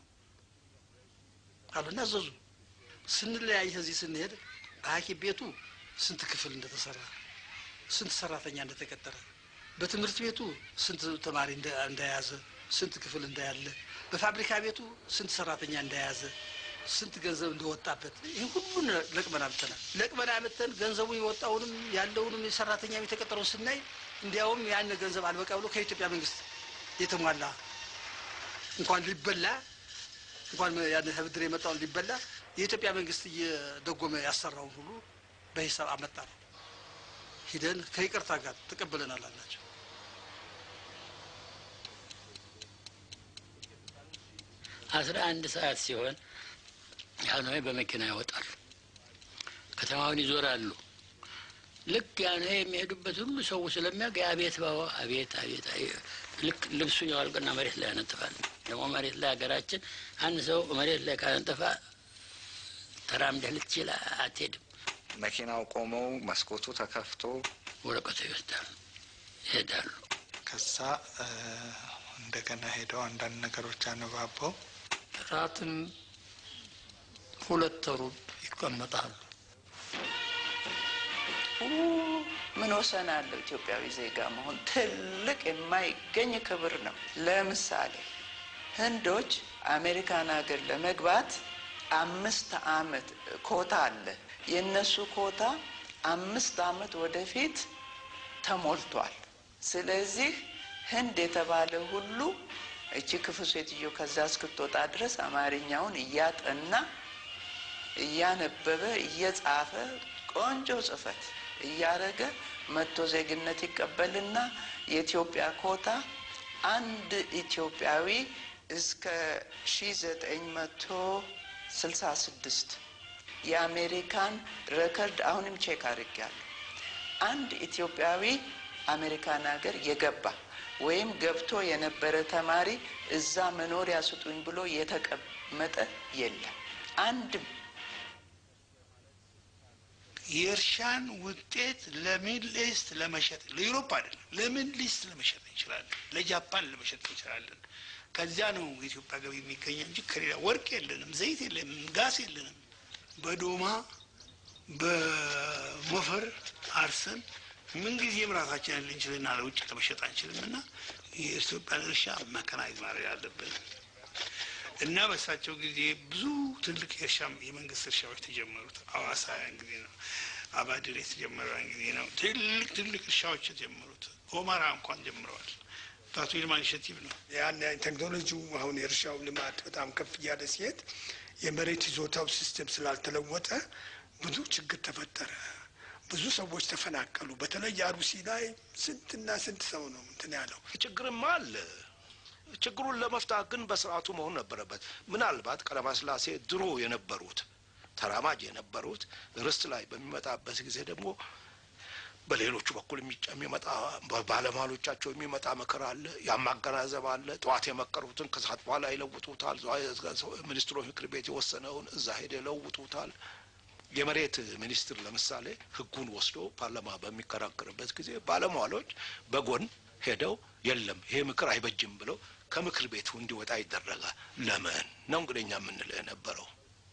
አሉና አዘዙ። ስንለያይ ከዚህ ስንሄድ በሐኪም ቤቱ ስንት ክፍል እንደተሰራ ስንት ሰራተኛ እንደተቀጠረ በትምህርት ቤቱ ስንት ተማሪ እንደ- እንደያዘ ስንት ክፍል እንዳያለ በፋብሪካ ቤቱ ስንት ሰራተኛ እንደያዘ ስንት ገንዘብ እንደወጣበት ይህ ሁሉን ለቅመን አምጥተናል። ለቅመን አምጥተን ገንዘቡ የወጣውንም ያለውንም የሰራተኛ የተቀጠረውን ስናይ እንዲያውም ያን ገንዘብ አልበቃ ብሎ ከኢትዮጵያ መንግስት የተሟላ እንኳን ሊበላ እንኳን ያን ብድር የመጣውን ሊበላ የኢትዮጵያ መንግስት እየደጎመ ያሰራውን ሁሉ በሂሳብ አመጣ ነው። ሂደን ከይቅርታ ጋር ተቀብለናል አላቸው። አስራ አንድ ሰዓት ሲሆን ጃንሆይ በመኪና ይወጣሉ፣ ከተማውን ይዞራሉ። ልክ ጃንሆይ የሚሄዱበት ሁሉ ሰው ስለሚያውቅ አቤት ባባ አቤት አቤት አቤት። ልክ ልብሱን ያወልቅና መሬት ላይ ያነጥፋል። ደግሞ መሬት ላይ ሀገራችን አንድ ሰው መሬት ላይ ካነጠፋ ተራምደህ ልትችል አትሄድም። መኪናው ቆመው መስኮቱ ተከፍቶ ወረቀቱ ይወስዳሉ፣ ይሄዳሉ። ከዛ እ፣ እንደገና ሄደው አንዳንድ ነገሮች አነባበው ራትም ሁለት ሩብ ይቀመጣሉ። ምን ወሰን አለው? ኢትዮጵያዊ ዜጋ መሆን ትልቅ የማይገኝ ክብር ነው። ለምሳሌ ህንዶች አሜሪካን ሀገር ለመግባት አምስት አመት ኮታ አለ። የእነሱ ኮታ አምስት አመት ወደፊት ተሞልቷል። ስለዚህ ህንድ የተባለ ሁሉ እቺ ክፉ ሴትዮ ከዛ እስክትወጣ ድረስ አማርኛውን እያጠና እያነበበ እየጻፈ ቆንጆ ጽፈት እያረገ መጥቶ ዜግነት ይቀበልና የኢትዮጵያ ኮታ አንድ ኢትዮጵያዊ እስከ ሺ ዘጠኝ መቶ ስልሳ ስድስት የአሜሪካን ረከርድ አሁንም ቼክ አድርጌያለሁ። አንድ ኢትዮጵያዊ አሜሪካን ሀገር የገባ ወይም ገብቶ የነበረ ተማሪ እዛ መኖሪያ ስጡኝ ብሎ የተቀመጠ የለም አንድም የእርሻን ውጤት ለሚድል ኢስት ለመሸጥ ለዩሮፕ አይደለም፣ ለሚድል ኢስት ለመሸጥ እንችላለን፣ ለጃፓን ለመሸጥ እንችላለን። ከዚያ ነው የኢትዮጵያ ገቢ የሚገኘው እንጂ ከሌላ ወርቅ የለንም፣ ዘይት የለንም፣ ጋስ የለንም። በዶማ በሞፈር አርሰን ምንጊዜም ራሳችንን ልንችልና ለውጭ ለመሸጥ አንችልም እና የኢትዮጵያን እርሻ መከናይዝ ማድረግ አለብን እና በሳቸው ጊዜ ብዙ ትልቅ የእርሻ የመንግስት እርሻዎች ተጀመሩት። አዋሳ ያን ጊዜ ነው። አባድር የተጀመረው ያን ጊዜ ነው። ትልቅ ትልቅ እርሻዎች የተጀመሩት ኦማራ እንኳን ጀምረዋል። በአቶ ይልማ ኢኒሼቲቭ ነው። ያን ቴክኖሎጂው አሁን የእርሻው ልማት በጣም ከፍ እያለ ሲሄድ የመሬት ይዞታው ሲስተም ስላልተለወጠ ብዙ ችግር ተፈጠረ። ብዙ ሰዎች ተፈናቀሉ። በተለይ አሩሲ ላይ ስንትና ስንት ሰው ነው እንትን ያለው። ችግርማ አለ። ችግሩን ለመፍታት ግን በስርዓቱ መሆን ነበረበት። ምናልባት ቀዳማስላሴ ድሮ የነበሩት ተራማጅ የነበሩት ርስት ላይ በሚመጣበት ጊዜ ደግሞ በሌሎቹ በኩል የሚጫ- የሚመጣ በባለሟሎቻቸው የሚመጣ ምክር አለ፣ ያማገናዘብ አለ። ጠዋት የመከሩትን ከሰዓት በኋላ ይለውጡታል። ሚኒስትሮች ምክር ቤት የወሰነውን እዛ ሄደ ይለውጡታል። የመሬት ሚኒስትር ለምሳሌ ህጉን ወስዶ ፓርላማ በሚከራከርበት ጊዜ ባለሟሎች በጎን ሄደው የለም ይሄ ምክር አይበጅም ብለው ከምክር ቤቱ እንዲወጣ ይደረጋል። ለምን ነው እንግዲህ እኛ የምንለው የነበረው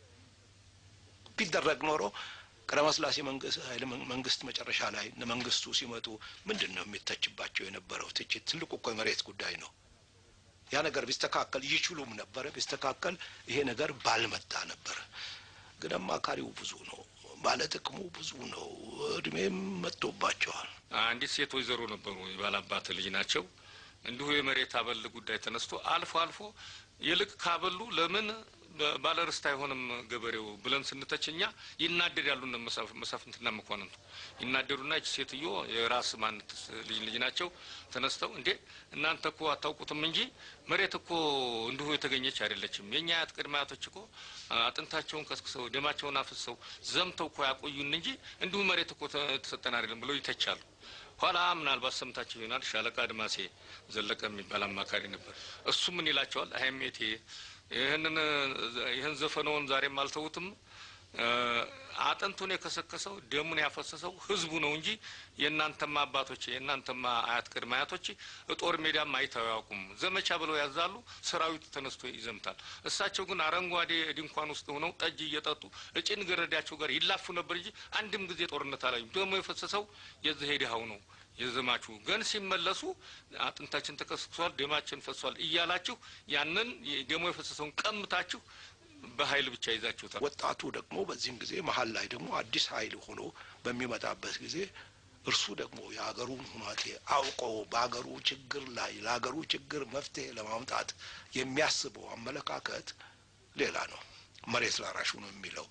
ቢደረግ ኖሮ ቀዳማዊ ሥላሴ መንግስት ኃይለ መንግስት መጨረሻ ላይ እነ መንግስቱ ሲመጡ ምንድን ነው የሚተችባቸው የነበረው ትችት? ትልቁ እኮ የመሬት ጉዳይ ነው። ያ ነገር ቢስተካከል ይችሉም ነበረ። ቢስተካከል ይሄ ነገር ባልመጣ ነበረ። ግን አማካሪው ብዙ ነው፣ ባለጥቅሙ ብዙ ነው። እድሜም መጥቶባቸዋል። አንዲት ሴት ወይዘሮ ነበሩ፣ የባላባት ልጅ ናቸው። እንዲሁ የመሬት አበል ጉዳይ ተነስቶ አልፎ አልፎ ይልቅ ካበሉ ለምን በ- ባለርስት አይሆንም ገበሬው ብለን ስንተች እኛ ይናደዳሉ። እነ መሳፍ- መሳፍንትና መኳንንቱ ይናደዱና ይች ሴትዮ የራስ ማንት ልጅ ልጅ ናቸው ተነስተው እንዴ እናንተ እኮ አታውቁትም እንጂ መሬት እኮ እንዲሁ የተገኘች አይደለችም። የእኛ አያት ቅድመ አያቶች እኮ አጥንታቸውን ከስክሰው ደማቸውን አፍሰው ዘምተው እኮ ያቆዩን እንጂ እንዲሁ መሬት እኮ ተ- ተሰጠን አይደለም ብለው ይተቻሉ። ኋላ ምናልባት ሰምታችሁ ይሆናል ሻለቃ አድማሴ ዘለቀ የሚባል አማካሪ ነበር። እሱ ምን ይላቸዋል? አይሜቴ ይህንን ይህን ዘፈነውን ዛሬም አልተውትም። እ፣ አጥንቱን የከሰከሰው ደሙን ያፈሰሰው ህዝቡ ነው እንጂ የእናንተማ አባቶች የእናንተማ አያት ቅድመ አያቶች ጦር ሜዳም አይተው አያውቁም። ዘመቻ ብለው ያዛሉ፣ ሰራዊቱ ተነስቶ ይዘምታል። እሳቸው ግን አረንጓዴ ድንኳን ውስጥ ሆነው ጠጅ እየጠጡ እጭን ገረዳቸው ጋር ይላፉ ነበር እንጂ አንድም ጊዜ ጦርነት አላዩ። ደሞ የፈሰሰው የዚህ ሄድሃው ነው የዘማቹ ግን ሲመለሱ አጥንታችን ተከስክሷል፣ ደማችን ፈሷል እያላችሁ ያንን ደሞ የፈሰሰውን ቀምታችሁ በኃይል ብቻ ይዛችሁታል። ወጣቱ ደግሞ በዚህም ጊዜ መሀል ላይ ደግሞ አዲስ ኃይል ሆኖ በሚመጣበት ጊዜ እርሱ ደግሞ የሀገሩን ሁናቴ አውቆ በሀገሩ ችግር ላይ ለሀገሩ ችግር መፍትሄ ለማምጣት የሚያስበው አመለካከት ሌላ ነው። መሬት ላራሹ ነው የሚለው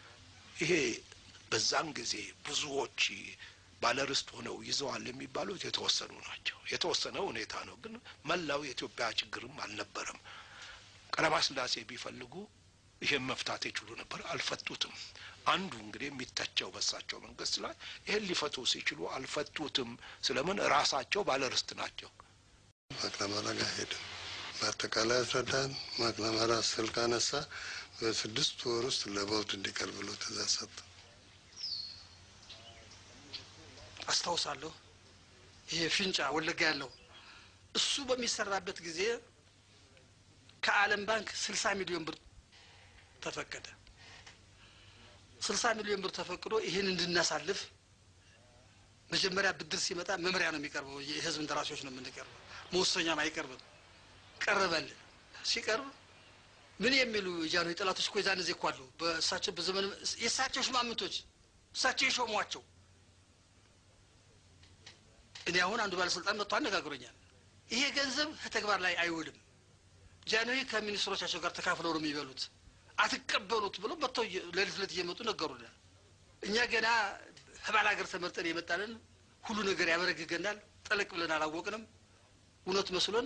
ይሄ በዛን ጊዜ ብዙዎች ባለርስት ሆነው ይዘዋል የሚባሉት የተወሰኑ ናቸው። የተወሰነ ሁኔታ ነው፣ ግን መላው የኢትዮጵያ ችግርም አልነበረም። ቀዳማዊ ሥላሴ ቢፈልጉ ይሄን መፍታት ይችሉ ነበር፣ አልፈቱትም። አንዱ እንግዲህ የሚተቸው በሳቸው መንግስት ላይ ይሄን ሊፈቱ ሲችሉ አልፈቱትም። ስለምን ራሳቸው ባለርስት ናቸው። ማክለመራ ጋር ሄድን። በአጠቃላይ አስረዳን። ማክለመራ ስልክ አነሳ። በስድስት ወር ውስጥ ለቦርድ እንዲቀርብ ብሎ ትእዛዝ ሰጠ። አስታውሳለሁ። ይሄ ፊንጫ ወለጋ ያለው እሱ በሚሰራበት ጊዜ ከዓለም ባንክ ስልሳ ሚሊዮን ብር ተፈቀደ። ስልሳ ሚሊዮን ብር ተፈቅዶ ይህን እንድናሳልፍ መጀመሪያ ብድር ሲመጣ መምሪያ ነው የሚቀርበው። የህዝብ እንደራሴዎች ነው የምንቀርበው፣ መወሰኛም አይቀርብም። ቀረበል ሲቀርብ ምን የሚሉ የጃንሆይ ጠላቶች እኮ የዛን ጊዜ እኮ አሉ። በእሳቸው በዘመን የእሳቸው ሽማምንቶች እሳቸው የሾሟቸው እኔ አሁን አንዱ ባለስልጣን መጥቶ አነጋግሮኛል። ይሄ ገንዘብ ከተግባር ላይ አይውልም። ጃንሆይ ከሚኒስትሮቻቸው ጋር ተካፍለው ነው የሚበሉት፣ አትቀበሉት ብሎ መጥተው እየ- ሌሊት ሌሊት እየመጡ ነገሩናል። እኛ ገና ከባል ሀገር ተመርጠን የመጣንን ሁሉ ነገር ያበረግገናል። ጠለቅ ብለን አላወቅንም። እውነት መስሎን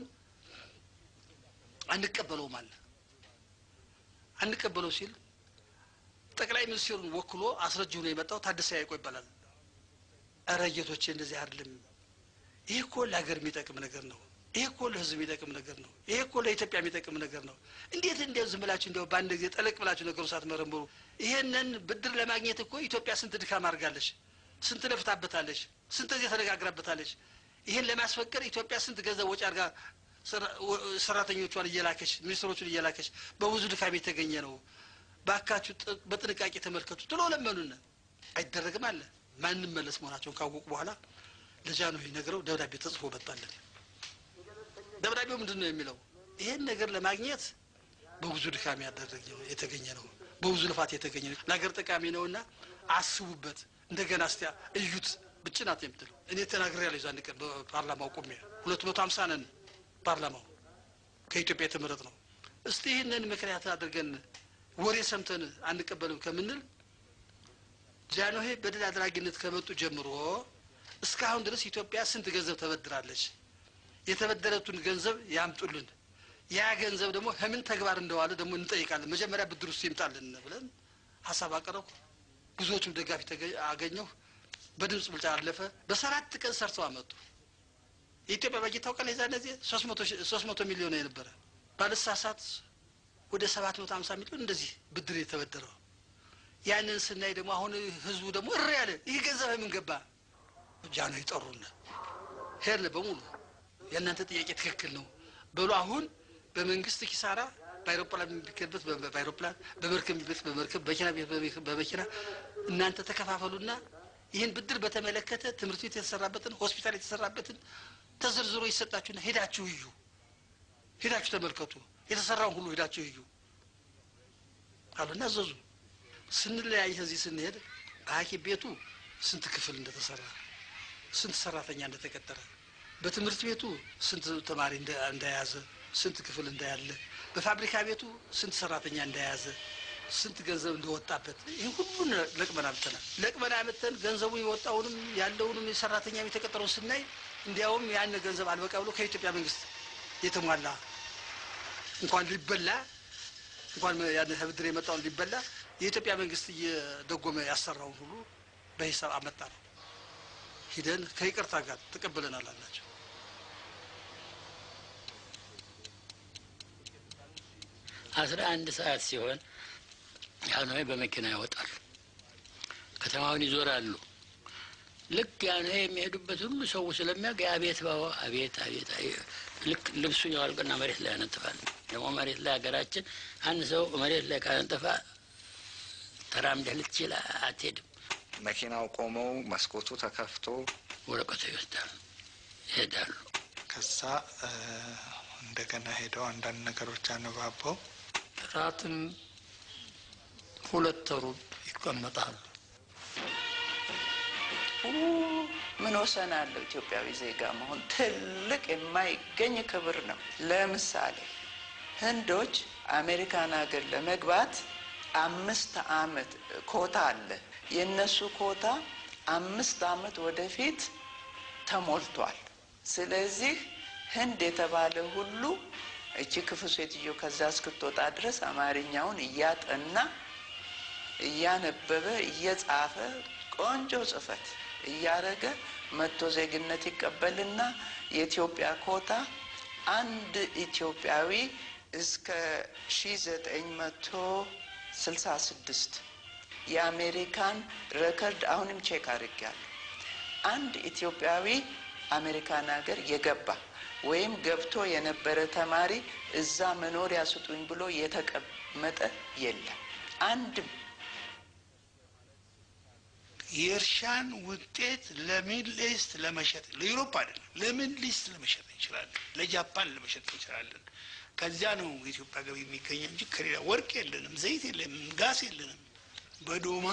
አንቀበለውም አለ። አንቀበለው ሲል ጠቅላይ ሚኒስትሩን ወክሎ አስረጅ ሆኖ የመጣው ታደሰ ያይቆ ይባላል። እረ ጌቶቼ እንደዚህ አይደለም። ይሄ እኮ ለሀገር የሚጠቅም ነገር ነው። ይሄ እኮ ለሕዝብ የሚጠቅም ነገር ነው። ይሄ እኮ ለኢትዮጵያ የሚጠቅም ነገር ነው። እንዴት እንዲያው ዝም ብላችሁ እንዲያው በአንድ ጊዜ ጠለቅ ብላችሁ ነገሩ ሳትመረምሩ ይሄንን ብድር ለማግኘት እኮ ኢትዮጵያ ስንት ድካም አድርጋለች፣ ስንት ለፍታበታለች፣ ስንት ጊዜ ተነጋግራበታለች። ይሄን ለማስፈቀድ ኢትዮጵያ ስንት ገንዘብ ወጪ አድርጋ ሰራ- ወ- ሰራተኞቿን እየላከች ሚኒስትሮቹን እየላከች በብዙ ድካም የተገኘ ነው። ባካችሁ ጥ- በጥንቃቄ ተመልከቱ ትሎ ለመኑን። አይደረግም አለ ማንም መለስ መሆናቸውን ካወቁ በኋላ ለጃንሆይ ነግረው ደብዳቤ ተጽፎ መጣለን። ደብዳቤው ምንድን ነው የሚለው? ይሄን ነገር ለማግኘት በብዙ ድካም ያደረገ ነው የተገኘ ነው፣ በብዙ ልፋት የተገኘ ነው፣ ለሀገር ጠቃሚ ነውና አስቡበት፣ እንደገና እስቲ እዩት። ብቻ ናት የምትለው እኔ ተናግሬያለሁ። የዛን ቀን በፓርላማው ቆሜ ሁለት መቶ ሀምሳ ነን ፓርላማው ከኢትዮጵያ የተመረጥ ነው። እስቲ ይህንን ምክንያት አድርገን ወሬ ሰምተን አንቀበልም ከምንል ጃንሆይ በድል አድራጊነት ከመጡ ጀምሮ እስካሁን ድረስ ኢትዮጵያ ስንት ገንዘብ ተበድራለች? የተበደረቱን ገንዘብ ያምጡልን። ያ ገንዘብ ደግሞ ከምን ተግባር እንደዋለ ደግሞ እንጠይቃለን። መጀመሪያ ብድር ውስጥ ይምጣልን ብለን ሀሳብ አቀረብኩ። ብዙዎቹም ደጋፊ ተገ- አገኘሁ። በድምፅ ብልጫ አለፈ። በሰራት ቀን ሰርተው አመጡ። የኢትዮጵያ በጀት ታውቃለህ? የዛ እነዚህ ሶስት መቶ ሚሊዮን የነበረ ባለሳሳት ወደ ሰባት መቶ ሀምሳ ሚሊዮን እንደዚህ ብድር የተበደረው ያንን ስናይ ደግሞ አሁን ህዝቡ ደግሞ እሪ ያለ ይህ ገንዘብ ምን ገባ ጃኖ ይጠሩን ሄድን በሙሉ የእናንተ ጥያቄ ትክክል ነው በሉ አሁን በመንግስት ኪሳራ በአይሮፕላን የሚከበት በአይሮፕላን በመርከብ የሚበት በመርከብ በመኪና ቤት በመኪና እናንተ ተከፋፈሉና ይህን ብድር በተመለከተ ትምህርት ቤት የተሰራበትን ሆስፒታል የተሰራበትን ተዘርዝሮ ይሰጣችሁና ሄዳችሁ እዩ ሄዳችሁ ተመልከቱ የተሰራውን ሁሉ ሄዳችሁ እዩ አሉና አዘዙ ስንለያይ ከዚህ ስንሄድ በሐኪም ቤቱ ስንት ክፍል እንደተሰራ ስንት ሰራተኛ እንደተቀጠረ በትምህርት ቤቱ ስንት ተማሪ እንደያዘ ስንት ክፍል እንዳያለ በፋብሪካ ቤቱ ስንት ሰራተኛ እንደያዘ ስንት ገንዘብ እንደወጣበት ይህ ሁሉን ለቅመን አምጥተናል። ለቅመን አምጥተን ገንዘቡ የወጣውንም ያለውንም የሰራተኛ የተቀጠረውን ስናይ እንዲያውም ያን ገንዘብ አልበቃ ብሎ ከኢትዮጵያ መንግስት የተሟላ እንኳን ሊበላ እንኳን ያን ብድር የመጣውን ሊበላ የኢትዮጵያ መንግስት እየደጎመ ያሰራውን ሁሉ በሂሳብ አመጣ ነው። ሂደን ከይቅርታ ጋር ተቀብለናል አላቸው። አስራ አንድ ሰዓት ሲሆን ያኖይ በመኪና ይወጣሉ፣ ከተማውን ይዞራሉ። ልክ ያኖይ የሚሄዱበት ሁሉ ሰው ስለሚያውቅ አቤት ባባ አቤት አቤት ልክ ልብሱን ያዋልቅና መሬት ላይ ያነጥፋል። ደግሞ መሬት ላይ ሀገራችን አንድ ሰው መሬት ላይ ካነጠፋ ተራምደህ ልትችል አትሄድም። መኪናው ቆመው መስኮቱ ተከፍቶ ወረቀቱ ይወስዳሉ፣ ይሄዳሉ። ከዛ እንደገና ሄደው አንዳንድ ነገሮች አነባበው ራትን ሁለት ሩብ ይቀመጣሉ። ምን ወሰን አለው? ኢትዮጵያዊ ዜጋ መሆን ትልቅ የማይገኝ ክብር ነው። ለምሳሌ ህንዶች አሜሪካን ሀገር ለመግባት አምስት አመት ኮታ አለ። የእነሱ ኮታ አምስት አመት ወደፊት ተሞልቷል። ስለዚህ ህንድ የተባለ ሁሉ እቺ ክፉ ሴትዮ ከዛ እስክትወጣ ድረስ አማርኛውን እያጠና እያነበበ እየጻፈ ቆንጆ ጽፈት እያረገ መጥቶ ዜግነት ይቀበልና የኢትዮጵያ ኮታ አንድ ኢትዮጵያዊ እስከ ሺ ዘጠኝ መቶ ስልሳ ስድስት የአሜሪካን ረከርድ አሁንም ቼክ አድርጌያለሁ። አንድ ኢትዮጵያዊ አሜሪካን ሀገር የገባ ወይም ገብቶ የነበረ ተማሪ እዛ መኖሪያ ስጡኝ ብሎ የተቀመጠ የለም አንድም። የእርሻን ውጤት ለሚድል ኢስት ለመሸጥ ለዩሮፕ አይደለም፣ ለሚድል ኢስት ለመሸጥ እንችላለን፣ ለጃፓን ለመሸጥ እንችላለን። ከዚያ ነው የኢትዮጵያ ገቢ የሚገኘው እንጂ ከሌላ ወርቅ የለንም፣ ዘይት የለንም፣ ጋስ የለንም። በዶማ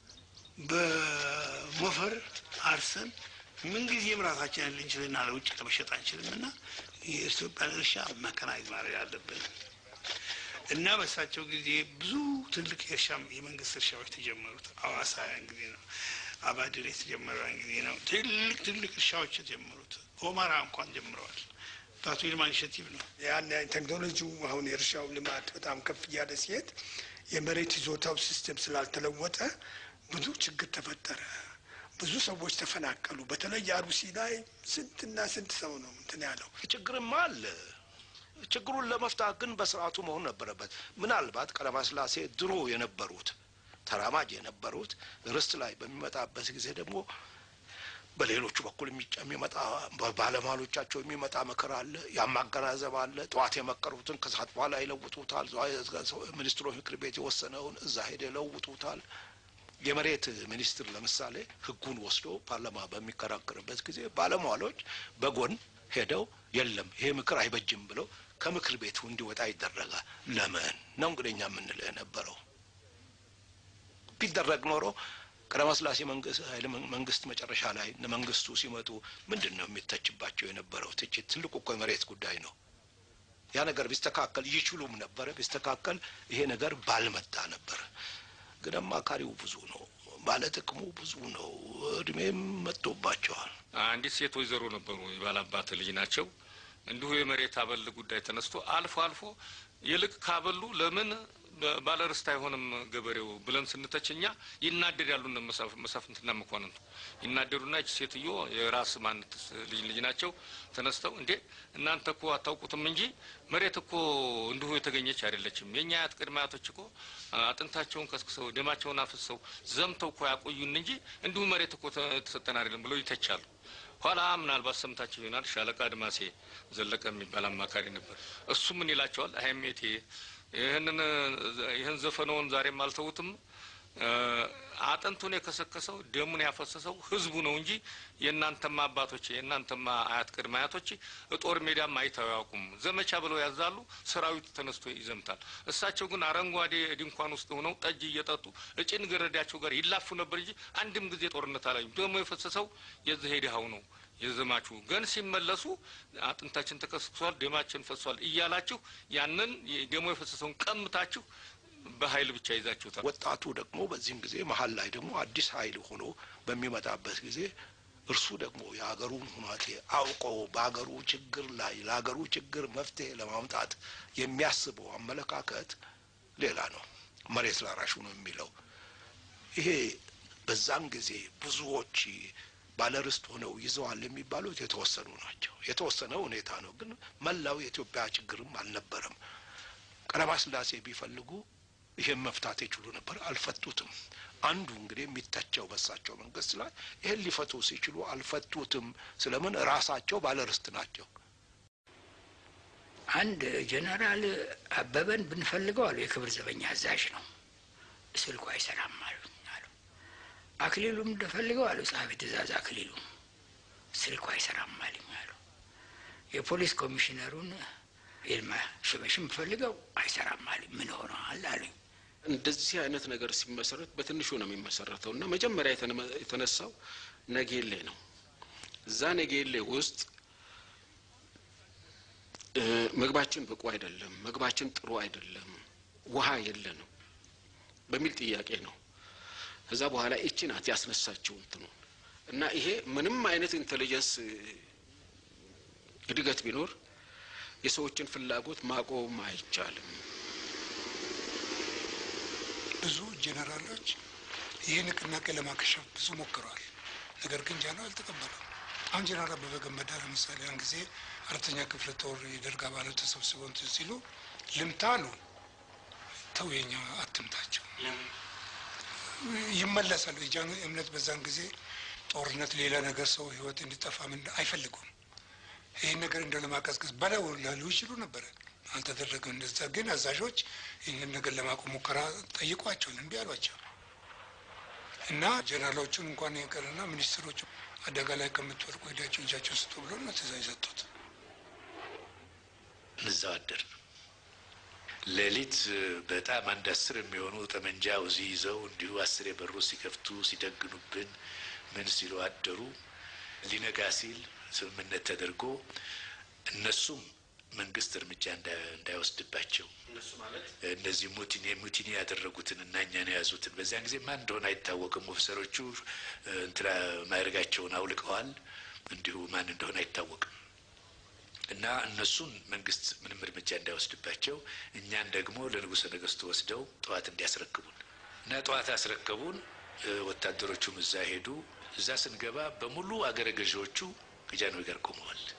በሞፈር አርሰን ምንጊዜም ራሳችንን ልንችልና ለውጭ ለመሸጥ አንችልም እና የኢትዮጵያን እርሻ መከናይዝ ማድረግ አለብን እና በሳቸው ጊዜ ብዙ ትልቅ የእርሻ የመንግስት እርሻዎች ተጀመሩት። አዋሳ ያን ጊዜ ነው። አባድር የተጀመረው ያን ጊዜ ነው። ትልቅ ትልቅ እርሻዎች የተጀመሩት ኦማራ እንኳን ጀምረዋል። በአቶ ይልማ ኢኒሼቲቭ ነው። ያን ቴክኖሎጂው አሁን የእርሻው ልማት በጣም ከፍ እያለ ሲሄድ የመሬት ይዞታው ሲስተም ስላልተለወጠ ብዙ ችግር ተፈጠረ። ብዙ ሰዎች ተፈናቀሉ። በተለይ አሩሲ ላይ ስንትና ስንት ሰው ነው እንትን ያለው። ችግርማ አለ። ችግሩን ለመፍታት ግን በስርዓቱ መሆን ነበረበት። ምናልባት ቀለማስላሴ ድሮ የነበሩት ተራማጅ የነበሩት ርስት ላይ በሚመጣበት ጊዜ ደግሞ በሌሎቹ በኩል የሚመጣ ባለሟሎቻቸው የሚመጣ ምክር አለ፣ ያማገናዘብ አለ። ጠዋት የመከሩትን ከሰዓት በኋላ ይለውጡታል። ሚኒስትሮች ምክር ቤት የወሰነውን እዛ ሄደ ይለውጡታል። የመሬት ሚኒስትር ለምሳሌ ሕጉን ወስዶ ፓርላማ በሚከራከርበት ጊዜ ባለሟሎች በጎን ሄደው የለም ይሄ ምክር አይበጅም ብለው ከምክር ቤቱ እንዲወጣ ይደረጋል። ለምን ነው እንግዲህ እኛ የምንለው የነበረው ቢደረግ ኖሮ ቀዳማስላሴ መንግስት ኃይለ መንግስት መጨረሻ ላይ እነ መንግስቱ ሲመጡ ምንድን ነው የሚተችባቸው የነበረው ትችት? ትልቁ እኮ የመሬት ጉዳይ ነው። ያ ነገር ቢስተካከል ይችሉም ነበረ። ቢስተካከል ይሄ ነገር ባልመጣ ነበር። ግን አማካሪው ብዙ ነው፣ ባለጥቅሙ ብዙ ነው። እድሜም መጥቶባቸዋል። አንዲት ሴት ወይዘሮ ነበሩ፣ የባላባት ልጅ ናቸው። እንዲሁ የመሬት አበል ጉዳይ ተነስቶ አልፎ አልፎ ይልቅ ካበሉ ለምን ባለርስት አይሆንም ገበሬው ብለን ስንተች እኛ ይናደዳሉ። እነ መሳፍ- መሳፍንትና መኳንንቱ ይናደዱና ይች ሴትዮ የራስ ማንት ልጅ ልጅ ናቸው ተነስተው እንዴ እናንተ እኮ አታውቁትም እንጂ መሬት እኮ እንዲሁ የተገኘች አይደለችም። የእኛ አያት ቅድመ አያቶች እኮ አጥንታቸውን ከስክሰው ደማቸውን አፍሰው ዘምተው እኮ ያቆዩን እንጂ እንዲሁ መሬት እኮ ተ- የተሰጠን አይደለም ብለው ይተቻሉ። ኋላ ምናልባት ሰምታችሁ ይሆናል ሻለቃ አድማሴ ዘለቀ የሚባል አማካሪ ነበር። እሱ ምን ይላቸዋል? አይሜቴ ይህንን ይህን ዘፈነውን ዛሬም አልተውትም። አጥንቱን የከሰከሰው ደሙን ያፈሰሰው ህዝቡ ነው እንጂ የእናንተማ አባቶች የእናንተማ አያት ቅድመ አያቶች ጦር ሜዳም አይተው አያውቁም። ዘመቻ ብለው ያዛሉ፣ ሰራዊቱ ተነስቶ ይዘምታል። እሳቸው ግን አረንጓዴ ድንኳን ውስጥ ሆነው ጠጅ እየጠጡ እጭን ገረዳቸው ጋር ይላፉ ነበር እንጂ አንድም ጊዜ ጦርነት አላዩም። ደሞ የፈሰሰው የዚህ ሄድሃው ነው የዘማቹ ግን ሲመለሱ አጥንታችን ተከስክሷል፣ ደማችን ፈሷል እያላችሁ ያንን ደሞ የፈሰሰውን ቀምታችሁ በኃይል ብቻ ይዛችሁታል። ወጣቱ ደግሞ በዚህም ጊዜ መሀል ላይ ደግሞ አዲስ ኃይል ሆኖ በሚመጣበት ጊዜ እርሱ ደግሞ የሀገሩን ሁናቴ አውቆ በሀገሩ ችግር ላይ ለሀገሩ ችግር መፍትሄ ለማምጣት የሚያስበው አመለካከት ሌላ ነው። መሬት ላራሹ ነው የሚለው ይሄ በዛን ጊዜ ብዙዎች ባለርስት ሆነው ይዘዋል የሚባሉት የተወሰኑ ናቸው። የተወሰነ ሁኔታ ነው፣ ግን መላው የኢትዮጵያ ችግርም አልነበረም። ቀዳማዊ ሥላሴ ቢፈልጉ ይህን መፍታት ይችሉ ነበር፣ አልፈቱትም። አንዱ እንግዲህ የሚተቸው በሳቸው መንግስት ላይ ይህን ሊፈቱ ሲችሉ አልፈቱትም። ስለምን? ራሳቸው ባለርስት ናቸው። አንድ ጀነራል አበበን ብንፈልገው አሉ የክብር ዘበኛ አዛዥ ነው፣ ስልኩ አይሰራም አሉኝ አሉ። አክሊሉም እንደፈልገው አሉ ጸሐፊ ትእዛዝ አክሊሉ ስልኩ አይሰራም አሉኝ አሉ። የፖሊስ ኮሚሽነሩን ይልማ ሽበሽም ፈልገው አይሰራም አሉኝ። ምን ሆነዋል አሉኝ። እንደዚህ አይነት ነገር ሲመሰረት በትንሹ ነው የሚመሰረተው እና መጀመሪያ የተነ- የተነሳው ነጌሌ ነው። እዛ ነጌሌ ውስጥ እ፣ ምግባችን ብቁ አይደለም፣ ምግባችን ጥሩ አይደለም፣ ውሃ የለንም በሚል ጥያቄ ነው። ከዛ በኋላ ይቺ ናት ያስነሳችው እንትኑ እና ይሄ ምንም አይነት ኢንቴሊጀንስ እ፣ እድገት ቢኖር የሰዎችን ፍላጎት ማቆም አይቻልም። ብዙ ጄኔራሎች ይህ ንቅናቄ ለማከሸፍ ብዙ ሞክረዋል። ነገር ግን ጃኖ አልተቀበሉም። አሁን ጄኔራል አበበ ገመዳ ለምሳሌ ያን ጊዜ አራተኛ ክፍለ ጦር የደርግ አባላት ተሰብስበው እንትን ሲሉ ልምታ ነው ተው፣ የኛ አትምታቸው ይመለሳሉ። የጃኖ እምነት በዛን ጊዜ ጦርነት፣ ሌላ ነገር ሰው ህይወት እንዲጠፋ ምን አይፈልጉም። ይህን ነገር እንደ ለማቀዝቀዝ በለው ላሉ ይችሉ ነበረ። አልተደረገም። እንደዛ ግን አዛዦች ይህንን ነገር ለማቆም ሙከራ ጠይቋቸው እምቢ አሏቸው እና ጀነራሎቹን እንኳን ይቅርና ሚኒስትሮቹ አደጋ ላይ ከምትወድቁ ሄዳቸው እጃቸው ስጡ ብሎ ነው ትእዛዝ የሰጡት። እዛው አደር ሌሊት በጣም አንድ አስር የሚሆኑ ጠመንጃ ውዚ ይዘው እንዲሁ አስር የበሩ ሲከፍቱ ሲደግኑብን ምን ሲሉ አደሩ። ሊነጋ ሲል ስምምነት ተደርጎ እነሱም መንግስት እርምጃ እንዳ- እንዳይወስድባቸው እነሱ ማለት እነዚህ ሙቲኒ ሙቲኒ ያደረጉትን እና እኛን የያዙትን በዚያን ጊዜ ማን እንደሆነ አይታወቅም። ኦፊሰሮቹ እ፣ እንትና ማዕረጋቸውን አውልቀዋል። እንዲሁ ማን እንደሆነ አይታወቅም። እና እነሱን መንግስት ምንም እርምጃ እንዳይወስድባቸው እኛን ደግሞ ለንጉሠ ነገሥቱ ወስደው ጠዋት እንዲያስረክቡን እና ጠዋት አስረከቡን። እ፣ ወታደሮቹም እዛ ሄዱ። እዛ ስንገባ በሙሉ አገረ ገዢዎቹ ከጃንሆይ ጋር ቆመዋል።